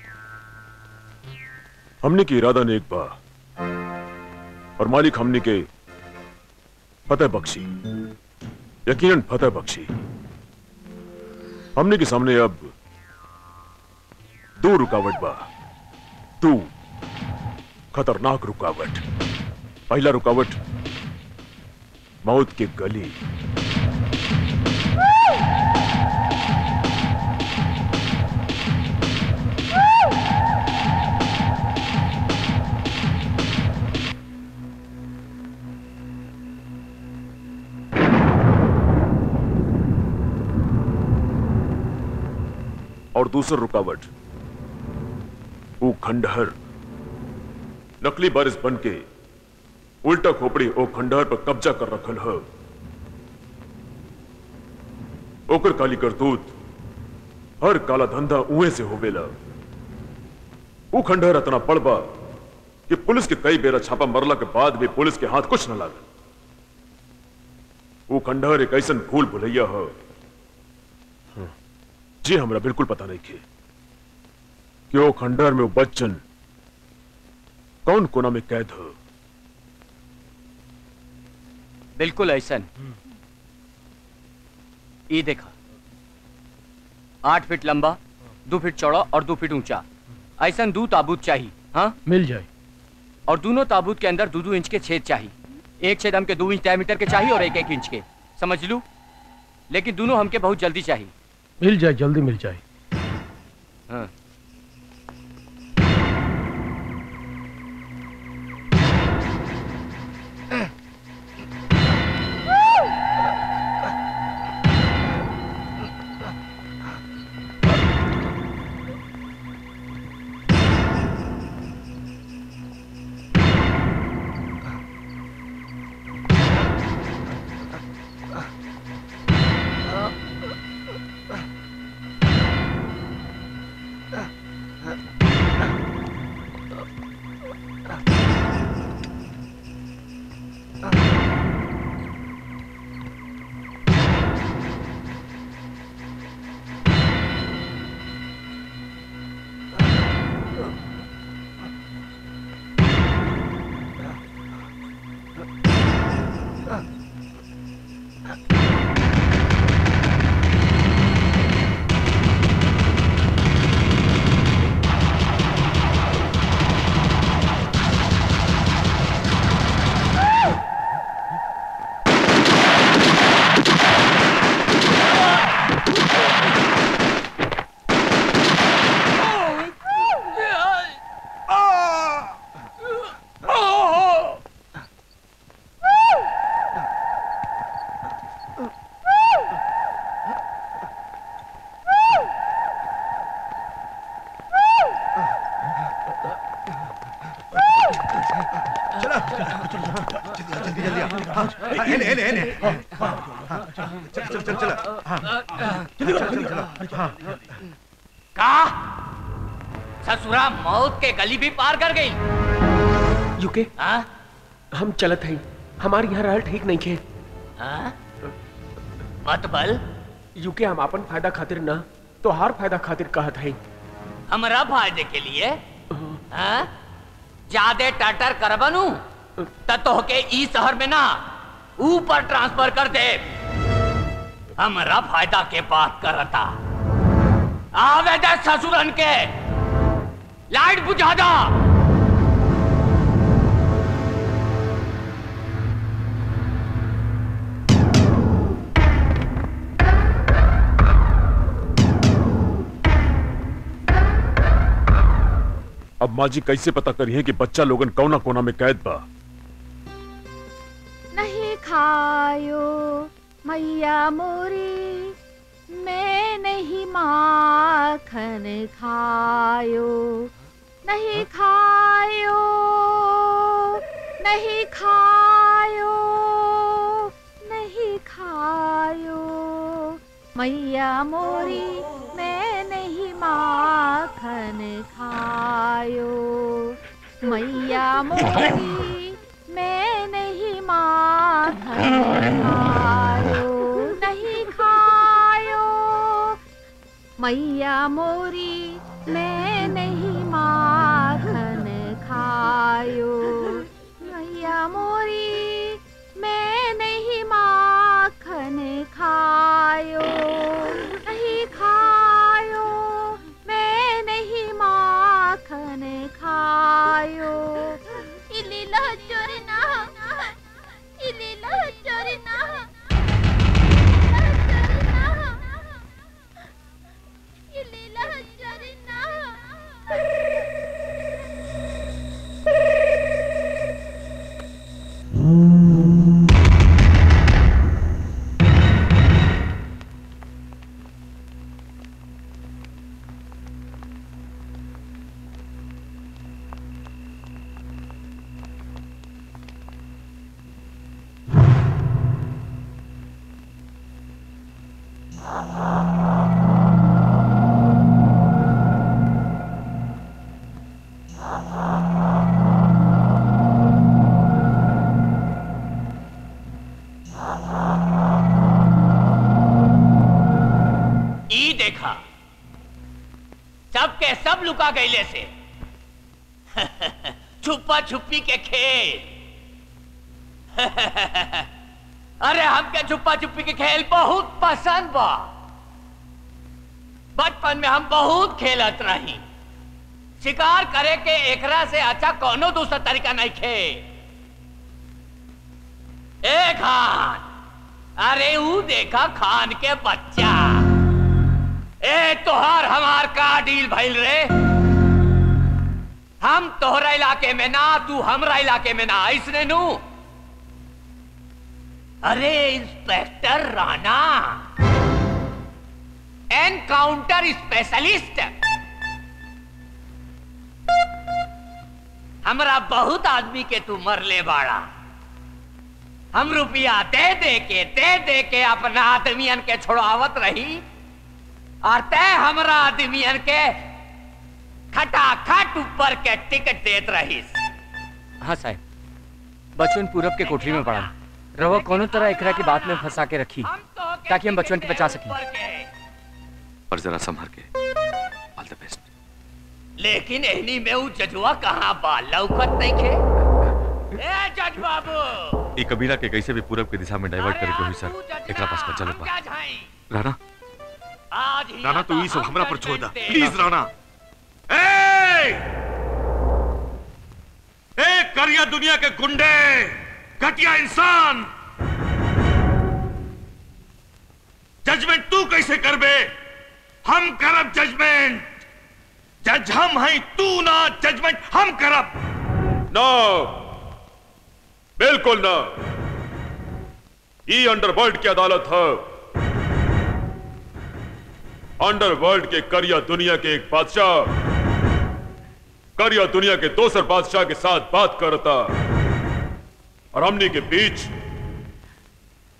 हमने की इरादा ने एक बार और मालिक हमने के फतेह बख्शी यकीनन फतेह बख्शी हमने के सामने अब दो रुकावट बा दो खतरनाक रुकावट पहला रुकावट मौत के गली और दूसरा रुकावट वो खंडहर नकली बारिश बन के उल्टा खोपड़ी ओ खंडहर पर कब्जा कर रखल है ओकर काली करतूत हर काला धंधा उहे से होवेला वो खंडहर इतना पड़बा कि पुलिस के कई बेरा छापा मरला के बाद भी पुलिस के हाथ कुछ न लागल वो खंडहर एक ऐसा भूल भुलैया है जी हमरा बिल्कुल पता नहीं खे कि वो खंडहर में वो बच्चन कौन कोना में कैद है बिल्कुल ऐसा ये देखा आठ फीट लंबा दो फीट चौड़ा और दो फीट ऊंचा ऐसा दो ताबूत चाहिए हाँ मिल जाए और दोनों ताबूत के अंदर दो दो इंच के छेद चाहिए एक छेद हमके दो इंच डायमीटर के चाहिए और एक एक इंच के समझ लू लेकिन दोनों हमके बहुत जल्दी चाहिए मिल जाए जल्दी मिल जाए हाँ एने एने एने चल चल चल चल हाँ चल चल चल हाँ का ससुरा मौत के गली भी पार कर गई यूके हम चलत हई हमार यहाँ रहल ठीक नहीं खे हाँ? मत बल यूके हम अपन फायदा खातिर ना तोहार फायदा खातिर कहत हई हमरा फायदे के लिए हाँ? ज्यादा टटर करबनू त तोहके ई शहर में ना ऊपर ट्रांसफर कर दे हमरा फायदा के बात करता आवे दे ससुरन के लाइट बुझा दा अब माँ जी कैसे पता करिए कि बच्चा लोगन कौना कोना में कैद बा नहीं खायो मैया मोरी मैं नहीं माखन खायो नहीं खायो नहीं खायो नहीं खायो मैया मोरी मैं नहीं माखन खायो मैया मोरी मैं नहीं माखन खायो नहीं खायो मैया मोरी मैं नहीं माखन खायो मैया मोरी मैं नहीं माखन खायो नहीं खायो मैं नहीं माखन खायो इलीला चोरी ना इलीला चोरी ना इलीला चोरी ना ई देखा सब के सब लुका गईले से छुपा छुपी के खेल अरे हमके छुपा छुपी के खेल बहुत पसंद बा बचपन में हम बहुत खेलत रही शिकार करे के एकरा से अच्छा कोनो दूसरा तरीका नहीं खे ए खान अरे ऊ देखा खान के बच्चा ए तोहार हमार का डील भइल रे हम तोहरा इलाके में ना तू हमरा इलाके में ना ऐसने नू अरे इंस्पेक्टर राणा एनकाउंटर स्पेशलिस्ट हमरा बहुत आदमी के तू मरले बाड़ा हम रुपया दे दे के दे दे के अपना आदमियन के छोड़ावत रही और तय हमरा आदमियन के खटाखट ऊपर के टिकट देत रहीस हाँ साहब बचपन पूरब के कोठरी में पड़ा रवा कोनो तरह एकरा की बात में फंसा के रखी ताकि हम बचपन के बचा सकें और जरा संभर के ऑल द बेस्ट लेकिन एहनी में ऊ जजुआ कहाँ बा लौकत नहीं खे ए जज बाबू ये कबीला के कैसे भी पूरब की दिशा में डाइवर्ट करे के हुई सर एकरा पास में चलो बा राणा आज ही राणा तू ये सब हमरा पर छोड़ दा प्लीज राणा ए करिया दुनिया के गुंडे घटिया इंसान जजमेंट तू कैसे करबे हम करब जजमेंट जज हम हैं तू ना जजमेंट हम करब ना बिल्कुल ना ई अंडरवर्ल्ड की अदालत है अंडरवर्ल्ड के करिया दुनिया के एक बादशाह करिया दुनिया के दोसर बादशाह के साथ बात करता और हमने के बीच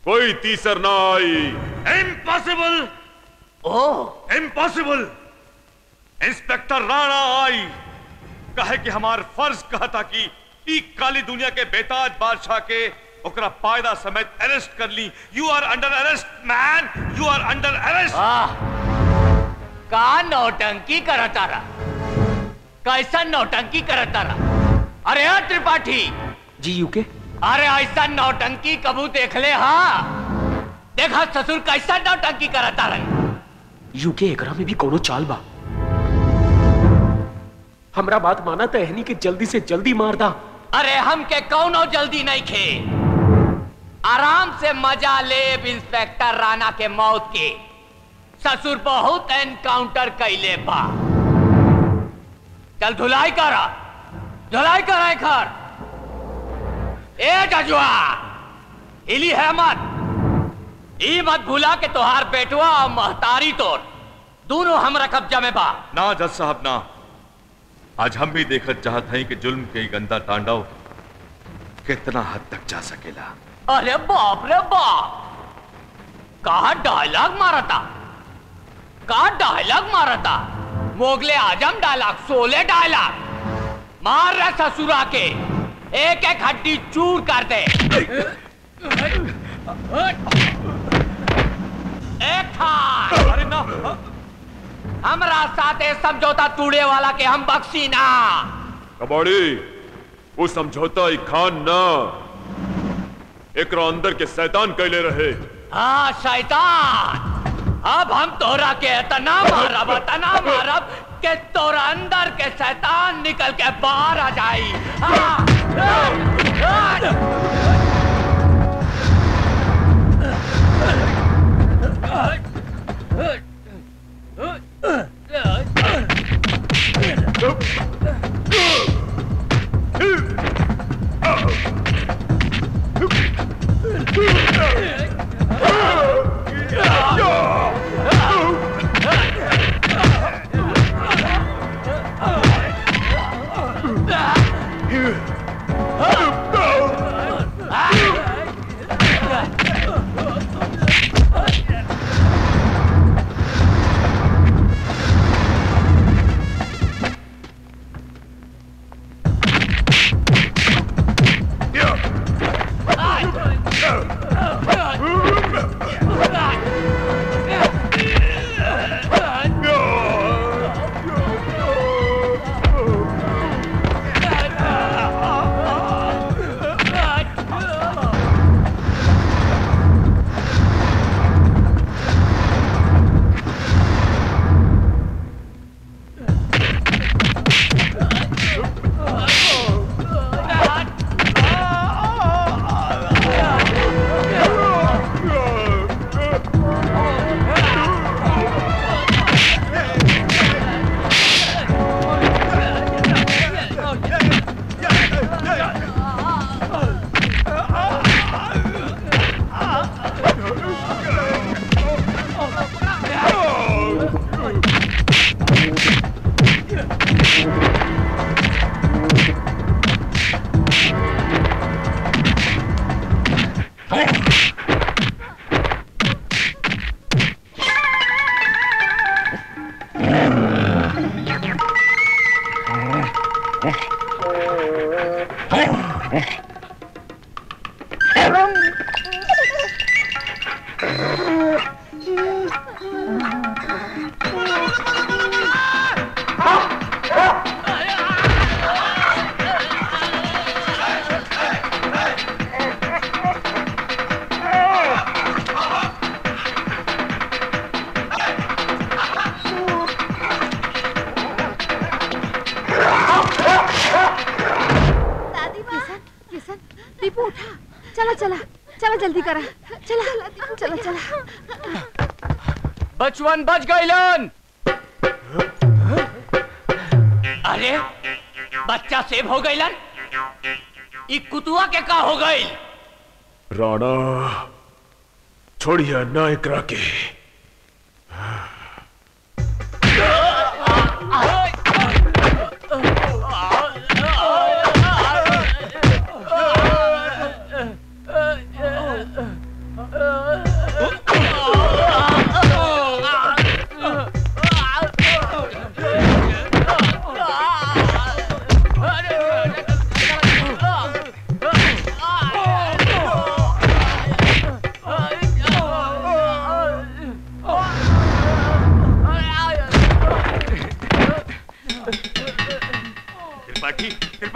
कोई तीसर ना आई इम्पॉसिबल ओ इम्पॉसिबल इंस्पेक्टर राणा आई कहे कि हमार फर्ज कहता कि ई काली दुनिया के बेताज बादशाह के ओकरा पायदा समेत अरेस्ट कर ली you are under arrest man you are under arrest का नौटंकी करता रहा कैसा नौटंकी करता रहा अरे हाँ त्रिपाठी जी यूके अरे ऐसा नौटंकी कबू देख ले हाँ देखा ससुर कैसा नौटंकी करता रहे यूके एकरा में भी कोनो चाल बा हमरा बात माना तो एहनी के जल्दी से जल्दी मार दा अरे हम के कौनो जल्दी नहीं खे आराम से मजा ले इंस्पेक्टर राणा के मौत के ससुर बहुत एनकाउंटर कैले बा चल धुलाई करा धुलाई करा घर ए जजुआ इली है मत ई मत भूला के तोहार बेटुआ और महतारी तोर दोनों हमरा कब्जा में बा ना जज साहब ना आज हम भी देखत चाहत हैं कि जुल्म के ई गंदा तांडव कितना हद तक जा सकेला अरे बाप रे बाप कहा डायलॉग मारा था कहा डायलॉग मारा था मोगले आजम डायलॉग सोले डायलॉग मार रहा ससुरा के एक एक हड्डी चूर कर दे एक था अरे ना हमरा साथे समझौता तूड़े वाला के हम बख्शी ना कबाड़ी वो समझौता ही खान ना एकरा अंदर के शैतान कैले रहे हाँ शैतान अब हम तोरा के इतना मारब इतना मारब के तोरा अंदर के शैतान निकल के बाहर आ जाई हाँ, किशन दीपू उठा चला चला चला जल्दी करा चला चला चला बचवन बच गईलन अरे बच्चा सेव हो गईलन ई कुतुआ के का हो गई राणा छोड़िए ना एकरा के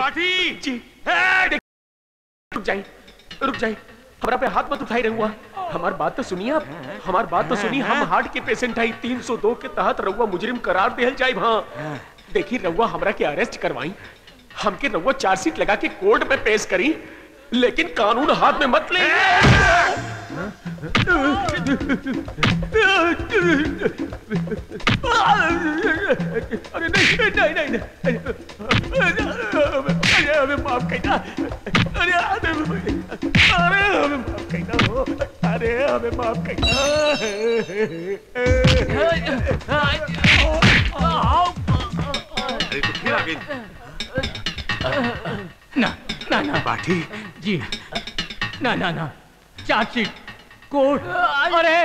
त्रिपाठी जी रुक जाइए रुक जाइए हमारा पे हाथ मत उठाई रहुआ हमार बात तो सुनिए आप हमार बात तो सुनिए हम हार्ट के पेशेंट है 302 के तहत रहुआ मुजरिम करार देहल जाए हाँ देखिए रहुआ हमरा के अरेस्ट करवाई हमके रहुआ चार्जशीट लगा के कोर्ट में पेश करी लेकिन कानून हाथ में मत ले अरे नहीं नहीं नहीं नहीं अरे हमें माफ करना अरे हमें अरे हमें माफ करना हो अरे हमें माफ करना अरे तो फिर आ गई ना ना ना पाठी जी ना ना ना चार्जशीट कोर्ट अरे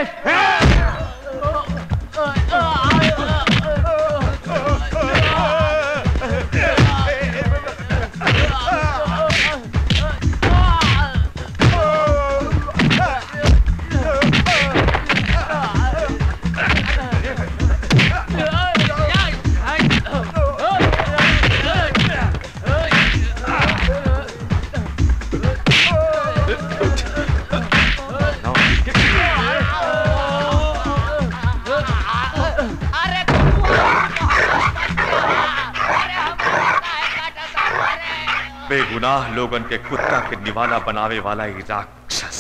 बेगुनाह लोगन के कुत्ता के निवाला बनावे वाला ही राक्षस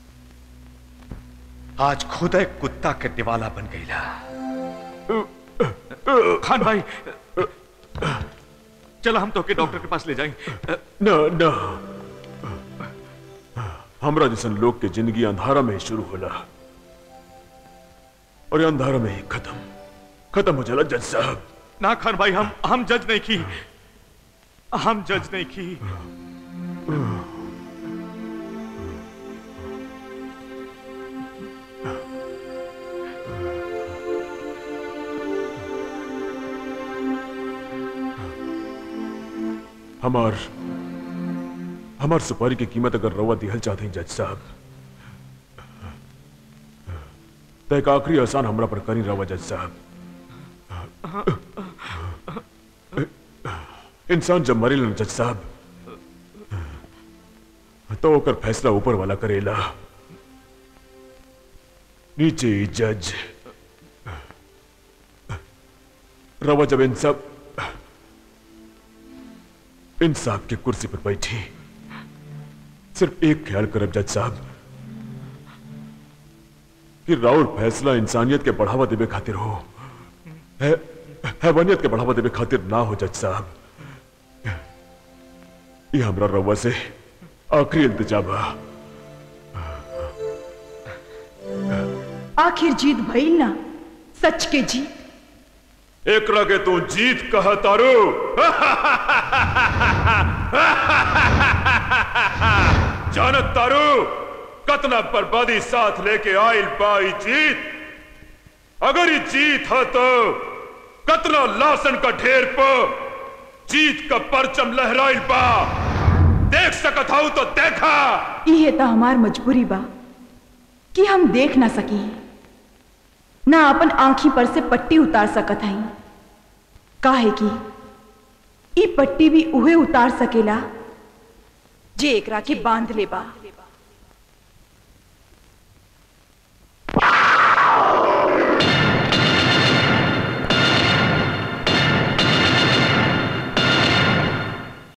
आज खुद एक कुत्ता के निवाला बन गईला खान भाई चलो हम तो के डॉक्टर के पास ले जाएंगे न न हमरा जैसन लोग के जिंदगी अंधारा में ही शुरू होला और ये अंधारा में ही खत्म खत्म हो जाला जज साहब ना खान भाई हम हम जज नहीं की हम जज नहीं की हमार हमार सुपारी की कीमत अगर रवा दिहल चाहते हैं जज साहब तो एक आखिरी एहसान हमरा पर करी रवा जज साहब इंसान जब मरेला न जज साहब तो ओकर फैसला ऊपर वाला करेला नीचे ही जज रवा जब इन सब इंसाफ की कुर्सी पर बैठी सिर्फ एक ख्याल करब जज साहब कि राउर फैसला इंसानियत के बढ़ावा देवे खातिर हो है हैवानियत के बढ़ावा देवे खातिर ना हो जज साहब ये हमरा रवा से आखिरी इल्तिजा बा आखिर जीत भइल ना सच के जीत एक लगे तू जीत कह तारू जानत तारू कतना बर्बादी साथ लेके आइल पाई जीत अगर ये जीत है तो कतना लाशन का ढेर पर जीत का परचम लहराइल बा देख सकत हूं तो देखा इहे तो हमार मजबूरी बा कि हम देख ना सकी ना अपन आंखी पर से पट्टी उतार सकत हई काहे कि ई पट्टी भी उहे उतार सकेला जे एकरा के बांध ले बा